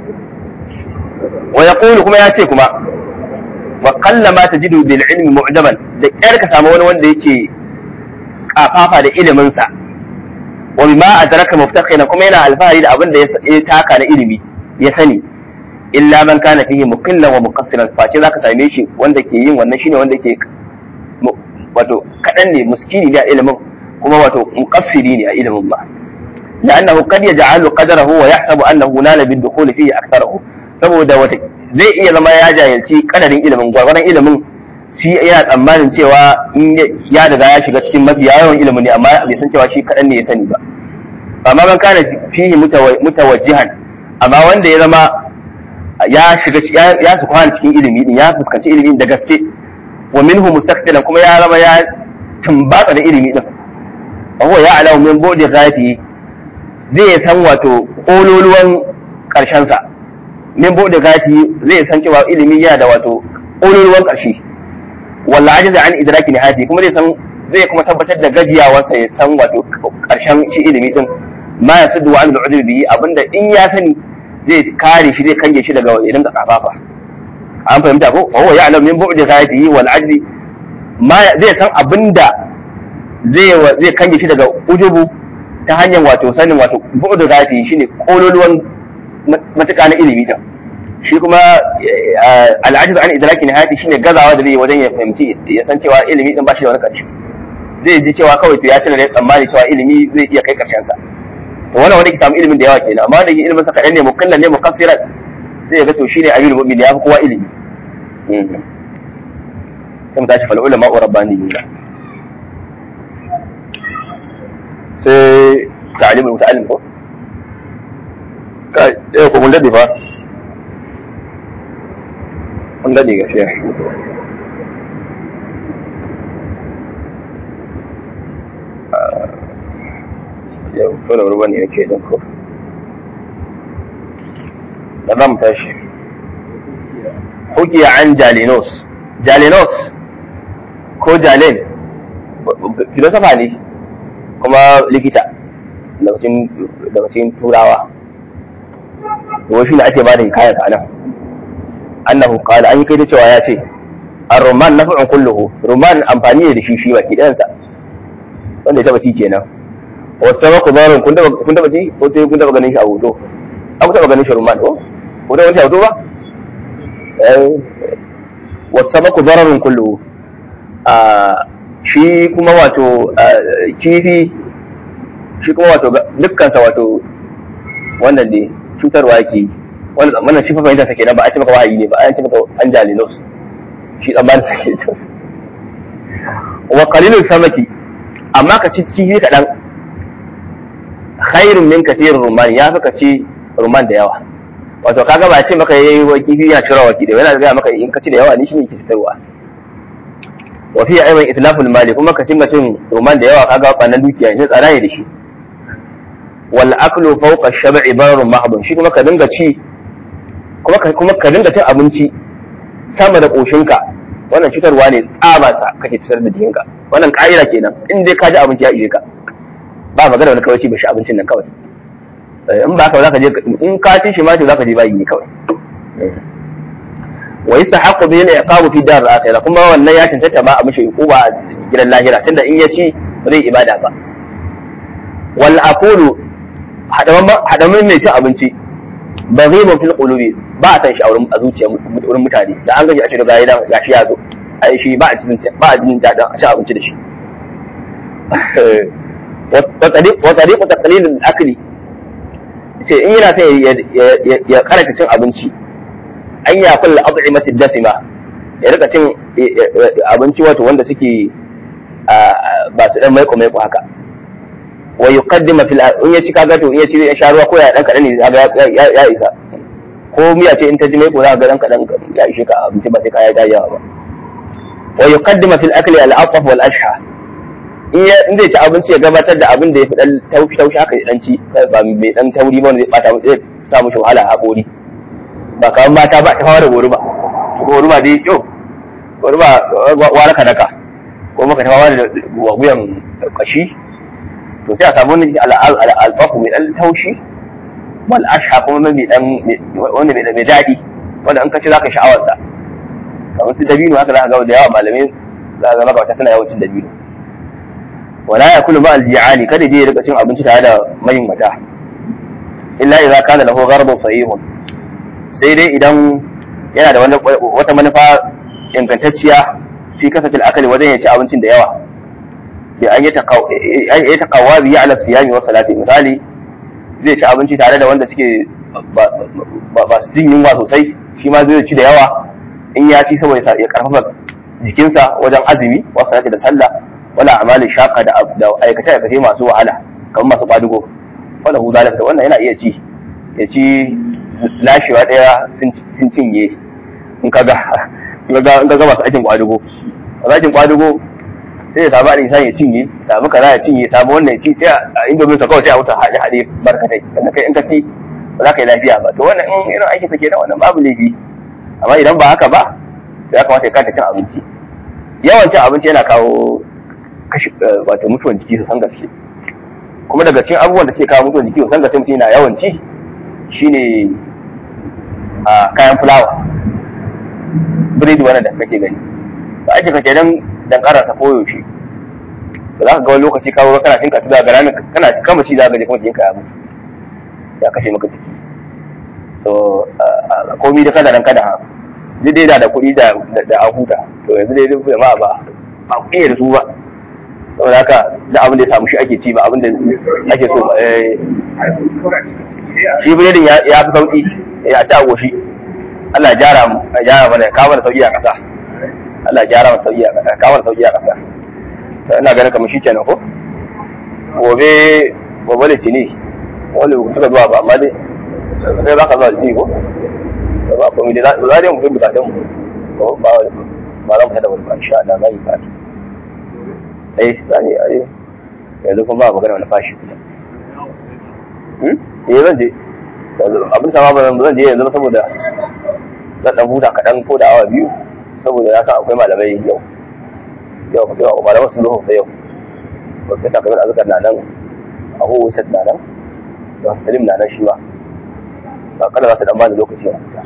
wa yaqulu kuma ya ce kuma wa qalla ma tajidu bil ilmi mu'jaban da kyar ka samu wani wanda yake kafafa da ilimin sa wa bima adraka muftakhina kuma yana alfahari da abin da ya taka na ilimi ya sani illa man kana fihi muqillan wa muqassiran face zaka same shi wanda ke yin wannan shine wanda ke wato kadan ne muskini ne a ilimin kuma wato muqassiri ne a ilimin ba لأنه قد يجعل قدره ويحسب أنه نال بالدخول فيه أكثره saboda wata zai iya zama ya jahilci kadarin ilimin gwargwaron ilimin shi yana tsammanin cewa in ya riga ya shiga cikin mafi yawan ilimin ne amma bai san cewa shi kadan ne ya sani ba amma man kana fihi mutawajjihan amma wanda ya zama ya shiga ya su kwana cikin ilimi din ya fuskanci ilimi da gaske wa minhu mustaqbilan kuma ya zama ya tumbatsa da ilimi din wa huwa ya'lamu min budi ghaibi zai san wato kololuwan karshen sa min bude gati zai san cewa ilimi yana da wato kololuwan karshe walla ajiza an idraki nihayati kuma zai san zai kuma tabbatar da gajiyawarsa ya san wato karshen shi ilimi din ma ya sudu an al'udur bihi abinda in ya sani zai kare shi zai kange shi daga irin kafafa an fahimta ko wa huwa ya'lamu min bu'di ghayatihi wal ajzi ma zai san abinda zai zai kange shi daga ujubu ta hanyar wato sanin wato bu'du ghayatihi shine kololuwan matuƙa na ilimi din shi kuma al'ajiz an idraki nihayati shine gazawa da zai wajen ya fahimci ya san cewa ilimi din ba shi da wani ƙarshe zai ji cewa kawai to ya cire da tsammani cewa ilimi zai iya kai ƙarshen sa to wannan wanda ke samu ilimin da yawa kenan amma wanda ke ilimin sa kaɗan ne mukallan ne mukassiran sai ya ga to shine ayyul mu'min ya fi kowa ilimi sai mu tashi fal ulama wa rabbaniyuna sai ta'limul muta'allim ko yau ko mun daɗe fa mun daɗe gaskiya yau ko da ruwa ne nake don ko da za mu tashi hukiya an jalinos jalinos ko jalin filosofa ne kuma likita daga cikin turawa to shi ne ake ba da hikayar sa nan annahu qala an yi kai da cewa ya ce ar-rumman naf'un kulluhu rumman amfani ne da shi shi baki ɗayan sa wanda ya taba ci kenan wa sabaku darun kun taba kun taba ci ko sai kun taba ganin shi a hoto an ku taba ganin shi rumman ko ko da wani hoto ba wasamaku dararun kullu shi kuma wato kifi shi kuma wato dukkansa wato wannan ne cutarwa yake wannan shi fa fahimta sake nan ba a ce maka wahayi ne ba a ce maka an jalilos shi tsammanin sake to wa qalilul samaki amma ka ci kifi kaɗan khairun min kathirin rumman ya fi ka ci rumman da yawa wato kaga ba ce maka yayi wa kifi ya cira waki da yana ga maka in ka ci da yawa ni shine ke fitarwa wa fi aiwan itlaful mali kuma ka cinga cin rumman da yawa kaga kwanan dukiya shi tsara ne da shi wal aklu fawqa ash-shab'i bararun mahdun shi kuma ka dinga ci kuma ka kuma ka dinga cin abinci sama da koshinka wannan cutarwa ne tsabansa kake cutar da jikinka wannan ka'ida kenan in dai ka ji abinci ya ije ka ba magana wani kawai ci ba shi abincin nan kawai in ba ka za ka je in ka ci shi ma to za ka je bayi ne kawai wa yastahaqqu bihi al-iqabu fi dar al-akhirah kuma wannan ya tantance ba a mishi uquba a gidan lahira tunda in ya ci ba zai ibada ba wal aqulu hadaman mai cin abinci baghibun fil qulubi ba a san shi a zuciya wurin mutane da an gaji a cikin gayi gashi ya zo ai shi ba a cikin ba a jin dadin a ci abinci da shi wa tariqu taqlil al-akli ce in yana son ya karanta cin abinci an ya kulla at'imati dasima ya rika cin abinci wato wanda suke ba su dan maiko maiko haka wa yuqaddima fil in ya ci kaga to in ya ci ya sha ruwa ko ya dan kadan ne ya isa ko miya ce in ta ji maiko za ga dan kadan ya ishe ka abinci ba sai ka ya yawa ba wa yuqaddima fil akli al ataf wal ashha in zai ci abinci ya gabatar da abin da ya fi dan taushi taushi haka ya dan ci ba mai dan tauri ba wanda zai bata zai sa mushi wahala a hakori ba kamar mata ba ta fara goruba goruba dai yau goruba wara ka daka ko maka ta fara da wuyan kashi to sai a samu wani alfafu mai dan taushi wal ashha kuma mai dan wanda mai daɗi wanda an kace zaka sha'awar sa kamar su dabino haka za ka ga da yawa malamai za ka ga maka suna yawancin dabino wala ya kulu ba aljiyani kada je ya rika cin abinci tare da mayin mata illa idza kana lahu gharbun sahihun sai dai idan yana da wata manufa ingantacciya fi kasatil akali wajen ya ci abincin da yawa bi an yi taqawwa bi ala siyami wa salati misali zai ci abinci tare da wanda suke ba su jin yunwa sosai shi ma zai ci da yawa in ya ci saboda ya karfafa jikinsa wajen azumi wa salati da sallah wala amalin shaka da aikace aikace masu wahala kamar masu kwadugo wala hu zalika wannan yana iya ci ya ci lashewa daya sun cinye in kaga in kaga masu aikin kwadugo masu aikin kwadugo sai ya samu alin ya cinye samu kaza ya cinye samu wannan ya ci sai a indomin sa kawai sai a wuta haɗe haɗe barkatai sannan kai in ka ci ba za ka yi lafiya ba to wannan in irin aikin sa kenan wannan babu laifi amma idan ba haka ba to ya kamata ya kanta cin abinci yawan cin abinci yana kawo kashi wato mutuwan jiki su san gaske kuma daga cikin abubuwan da suke kawo mutuwan jiki su san gaske mutum yana yawan ci shine a kayan fulawa biredi wannan da kake gani ba ake kake dan dan karasa koyaushe ba za ka ga wani lokaci kawo kana cin kasu daga ranar kana kama ci za ka je kuma jikin ka ya mutu ya kashe maka jiki so komi da kada dan kada duk dai da kuɗi da da a huta to yanzu dai duk jama'a ba ba ku iya da su ba saboda haka da abin da ya samu shi ake ci ba abin da ake so ba shi biredin ya fi sauki ya ci a goshi Allah ya jara mu ya jara mana kawo mana sauki a ƙasa Allah ya jara mana sauki a ƙasa kawo mana sauki a ƙasa to ina ganin kamar shi kenan ko gobe gobe da tini wanda ba suka zuwa ba amma dai sai za ka zuwa ji ko ba komai dai za dai mu fi bukatun mu ko ba ba za mu tada wani ba insha Allah za yi ba ai sani ai yanzu kuma ba magana wani fashi kuma eh zan je abin sama ba zan je yanzu saboda zan dan huta kaɗan ko da awa biyu saboda na san akwai malamai yau yau yau malaman sun zo sai yau profesa kamar azkar na nan a hu wasat na nan da salim na nan shi ma ba kada za su dan bani lokaci a huta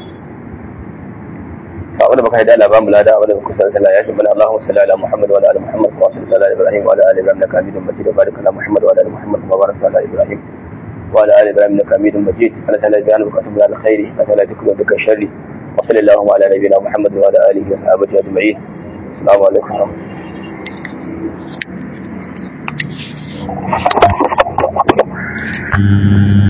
فأولا بك هدى الله بام لا دا ولا بك سألت الله يجب من اللهم صل على محمد وعلى آل محمد كما صليت على إبراهيم وعلى آل إبراهيم إنك حميد مجيد وبارك على محمد وعلى آل محمد كما باركت على إبراهيم وعلى آل إبراهيم إنك حميد مجيد أنا تعالى بيان بك أتم على الخير أنا تعالى ذكر وذكر الشر wa sallallahu ala nabiyyina muhammad wa ala alihi wa sahbihi ajma'in assalamu alaikum wa rahmatullahi